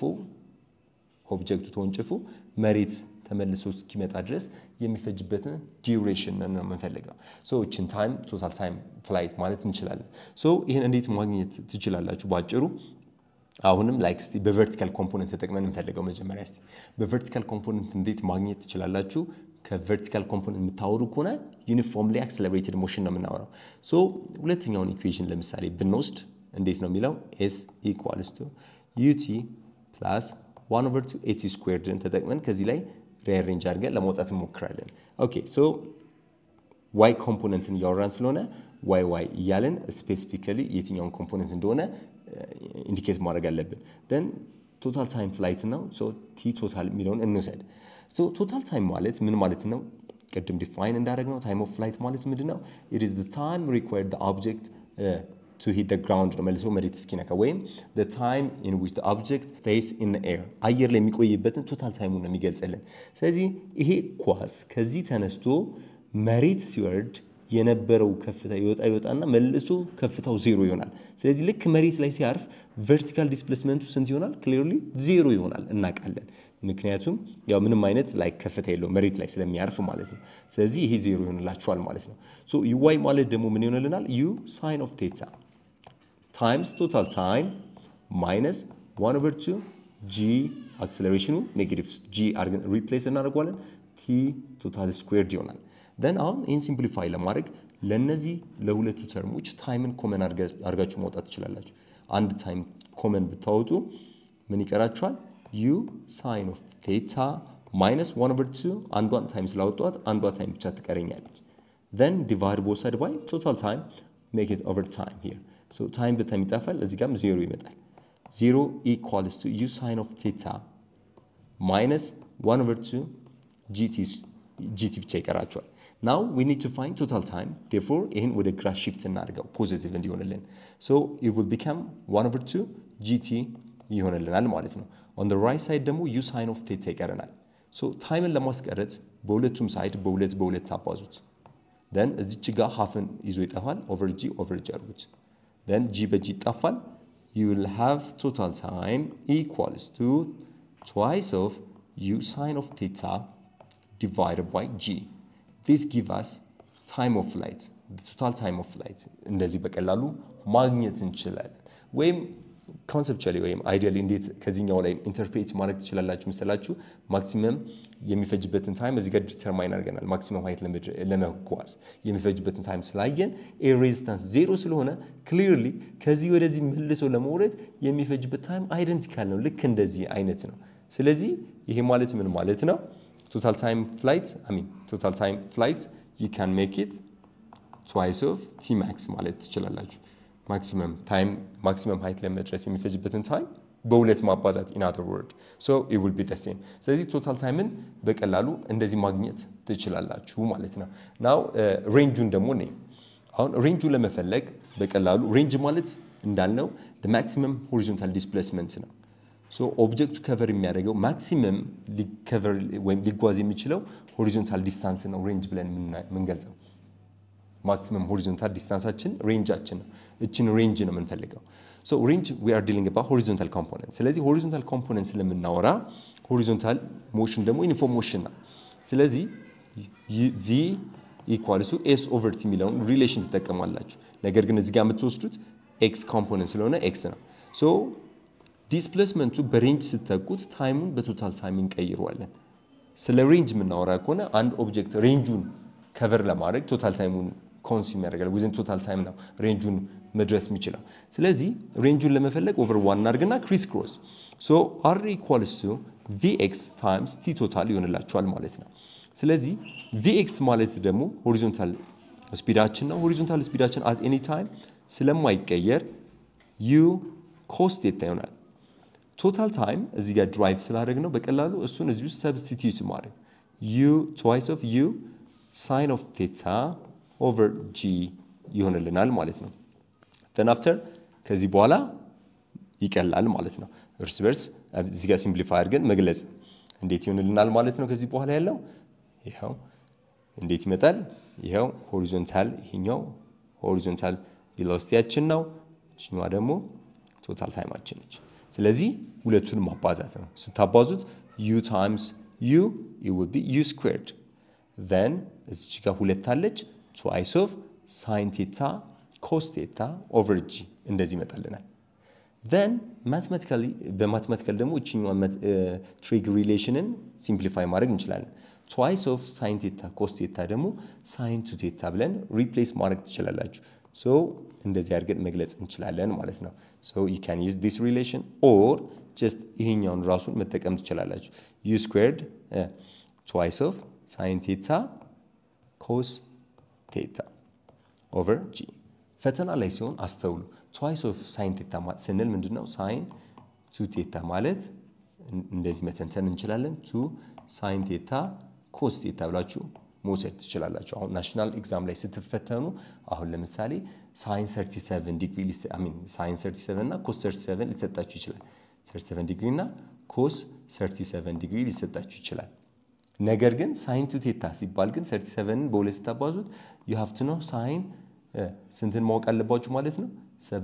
ኦብጀክቱ ተወንጭፎ መሬት ተመልሶ እስኪመጣ ድረስ የሚፈጅበትን ዲዩሬሽን ነው የምንፈልገው። ሶ እችን ታይም ቶታል ታይም ፍላይት ማለት እንችላለን። ሶ ይህን እንዴት ማግኘት ትችላላችሁ? ባጭሩ አሁንም ላይክ እስቲ በቨርቲካል ኮምፖነንት ተጠቅመን እንፈልገው። መጀመሪያ እስቲ በቨርቲካል ኮምፖነንት እንዴት ማግኘት ትችላላችሁ? ከቨርቲካል ኮምፖነንት የምታወሩ ከሆነ ዩኒፎርምሊ አክሰለሬትድ ሞሽን ነው የምናወራው። ሶ ሁለተኛውን ኢኩዌሽን ለምሳሌ ብንወስድ እንዴት ነው የሚለው ኤስ ኢኳልስ ቱ ዩቲ ፕላስ ዋን ኦቨር ቱ ኤቲ ስኩዌርድን ተጠቅመን ከዚህ ላይ ሪአሬንጅ አድርገን ለማውጣት እንሞክራለን። ኦኬ ሶ ዋይ ኮምፖነንትን እያወራን ስለሆነ ዋይ ዋይ እያለን ስፔሲፊካሊ የትኛውን ኮምፖነንት እንደሆነ ኢንዲኬት ማድረግ አለብን። ደን ቶታል ታይም ፍላይት ነው። ሶ ቲ ቶታል የሚለውን እንውሰድ። ሶ ቶታል ታይም ማለት ምን ማለት ነው? ቅድም ዲፋይን እንዳደረግ ነው ታይም ኦፍ ፍላይት ማለት ምንድን ነው? ኢት ኢዝ ዘ ታይም ሪኳየርድ ኦብጀክት ቱ ሂት ደ ግራውንድ ነው መልሶ መሬት እስኪነካ ወይም the time in which the object stays in the air አየር ላይ የሚቆይበትን ቶታል ታይሙን ነው የሚገልጽልን። ስለዚህ ይሄ ኳስ ከዚህ ተነስቶ መሬት ሲወርድ የነበረው ከፍታ ይወጣ ይወጣና መልሶ ከፍታው ዜሮ ይሆናል። ስለዚህ ልክ መሬት ላይ ሲያርፍ ቨርቲካል ዲስፕሌስመንቱ ስንት ይሆናል? ክሊርሊ ዜሮ ይሆናል እናውቃለን። ምክንያቱም ያው ምንም አይነት ላይ ከፍታ የለው መሬት ላይ ስለሚያርፍ ማለት ነው። ስለዚህ ይሄ ዜሮ ይሆንላቸዋል ማለት ነው። ሶ ዩዋይ ማለት ደግሞ ምን ይሆንልናል? ዩ ሳይን ኦፍ ቴታ ታይምስ ቶታል ታይም ማይነስ ዋን ኦቨር ቱ ጂ አክሰለሬሽኑ ኔጌቲቭ ጂ አድርገን ሪፕሌስ እናደርገዋለን ቲ ቶታል ስኩዌርድ ይሆናል። ደን አሁን ይህን ሲምፕሊፋይ ለማድረግ ለእነዚህ ለሁለቱ ተርሞች ታይምን ኮመን አድርጋችሁ ማውጣት ትችላላችሁ። አንድ ታይም ኮመን ብታወጡ ምን ይቀራችኋል? ዩ ሳይን ኦፍ ቴታ ማይነስ ዋን ኦቨር ቱ አንዷን ታይም ስላወጧት አንዷ ታይም ብቻ ትቀረኛለች። then divide both side by total time make it over time here so time በታይም ይጠፋል እዚህ ጋርም ዜሮ ይመጣል ዜሮ equals to u sin of theta minus 1 over 2 gt gt ብቻ ይቀራቸዋል now we need to find total time therefore ይህን ወደ ግራ shift እናድርገው ፖዚቲቭ እንዲሆንልን so it will become 1 over 2 gt ይሆንልናል ማለት ነው on the right side ደግሞ u sin of theta ይቀረናል so ታይምን ለማስቀረት በሁለቱም ሳይድ በሁለት በሁለት አባዙት ደን እዚች ጋር ሀፍን ይዞ ይጠፋል። ኦቨር ጂ ኦቨር ጂ አድርጉት። ደን ጂ በጂ ይጠፋል። ዩ ዊል ሃቭ ቶታል ታይም ኢኳልስ ቱ ትዋይስ ኦፍ ዩ ሳይን ኦፍ ቴታ ዲቫይድድ ባይ ጂ ዲስ ጊቭ አስ ታይም ኦፍ ፍላይት ቶታል ታይም ኦፍ ፍላይት እንደዚህ በቀላሉ ማግኘት እንችላለን። ወይም ኮንሰፕቹዋሊ ወይም አይዲያሊ እንዴት ከዚህኛው ላይ ኢንተርፕሬት ማድረግ ትችላላችሁ መሰላችሁ? ማክሲመም የሚፈጅበትን ታይም እዚህ ጋር ዲተርማይን አድርገናል። ማክሲመም ሀይት ለመጓዝ የሚፈጅበትን ታይም ስላየን ኤር ሬዚስታንስ ዜሮ ስለሆነ ክሊርሊ ከዚህ ወደዚህ መልሶ ለመውረድ የሚፈጅበት ታይም አይደንቲካል ነው። ልክ እንደዚህ አይነት ነው። ስለዚህ ይሄ ማለት ምን ማለት ነው? ቶታል ታይም ፍላይት አይ ሚን ቶታል ታይም ፍላይት ዩ ካን ሜክ ኢት ትዋይስ ኦፍ ቲ ማክስ ማለት ትችላላችሁ። ማክሲመም ታይም ማክሲመም ሀይት ለመድረስ የሚፈጅበትን ታይም በሁለት ማባዛት ኢን አዘር ወርድ ሶ ኢት ዊል ቢ ዘ ሴም። ስለዚህ ቶታል ታይምን በቀላሉ እንደዚህ ማግኘት ትችላላችሁ ማለት ነው። ናው ሬንጁን ደግሞ ነኝ አሁን ሬንጁን ለመፈለግ በቀላሉ ሬንጅ ማለት እንዳልነው ማክሲመም ሆሪዞንታል ዲስፕሌስመንት ነው። ሶ ኦብጀክቱ ከቨር የሚያደርገው ማክሲመም ሊከቨር ወይም ሊጓዝ የሚችለው ሆሪዞንታል ዲስታንስ ነው ሬንጅ ብለን የምንገልጸው። ማክሲመም ሆሪዞንታል ዲስታንሳችን ሬንጃችን ነው። እችን ሬንጅ ነው የምንፈልገው። ሶ ሬንጅ ዊ አር ዲሊንግ ባ ሆሪዞንታል ኮምፖነንት። ስለዚህ ሆሪዞንታል ኮምፖነንት ስለምናወራ ሆሪዞንታል ሞሽን ደግሞ ዩኒፎርም ሞሽን ነው። ስለዚህ ቪ ኢኳልሱ ኤስ ኦቨር ቲ የሚለውን ሪሌሽን ትጠቀማላችሁ። ነገር ግን እዚህ ጋር የምትወስዱት ኤክስ ኮምፖነንት ስለሆነ ኤክስ ነው። ሶ ዲስፕሌስመንቱ በሬንጅ ስተኩት ታይሙን በቶታል ታይም እንቀይረዋለን። ስለ ሬንጅ የምናወራ ከሆነ አንድ ኦብጀክት ሬንጁን ከቨር ለማድረግ ቶታል ታይሙን ኮንሱም ያደርጋል። ዊዝን ቶታል ታይም ነው ሬንጁን መድረስ የሚችለው። ስለዚህ ሬንጁን ለመፈለግ ኦቨር ዋን እናድርግና ክሪስ ክሮስ ሶ አር ኢኳልስ ቱ ቪኤክስ ታይምስ ቲ ቶታል ይሆንላችኋል ማለት ነው። ስለዚህ ቪኤክስ ማለት ደግሞ ሆሪዞንታል ስፒዳችን ነው። ሆሪዞንታል ስፒዳችን አት ኤኒ ታይም ስለማይቀየር ዩ ኮስ ቴታ ይሆናል። ቶታል ታይም እዚህ ጋር ድራይቭ ስላደረግ ነው በቀላሉ እሱን እዚህ ውስጥ ሰብስቲቲዩት ማድረግ ዩ ትዋይስ ኦፍ ዩ ሳይን ኦፍ ቴታ ኦቨር ጂ ይሆንልናል ማለት ነው። ተን አፍተር ከዚህ በኋላ ይቀላል ማለት ነው። እርስ በርስ እዚህ ጋር ሲምፕሊፋይ አድርገን መግለጽ እንዴት ይሆንልናል ማለት ነው። ከዚህ በኋላ ያለው ይኸው እንዴት ይመጣል? ይኸው ሆሪዞንታል ይሄኛው ሆሪዞንታል ቬሎሲቲያችን ነው። እችኛዋ ደግሞ ቶታል ታይማችን ነች። ስለዚህ ሁለቱንም ማባዛት ነው። ስታባዙት ዩ ታይምስ ዩ ዊል ቢ ዩ ስኩዌርድ ዘን እዚች ጋር ሁለት አለች ትዋይስ ኦፍ ሳይን ቴታ ኮስ ቴታ ኦቨር ጂ እንደዚህ ይመጣልናል። ዘን ማትማቲካሊ በማትማቲካል ደግሞ እችኛዋ ትሪግ ሪሌሽንን ሲምፕሊፋይ ማድረግ እንችላለን። ትዋይስ ኦፍ ሳይን ቴታ ኮስ ቴታ ደግሞ ሳይን ቱ ቴታ ብለን ሪፕሌስ ማድረግ ትችላላችሁ። ሶ እንደዚህ አድርገን መግለጽ እንችላለን ማለት ነው። ሶ ዩ ካን ዩዝ ዲስ ሪሌሽን ኦር ጀስት ይሄኛውን ራሱን መጠቀም ትችላላችሁ። ዩ ስኩዌርድ ትዋይስ ኦፍ ሳይን ቴታ ኮስ ቴታ ኦቨር ጂ። ፈተና ላይ ሲሆን አስተውሉ። ትዋይስ ኦፍ ሳይን ቴታ ስንል ምንድን ነው? ሳይን ቱ ቴታ ማለት እንደዚህ መተንተን እንችላለን። ቱ ሳይን ቴታ ኮስ ቴታ ብላችሁ መውሰድ ትችላላችሁ። አሁን ናሽናል ኤግዛም ላይ ስትፈተኑ አሁን ለምሳሌ ሳይን 37 ዲግሪ ሳይን 37 እና ኮስ 37 ሊሰጣችሁ ይችላል። 37 ዲግሪ እና ኮስ 37 ዲግሪ ሊሰጣችሁ ይችላል። ነገር ግን ሳይን ቱ ቴታ ሲባል ግን 37ን በሁለት ስታባዙት ዩ ሃቭ ቱ ኖ ሳይን ስንትን ማወቅ አለባችሁ ማለት ነው።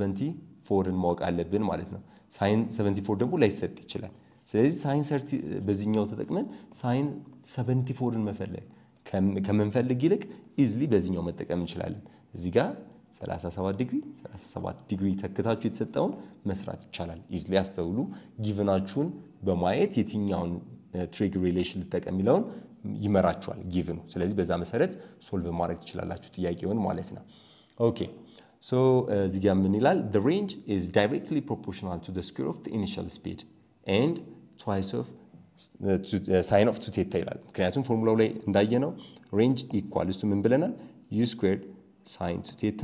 74ን ማወቅ አለብን ማለት ነው። ሳይን 74 ደግሞ ላይሰጥ ይችላል። ስለዚህ ሳይን በዚህኛው ተጠቅመን ሳይን 74ን መፈለግ ከምንፈልግ ይልቅ ኢዝሊ በዚህኛው መጠቀም እንችላለን። እዚህ ጋር 37 ዲግሪ 37 ዲግሪ ተክታችሁ የተሰጠውን መስራት ይቻላል። ኢዝሊ አስተውሉ። ጊቭናችሁን በማየት የትኛውን ትሪግ ሪሌሽን ልጠቀም የሚለውን ይመራችኋል ጊቭኑ። ስለዚህ በዛ መሰረት ሶልቭ ማድረግ ትችላላችሁ ጥያቄውን ማለት ነው። ኦኬ ሶ እዚህ ጋር ምን ይላል? the range is directly proportional to the square of the initial speed and twice of ሳይን ኦፍ ቱ ቴታ ይላል። ምክንያቱም ፎርሙላው ላይ እንዳየነው ሬንጅ ኢኳል እሱ ምን ብለናል? ዩ ስኩዌርድ ሳይን ቱ ቴታ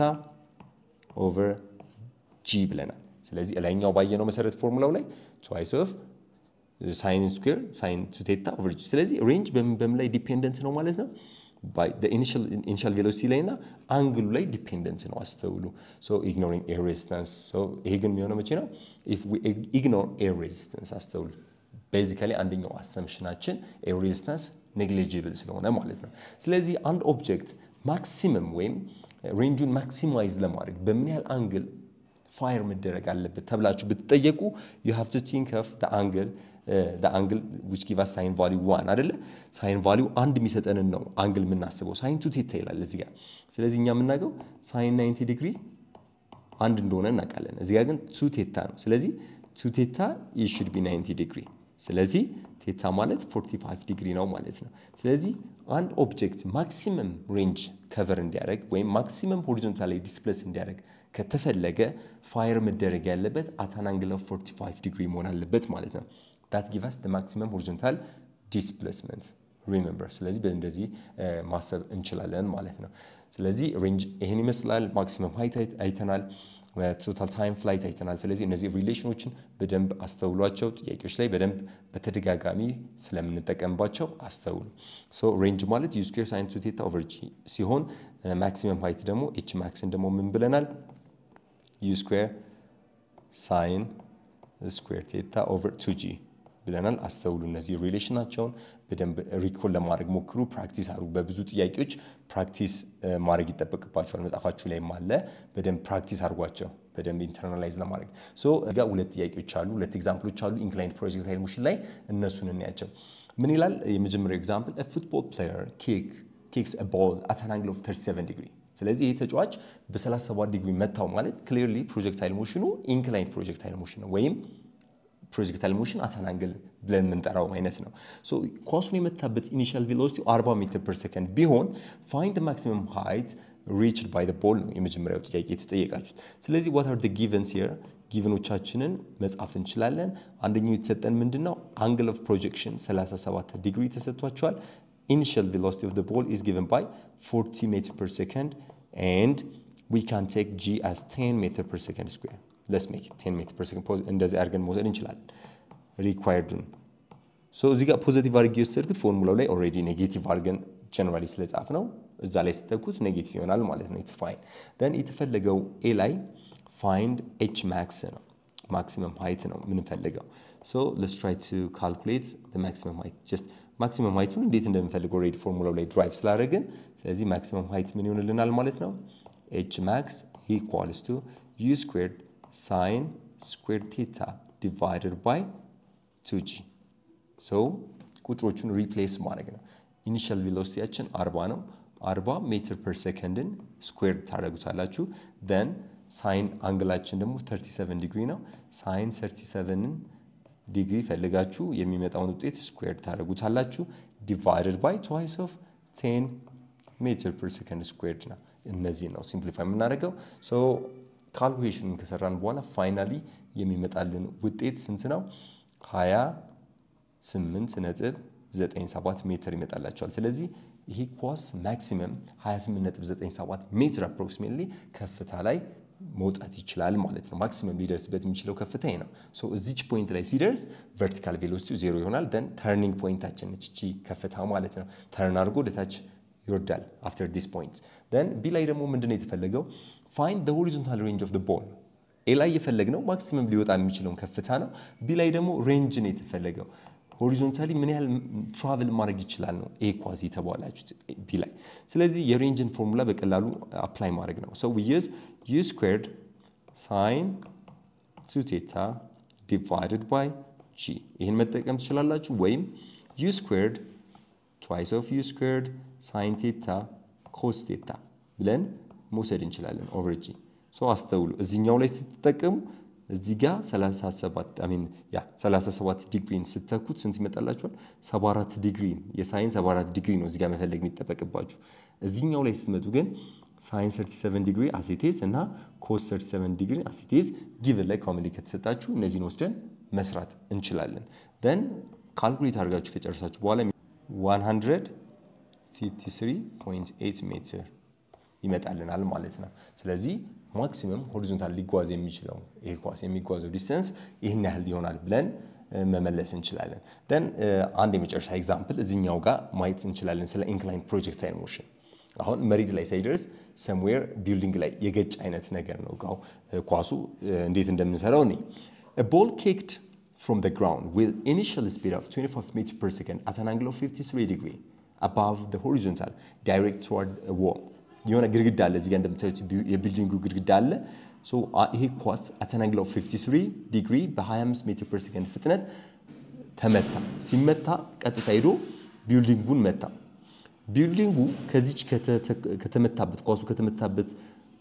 ኦቨር ጂ ብለናል። ስለዚህ ላይኛው ባየነው መሰረት ፎርሙላው ላይ ትዋይስ ኦፍ ሳይን ስኩዌር ሳይን ቱ ቴታ ኦቨር ጂ። ስለዚህ ሬንጅ በምን ላይ ዲፔንደንት ነው ማለት ነው? ኢኒሻል ቬሎሲቲ ላይ እና አንግሉ ላይ ዲፔንደንት ነው። አስተውሉ። ኢግኖሪንግ ኤር ሬዚስተንስ። ይሄ ግን የሚሆነው መቼ ነው? ኢፍ ዊ ኢግኖር ኤር ሬዚስተንስ። አስተውሉ። ቤዚካሊ አንደኛው አሰምሽናችን ኤር ሬዚስታንስ ኔግሊጂብል ስለሆነ ማለት ነው። ስለዚህ አንድ ኦብጀክት ማክሲመም ወይም ሬንጁን ማክሲማይዝ ለማድረግ በምን ያህል አንግል ፋየር መደረግ አለበት ተብላችሁ ብትጠየቁ ዩ ሃቭ ቱ ቲንክ ኦፍ ዘ አንግል ዘ አንግል ዊች ጊቭ አስ ሳይን ቫሊዩ ዋን አይደለ? ሳይን ቫሊዩ አንድ የሚሰጠንን ነው አንግል የምናስበው። ሳይን ቱ ቴታ ይላል እዚህ ጋር። ስለዚህ እኛ የምናውቀው ሳይን 90 ዲግሪ አንድ እንደሆነ እናውቃለን። እዚህ ጋር ግን ቱ ቴታ ነው። ስለዚህ ቱ ቴታ ሹድ ቢ 90 ዲግሪ። ስለዚህ ቴታ ማለት 45 ዲግሪ ነው ማለት ነው። ስለዚህ አንድ ኦብጀክት ማክሲመም ሬንጅ ከቨር እንዲያደርግ ወይም ማክሲመም ሆሪዞንታል ላይ ዲስፕሌስ እንዲያደርግ ከተፈለገ ፋየር መደረግ ያለበት አታን አንግል ኦፍ 45 ዲግሪ መሆን አለበት ማለት ነው። ዳት ጊቭ አስ ማክሲመም ሆሪዞንታል ዲስፕሌስመንት ሪሜምበር። ስለዚህ እንደዚህ ማሰብ እንችላለን ማለት ነው። ስለዚህ ሬንጅ ይህን ይመስላል። ማክሲመም ሃይት አይተናል። ቶታል ታይም ፍላይት አይተናል። ስለዚህ እነዚህ ሪሌሽኖችን በደንብ አስተውሏቸው። ጥያቄዎች ላይ በደንብ በተደጋጋሚ ስለምንጠቀምባቸው አስተውሉ። ሶ ሬንጅ ማለት ዩ ስኩዌር ሳይን ቱ ቴታ ኦቨር ጂ ሲሆን ማክሲመም ሃይት ደግሞ ኤች ማክስን ደግሞ ምን ብለናል? ዩ ስኩዌር ሳይን ስኩዌር ቴታ ኦቨር ቱ ጂ ብለናል። አስተውሉ። እነዚህ ሪሌሽናቸውን በደንብ ሪኮል ለማድረግ ሞክሩ። ፕራክቲስ አድርጉ። በብዙ ጥያቄዎች ፕራክቲስ ማድረግ ይጠበቅባቸዋል። መጽሐፋችሁ ላይም አለ። በደንብ ፕራክቲስ አድርጓቸው በደንብ ኢንተርናላይዝ ለማድረግ ሶ እዚጋ ሁለት ጥያቄዎች አሉ፣ ሁለት ኤግዛምፕሎች አሉ ኢንክላይንድ ፕሮጀክታይል ሞሽን ላይ እነሱን እናያቸው። ምን ይላል? የመጀመሪያው ኤግዛምፕል ፉትቦል ፕሌየር ኬክ ኬክስ ቦል አት አን አንግል ኦፍ 37 ዲግሪ ስለዚህ ይህ ተጫዋች በ37 ዲግሪ መታው ማለት ክሊርሊ ፕሮጀክታይል ሞሽኑ ኢንክላይንድ ፕሮጀክታይል ሞሽን ነው ወይም ፕሮጀክታይል ሞሽን አታናንግል ብለን የምንጠራው አይነት ነው። ኳሱን የመታበት ኢኒሻል ቬሎሲቲ 40 ሜትር ፐር ሰከንድ ቢሆን ፋይንድ ማክሲመም ሃይት ሪችድ ባይ ቦል ነው የመጀመሪያው ጥያቄ የተጠየቃችሁት። ስለዚህ ዋት አር ጊቨንስ ሂር ጊቨኖቻችንን መጻፍ እንችላለን። አንደኛው የተሰጠን ምንድን ነው? አንግል ኦፍ ፕሮጀክሽን 37 ዲግሪ ተሰጥቷቸዋል። ኢኒሻል ቬሎሲቲ ኦፍ ቦል ኢዝ ጊቨን ባይ 40 ሜትር ፐር ሰከንድ ኤንድ ዊ ካን ቴክ ጂ አስ 10 ሜትር ፐር ሰከንድ ስኩዌር ለስ ሜክ 10 ሜትር ፐር ሰከንድ እንደዚህ አድርገን መውሰድ እንችላለን። ሪኳየርዱን ሶ እዚህ ጋር ፖዘቲቭ አድርጌ የወሰድኩት ፎርሙላው ላይ ኦልሬዲ ኔጌቲቭ አድርገን ጀነራሊ ስለጻፍ ነው እዛ ላይ ስተኩት ኔጌቲቭ ይሆናል ማለት ነው። ኢትስ ፋይን ደን የተፈለገው ኤ ላይ ፋይንድ ኤች ማክስ ነው ማክሲመም ሃይት ነው የምንፈልገው። ሶ ለስ ትራይ ቱ ካልኩሌት ማክሲመም ሃይት ጀስት ማክሲመም ሃይቱን እንዴት እንደምንፈልግ ኦልሬዲ ፎርሙላው ላይ ድራይቭ ስላደረግን ስለዚህ ማክሲመም ሃይት ምን ይሆንልናል ማለት ነው ኤች ማክስ ኢኳልስ ቱ ዩ ስኩዌርድ ሳይን ስኩዌር ቴታ ዲቫይደድ ባይ ቱ ጂ ሶ ቁጥሮቹን ሪፕሌስ ማድረግ ነው። ኢኒሻል ቬሎሲቲያችን 40 ነው። 40 ሜትር ፐር ሰከንድን ስኩዌር ታደረጉታላችሁ። ደን ሳይን አንግላችን ደግሞ 37 ዲግሪ ነው። ሳይን 37ን ዲግሪ ፈልጋችሁ የሚመጣውን ውጤት ስኩዌር ታደረጉታላችሁ። ዲቫይደድ ባይ ትዋይስ ኦፍ 10 ሜትር ፐር ሰከንድ ስኩዌርድ ነው። እነዚህ ነው ሲምፕሊፋይ የምናደርገው ሶ ካልኩሌሽኑን ከሰራን በኋላ ፋይናሊ የሚመጣልን ውጤት ስንት ነው? 28 ነጥብ 97 ሜትር ይመጣላቸዋል። ስለዚህ ይሄ ኳስ ማክሲመም 28 ነጥብ 97 ሜትር አፕሮክሲሜትሊ ከፍታ ላይ መውጣት ይችላል ማለት ነው። ማክሲመም ሊደርስበት የሚችለው ከፍታ ይሄ ነው። ሶ እዚች ፖይንት ላይ ሲደርስ ቨርቲካል ቬሎሲቲው ዜሮ ይሆናል። ደን ተርኒንግ ፖይንታችን ነች እቺ ከፍታ ማለት ነው። ተርን አድርጎ ወደታች ይወርዳል አፍተር ዲስ ፖይንት ደን ቢ ላይ ደግሞ ምንድነው የተፈለገው ፋይንድ ደ ሆሪዞንታል ሬንጅ ኦፍ ቦል ኤ ላይ የፈለግነው ማክሲመም ሊወጣ የሚችለውን ከፍታ ነው ቢ ላይ ደግሞ ሬንጅ ነው የተፈለገው ሆሪዞንታሊ ምን ያህል ትራቭል ማድረግ ይችላል ነው ኤ ኳዝ የተባላችሁት ቢ ላይ ስለዚህ የሬንጅን ፎርሙላ በቀላሉ አፕላይ ማድረግ ነው ሰው ዩዝ ዩ ስኩዌርድ ሳይን ቱ ቴታ ዲቫይድድ ባይ ጂ ይህን መጠቀም ትችላላችሁ ወይም ዩ ስኩዌርድ ትዋይስ ኦፍ ዩ ስኩዌርድ ሳይን ቴታ ኮስ ቴታ ብለን መውሰድ እንችላለን ኦቨር ጂ ሶ አስተውሉ እዚህኛው ላይ ስትጠቀሙ እዚህ ጋር 37 አሚን ያ 37 ዲግሪን ስተኩት ስንት ይመጣላችኋል 74 ዲግሪ የሳይን 74 ዲግሪ ነው እዚህ ጋር መፈለግ የሚጠበቅባችሁ እዚህኛው ላይ ስትመጡ ግን ሳይን 37 ዲግሪ አሲቴዝ እና ኮስ 37 ዲግሪ አሲቴዝ ጊቭን ላይ ኮመንሊ ከተሰጣችሁ እነዚህን ወስደን መስራት እንችላለን ደን ካልኩሌት አድርጋችሁ ከጨረሳችሁ በኋላ 153.8 ሜትር ይመጣልናል ማለት ነው። ስለዚህ ማክሲመም ሆሪዞንታል ሊጓዝ የሚችለው ይሄ ኳስ የሚጓዘው ዲስተንስ ይህን ያህል ይሆናል ብለን መመለስ እንችላለን። ደን አንድ የመጨረሻ ኤግዛምፕል እዚኛው ጋር ማየት እንችላለን ስለ ኢንክላይን ፕሮጀክታይል ሞሽን። አሁን መሬት ላይ ሳይደርስ ሰምዌር ቢልዲንግ ላይ የገጭ አይነት ነገር ነው ጋው ኳሱ እንዴት እንደምንሰራው እኔ ቦል ኬክድ from the ground with initial speed of 25 meters per second at an angle of 53 degree above the horizontal direct toward a wall የሆነ ግድግዳ አለ እዚጋ እንደምታዩት የቢልዲንጉ ግድግዳ አለ ይሄ ኳስ at an angle of 53 ዲግሪ በ25 ሜትር ፐር ሰከንድ ፍጥነት ተመታ ሲመታ ቀጥታ ሄዶ ቢልዲንጉን መታ ቢልዲንጉ ከዚች ከተመታበት ኳሱ ከተመታበት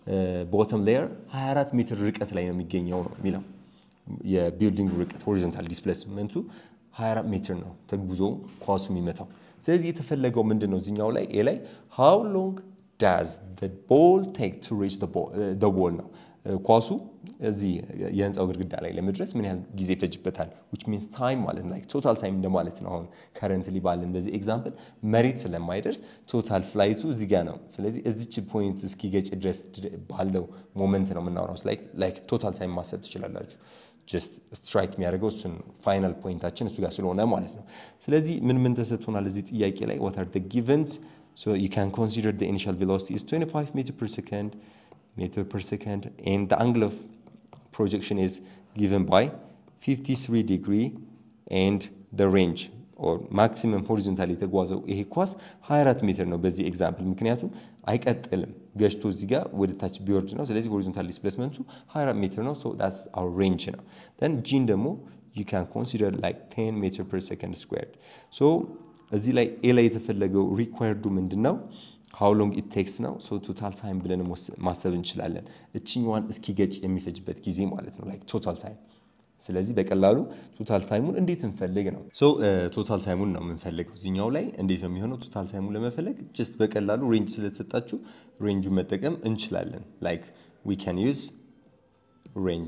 ቦተም ሌየር 24 ሜትር ርቀት ላይ ነው የሚገኘው ነው የሚለው የቢልዲንግ ርቀት ሆሪዞንታል ዲስፕሌስመንቱ 24 ሜትር ነው ተጉዞ ኳሱ የሚመታው። ስለዚህ የተፈለገው ምንድን ነው እዚኛው ላይ ኤ ላይ ሃው ሎንግ ዳዝ ቦል ቴክ ቱ ሪች ቦል ነው ኳሱ እዚህ የህንፃው ግድግዳ ላይ ለመድረስ ምን ያህል ጊዜ ይፈጅበታል? ዊች ሚንስ ታይም ማለት ላይክ ቶታል ታይም እንደማለት ነው። አሁን ከረንትሊ ባለን በዚህ ኤግዛምፕል መሬት ስለማይደርስ ቶታል ፍላይቱ እዚህ ጋር ነው። ስለዚህ እዚች ፖይንት እስኪገጭ ድረስ ባለው ሞመንት ነው የምናወራው። ላይክ ቶታል ታይም ማሰብ ትችላላችሁ። ጀስት ስትራይክ የሚያደርገው እሱን ነው። ፋይናል ፖይንታችን እሱ ጋር ስለሆነ ማለት ነው። ስለዚህ ምን ምን ተሰጥቶናል እዚህ ጥያቄ ላይ what are the givens so you can consider the initial velocity is 25 meter per second meter per second and the angle of projection is given by 53 degree and the range or maximum horizontal የተጓዘው ይሄ ኳስ 24 ሜትር ነው በዚህ ኤግዛምፕል። ምክንያቱም አይቀጥልም ገጭቶ እዚህ ጋር ወደ ታች ቢወርድ ነው። ስለዚህ ሆሪዞንታል ዲስፕሌስመንቱ 24 ሜትር ነው። ሶ ዳትስ አወር ሬንጅ ነው። ደን ጂን ደግሞ you can consider like 10 meter per second squared so እዚህ ላይ ኤ ላይ የተፈለገው ሪኳየርዱ ምንድን ነው? ሃው ሎንግ ኢት ቴክስ ነው። ሶ ቶታል ታይም ብለን ማሰብ እንችላለን። እችኛዋን እስኪገጭ የሚፈጅበት ጊዜ ማለት ነው ላይክ ቶታል ታይም። ስለዚህ በቀላሉ ቶታል ታይሙን እንዴት እንፈልግ ነው። ሶ ቶታል ታይሙን ነው የምንፈልገው እዚኛው ላይ እንዴት ነው የሚሆነው? ቶታል ታይሙን ለመፈለግ ጀስት በቀላሉ ሬንጅ ስለተሰጣችሁ ሬንጁን መጠቀም እንችላለን። ላይክ ዊ ካን ዩዝ ሬንጅ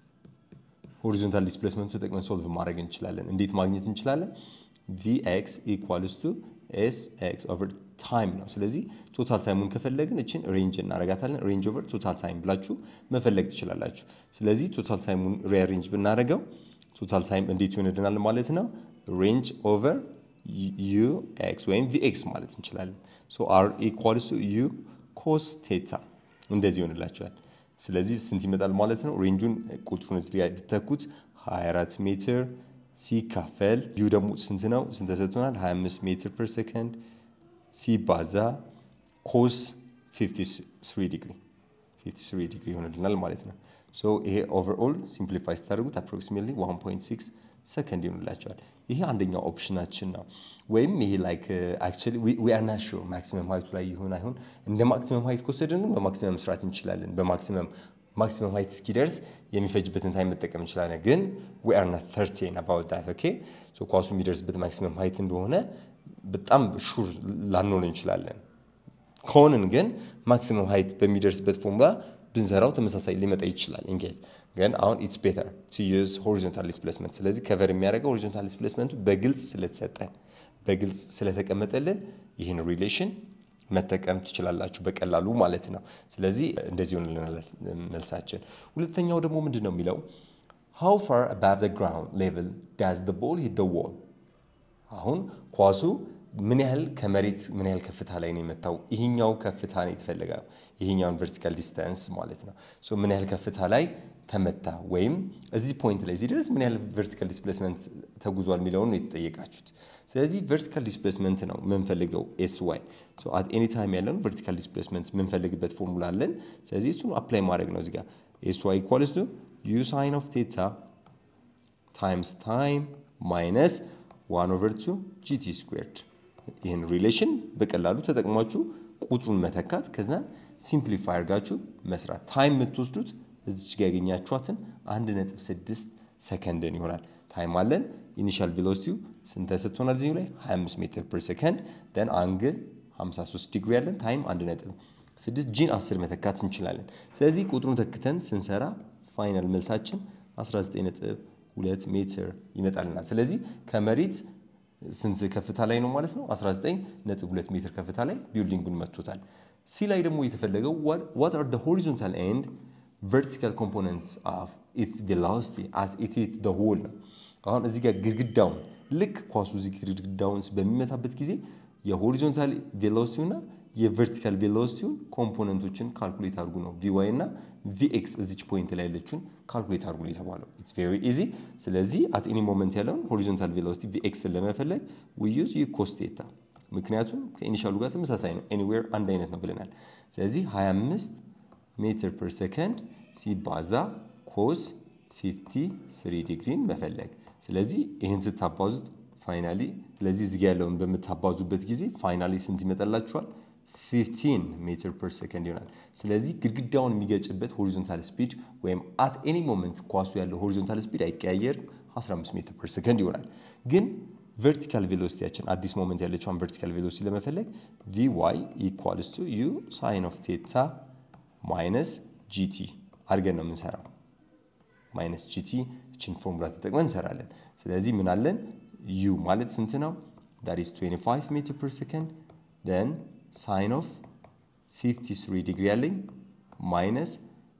ሆሪዞንታል ዲስፕሌስመንቱ ተጠቅመን ሶልቭ ማድረግ እንችላለን። እንዴት ማግኘት እንችላለን? ቪኤክስ ኢኳልስ ቱ ኤስ ኤክስ ኦቨር ታይም ነው። ስለዚህ ቶታል ታይሙን ከፈለግን እችን ሬንጅ እናደርጋታለን። ሬንጅ ኦቨር ቶታል ታይም ብላችሁ መፈለግ ትችላላችሁ። ስለዚህ ቶታል ታይሙን ሪአሬንጅ ብናደርገው ቶታል ታይም እንዴት ይሆንልናል ማለት ነው? ሬንጅ ኦቨር ዩ ኤክስ ወይም ቪኤክስ ማለት እንችላለን። ሶ አር ኢኳልስ ቱ ዩ ኮስ ቴታ እንደዚህ ይሆንላቸዋል። ስለዚህ ስንት ይመጣል ማለት ነው? ሬንጁን ቁጥሩን እዚህ ጋር ቢተኩት 24 ሜትር ሲካፈል ዩ ደግሞ ስንት ነው? ስንት ተሰጥቶናል? 25 ሜትር ፐር ሰከንድ ሲባዛ ኮስ 53 ዲግሪ 53 ዲግሪ ይሆንልናል ማለት ነው። ሶ ይሄ ኦቨርኦል ሲምፕሊፋይ ስታደርጉት አፕሮክሲሜትሊ 1.6 ሰከንድ ይሆንላቸዋል። ይሄ አንደኛው ኦፕሽናችን ነው። ወይም ይሄ ላይክ አክቹዋሊ ዊ አር ናት ሹር ማክሲመም ሀይቱ ላይ ይሆን አይሆን። እንደ ማክሲመም ሀይት ከወሰድን ግን በማክሲመም መስራት እንችላለን። በማክሲመም ማክሲመም ሀይት እስኪደርስ የሚፈጅበትን ታይም መጠቀም እንችላለን። ግን ዊ አር ናት ተርቴን አባውት ዳት ኦኬ። ሶ ኳሱ የሚደርስበት ማክሲመም ሀይት እንደሆነ በጣም ሹር ላንሆን እንችላለን። ከሆንን ግን ማክሲመም ሀይት በሚደርስበት ፎርሙላ ብንሰራው ተመሳሳይ ሊመጣ ይችላል። ኢንኬዝ ግን አሁን ኢትስ ቤተር ቱ ዩዝ ሆሪዞንታል ዲስፕሌስመንት። ስለዚህ ከቨር የሚያደርገው ሆሪዞንታል ዲስፕሌስመንቱ በግልጽ ስለተሰጠን በግልጽ ስለተቀመጠልን ይህን ሪሌሽን መጠቀም ትችላላችሁ በቀላሉ ማለት ነው። ስለዚህ እንደዚህ ሆንልናል መልሳችን። ሁለተኛው ደግሞ ምንድን ነው የሚለው ሃው ፋር አባቭ ዘ ግራውንድ ሌቭል ዳዝ ዘ ቦል ሂት ዘ ዎል። አሁን ኳሱ ምን ያህል ከመሬት ምን ያህል ከፍታ ላይ ነው የመታው? ይሄኛው ከፍታ ነው የተፈለገው፣ ይሄኛውን ቨርቲካል ዲስታንስ ማለት ነው። ሶ ምን ያህል ከፍታ ላይ ተመታ ወይም እዚህ ፖይንት ላይ ሲደርስ ምን ያህል ቨርቲካል ዲስፕሌስመንት ተጉዟል የሚለውን ነው የተጠየቃችሁት። ስለዚህ ቨርቲካል ዲስፕሌስመንት ነው የምንፈልገው ኤስ ዋይ። ሶ አት ኤኒ ታይም ያለውን ቨርቲካል ዲስፕሌስመንት የምንፈልግበት ፎርሙላ አለን። ስለዚህ እሱን አፕላይ ማድረግ ነው እዚጋ ኤስ ዋይ ኢኳልስ ቱ ዩ ሳይን ኦፍ ቴታ ታይምስ ታይም ማይነስ ዋን ኦቨር ቱ ጂቲ ስኩዌርድ ይህን ሪሌሽን በቀላሉ ተጠቅማችሁ ቁጥሩን መተካት ከዛ ሲምፕሊፋይ አድርጋችሁ መስራት። ታይም የምትወስዱት እዚች ጋ ያገኛችኋትን አንድ ነጥብ ስድስት ሰከንድን ይሆናል። ታይም አለን። ኢኒሻል ቬሎሲቲው ስንት ስትሆናል? እዚሁ ላይ 25 ሜትር ፐር ሰከንድ ደን አንግል 53 ዲግሪ ያለን ታይም አንድ ነጥብ ስድስት ጂን 10 መተካት እንችላለን። ስለዚህ ቁጥሩን ተክተን ስንሰራ ፋይናል መልሳችን 19.2 ሜትር ይመጣልናል። ስለዚህ ከመሬት ስንት ከፍታ ላይ ነው ማለት ነው? 19.2 ሜትር ከፍታ ላይ ቢልዲንጉን መጥቶታል። ሲ ላይ ደግሞ የተፈለገው what are the horizontal and vertical components of its velocity as it hits the wall ነው። አሁን እዚህ ጋር ግድግዳውን ልክ ኳሱ እዚህ ግድግዳውን በሚመታበት ጊዜ የሆሪዞንታል ቬሎሲቲው እና የቨርቲካል ቬሎሲቲውን ኮምፖነንቶችን ካልኩሌት አድርጉ ነው ቪዋይ እና ቪኤክስ እዚች ፖይንት ላይ ያለችውን ካልኩሌት አድርጉ ነው የተባለው። ኢትስ ቬሪ ኢዚ። ስለዚህ አት ኤኒ ሞመንት ያለውን ሆሪዞንታል ቬሎሲቲ ቪኤክስን ለመፈለግ ዊ ዩዝ ዩ ኮስ ቴታ፣ ምክንያቱም ከኢኒሻሉ ጋር ተመሳሳይ ነው፣ ኤኒዌር አንድ አይነት ነው ብለናል። ስለዚህ 25 ሜትር ፐር ሰከንድ ሲባዛ ኮስ 53 ዲግሪን መፈለግ። ስለዚህ ይህን ስታባዙት ፋይናሊ ስለዚህ እዚህ ጋ ያለውን በምታባዙበት ጊዜ ፋይናሊ ስንት ይመጣላችኋል? 15 ሜትር ፐር ሰከንድ ይሆናል። ስለዚህ ግድግዳውን የሚገጭበት ሆሪዞንታል ስፒድ ወይም አት ኤኒ ሞመንት ኳሱ ያለው ሆሪዞንታል ስፒድ አይቀያየርም፣ 15 ሜትር ፐር ሰከንድ ይሆናል። ግን ቨርቲካል ቬሎሲቲያችን አዲስ ሞመንት ያለችውን ቨርቲካል ቬሎሲቲ ለመፈለግ ቪ ዋይ ኢኳልስ ቱ ዩ ሳይን ኦፍ ቴታ ማይነስ ጂቲ አድርገን ነው የምንሰራው። ማይነስ ጂቲ እችን ፎርሙላ ተጠቅመን እንሰራለን። ስለዚህ ምን አለን? ዩ ማለት ስንት ነው? ዳት ኢዝ 25 ሜትር ፐር ሰከንድ ደን ሳይን ኦፍ 53 ዲግሪ ያለኝ ማይነስ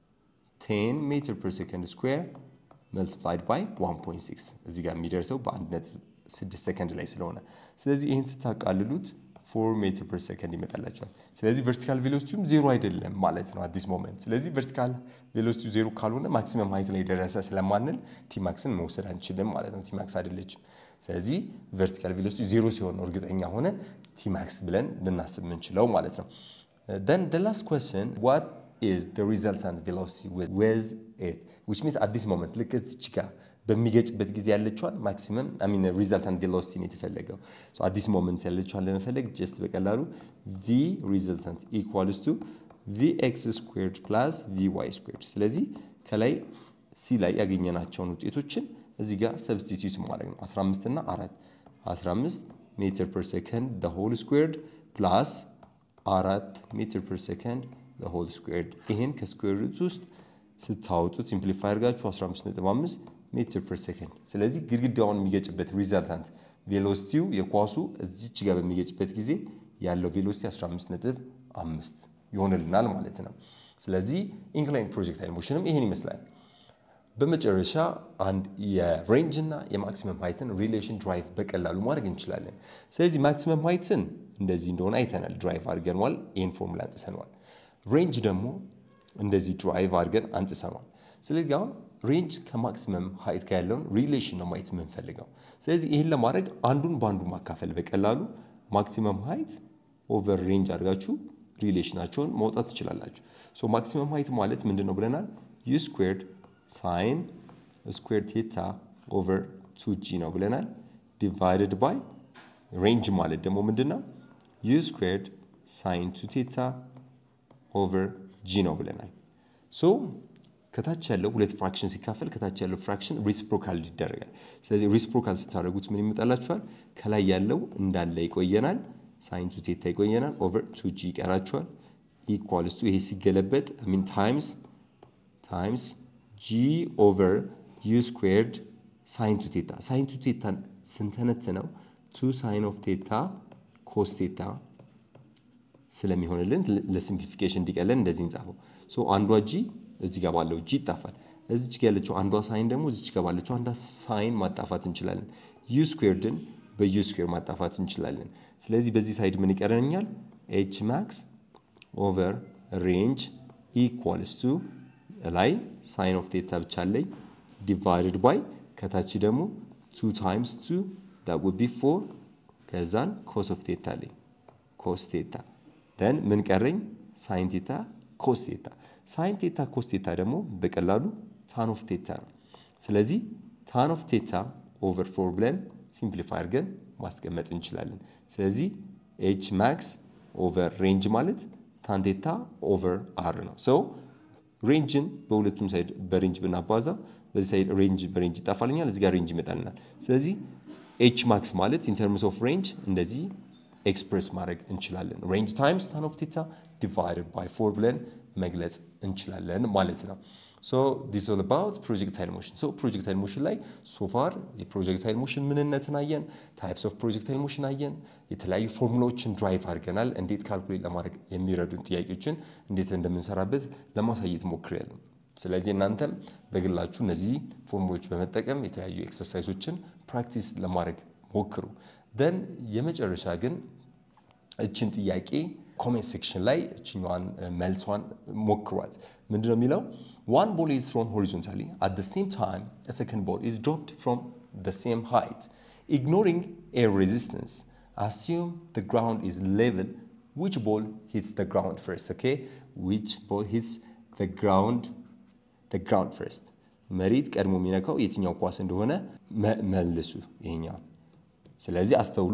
10 ሜትር ፐር ሰከንድ ስኩዌር መልቲፕላይድ ባይ 1.6 እዚህ ጋር የሚደርሰው በ1.6 ሰከንድ ላይ ስለሆነ ስለዚህ ይህን ስታቃልሉት 4 ሜትር ፐር ሰከንድ ይመጣላቸዋል። ስለዚህ ቨርቲካል ቬሎሲቲውም ዜሮ አይደለም ማለት ነው አዲስ ሞመንት። ስለዚህ ቨርቲካል ቬሎሲቲው ዜሮ ካልሆነ ማክሲመም ሀይት ላይ ደረሰ ስለማንል ቲማክስን መውሰድ አንችልም ማለት ነው። ቲማክስ አይደለችም። ስለዚህ ቨርቲካል ቬሎሲቲ ዜሮ ሲሆን ነው እርግጠኛ ሆነ ቲማክስ ብለን ልናስብ የምንችለው ማለት ነው። then the last question what is the resultant velocity with, with it which means at this moment ልክ እዚች ጋር በሚገጭበት ጊዜ ያለችዋን ማክሲመም ሚን ሪዛልታንት ቬሎሲቲ ነው የተፈለገው። አዲስ ሞመንት ያለችዋን ለመፈለግ ጀስት በቀላሉ ቪ ሪዛልታንት ኢኳልስ ቱ ቪ ኤክስ ስኩዌርድ ፕላስ ቪ ዋይ ስኩዌርድ። ስለዚህ ከላይ ሲ ላይ ያገኘናቸውን ውጤቶችን እዚህ ጋር ሰብስቲቱት ማድረግ ነው። 15 እና 4 15 ሜትር ፐር ሰከንድ ሆል ስኩዌርድ ፕላስ አራት ሜትር ፐር ሰከንድ ሆል ስኩዌርድ። ይህን ከስኩዌር ሩት ውስጥ ስታወጡት ሲምፕሊፋይ አድርጋችሁ 15.5 ሜትር ፐር ሰከንድ። ስለዚህ ግድግዳውን የሚገጭበት ሪዛልታንት ቬሎሲቲው የኳሱ እዚች ጋር በሚገጭበት ጊዜ ያለው ቬሎሲቲ 15.5 ይሆንልናል ማለት ነው። ስለዚህ ኢንክላይን ፕሮጀክታይል ሞሽንም ይህን ይመስላል። በመጨረሻ አንድ የሬንጅ እና የማክሲመም ሃይትን ሪሌሽን ድራይቭ በቀላሉ ማድረግ እንችላለን። ስለዚህ ማክሲመም ሃይትን እንደዚህ እንደሆነ አይተናል፣ ድራይቭ አድርገንዋል፣ ይህን ፎርሙላ አንጽሰነዋል። ሬንጅ ደግሞ እንደዚህ ድራይቭ አድርገን አንጽሰነዋል። ስለዚህ አሁን ሬንጅ ከማክሲመም ሃይት ጋር ያለውን ሪሌሽን ነው ማየት የምንፈልገው። ስለዚህ ይህን ለማድረግ አንዱን በአንዱ ማካፈል በቀላሉ ማክሲመም ሃይት ኦቨር ሬንጅ አድርጋችሁ ሪሌሽናቸውን መውጣት ትችላላችሁ። ሶ ማክሲመም ሃይት ማለት ምንድን ነው ብለናል? ዩ ስኩዌርድ ሳይን ስኩዌር ቴታ ኦቨር ቱ ጂ ነው ብለናል። ዲቫይድድ ባይ ሬንጅ ማለት ደግሞ ምንድን ነው? ዩ ስኩዌርድ ሳይን ቱ ቴታ ኦቨር ጂ ነው ብለናል። ሶ ከታች ያለው ሁለት ፍራክሽን ሲካፈል ከታች ያለው ፍራክሽን ሪስፕሮካል ይደረጋል። ስለዚህ ሪስፕሮካል ስታደርጉት ምን ይመጣላችኋል? ከላይ ያለው እንዳለ ይቆየናል። ሳይን ቱ ቴታ ይቆየናል። ኦቨር ቱ ጂ ይቀራችኋል። ኢኳልስ ቱ ይሄ ሲገለበጥ ሚን ታይምስ ታይምስ ጂ ኦቨር ዩ ስኩዌርድ ሳይን ቱ ቴታ ሳይን ቱ ቴታን ስንተነትነው ቱ ሳይን ኦፍ ቴታ ኮስ ቴታ ስለሚሆንልን ለሲምፕሊፊኬሽን እንዲቀለን እንደዚህ እንጻፈው። ሶ አንዷ ጂ እዚህ ጋር ባለው ጂ ይጣፋል። እዚች ጋር ያለችው አንዷ ሳይን ደግሞ እዚች ጋር ባለችው አንዷ ሳይን ማጣፋት እንችላለን። ዩ ስኩዌርድን በዩ ስኩዌር ማጣፋት እንችላለን። ስለዚህ በዚህ ሳይድ ምን ይቀረኛል? ኤች ማክስ ኦቨር ሬንጅ ኢኳልስ ቱ ላይ ሳይን ኦፍ ቴታ ብቻ አለኝ ዲቫይድድ ባይ ከታች ደግሞ ቱ ታይምስ ቱ ዳት ውድ ቢ ፎር ከዛን ኮስ ኦፍ ቴታ አለኝ ኮስ ቴታ ደን ምን ቀረኝ ሳይን ቴታ ኮስ ቴታ ሳይን ቴታ ኮስ ቴታ ደግሞ በቀላሉ ታን ኦፍ ቴታ ነው ስለዚህ ታን ኦፍ ቴታ ኦቨር ፎር ብለን ሲምፕሊፋይ አድርገን ማስቀመጥ እንችላለን ስለዚህ ኤች ማክስ ኦቨር ሬንጅ ማለት ታን ቴታ ኦቨር አር ነው ሰው ሬንጅን በሁለቱም ሳይድ በሬንጅ ብናባዛ በዚህ ሳይድ ሬንጅ በሬንጅ ይጣፋልኛል፣ እዚህ ጋር ሬንጅ ይመጣልናል። ስለዚህ ኤች ማክስ ማለት ኢን ተርምስ ኦፍ ሬንጅ እንደዚህ ኤክስፕሬስ ማድረግ እንችላለን። ሬንጅ ታይምስ ታን ኦፍ ቴታ ዲቫይድድ ባይ ፎር ብለን መግለጽ እንችላለን ማለት ነው። ሶ ዲስ ኦል አባውት ፕሮጀክታይል ሞሽን። ሶ ፕሮጀክታይል ሞሽን ላይ ሶፋር የፕሮጀክታይል ሞሽን ምንነትን አየን፣ ታይፕስ ኦፍ ፕሮጀክታይል ሞሽን አየን፣ የተለያዩ ፎርሙላዎችን ድራይቭ አድርገናል። እንዴት ካልኩሌት ለማድረግ የሚረዱን ጥያቄዎችን እንዴት እንደምንሰራበት ለማሳየት ሞክሬያለሁ። ስለዚህ እናንተም በግላችሁ እነዚህ ፎርሙላዎች በመጠቀም የተለያዩ ኤክሰርሳይሶችን ፕራክቲስ ለማድረግ ሞክሩ። ደን የመጨረሻ ግን እችን ጥያቄ ኮሜንት ሴክሽን ላይ እችኛዋን መልሷን ሞክሯት። ምንድነው የሚለው? ዋን ቦል ኢዝ ትሮን ሆሪዞንታሊ አት ዘ ሴም ታይም አ ሰከንድ ቦል ኢዝ ድሮፕድ ፍሮም ዘ ሴም ሃይት ኢግኖሪንግ ኤር ሬዚስተንስ አስዩም ዘ ግራውንድ ኢዝ ሌቭል ዊች ቦል ሂትስ ዘ ግራውንድ ፈርስት ኦኬ ዊች ቦል ሂትስ ዘ ግራውንድ ዘ ግራውንድ ፈርስት መሬት ቀድሞ የሚነካው የትኛው ኳስ እንደሆነ መልሱ ይሄኛው። ስለዚህ አስተውሉ።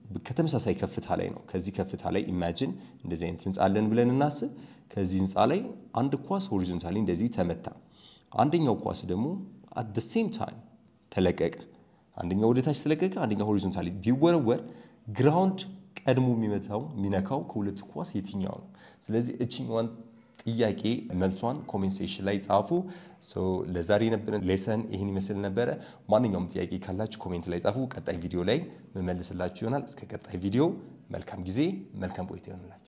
ከተመሳሳይ ከፍታ ላይ ነው። ከዚህ ከፍታ ላይ ኢማጂን እንደዚህ አይነት ህንፃ አለን ብለን እናስብ። ከዚህ ህንፃ ላይ አንድ ኳስ ሆሪዞንታሊ እንደዚህ ተመታ። አንደኛው ኳስ ደግሞ አት ሴም ታይም ተለቀቀ። አንደኛው ወደ ታች ተለቀቀ፣ አንደኛው ሆሪዞንታሊ ቢወረወር ግራውንድ ቀድሞ የሚመታው የሚነካው ከሁለቱ ኳስ የትኛው ነው? ስለዚህ እችኛዋን ጥያቄ መልሷን ኮሜንት ሴክሽን ላይ ጻፉ። ለዛሬ የነበረን ሌሰን ይህን ይመስል ነበረ። ማንኛውም ጥያቄ ካላችሁ ኮሜንት ላይ ጻፉ። ቀጣይ ቪዲዮ ላይ መመልስላችሁ ይሆናል። እስከ ቀጣይ ቪዲዮ መልካም ጊዜ፣ መልካም ቆይታ ይሆንላችሁ።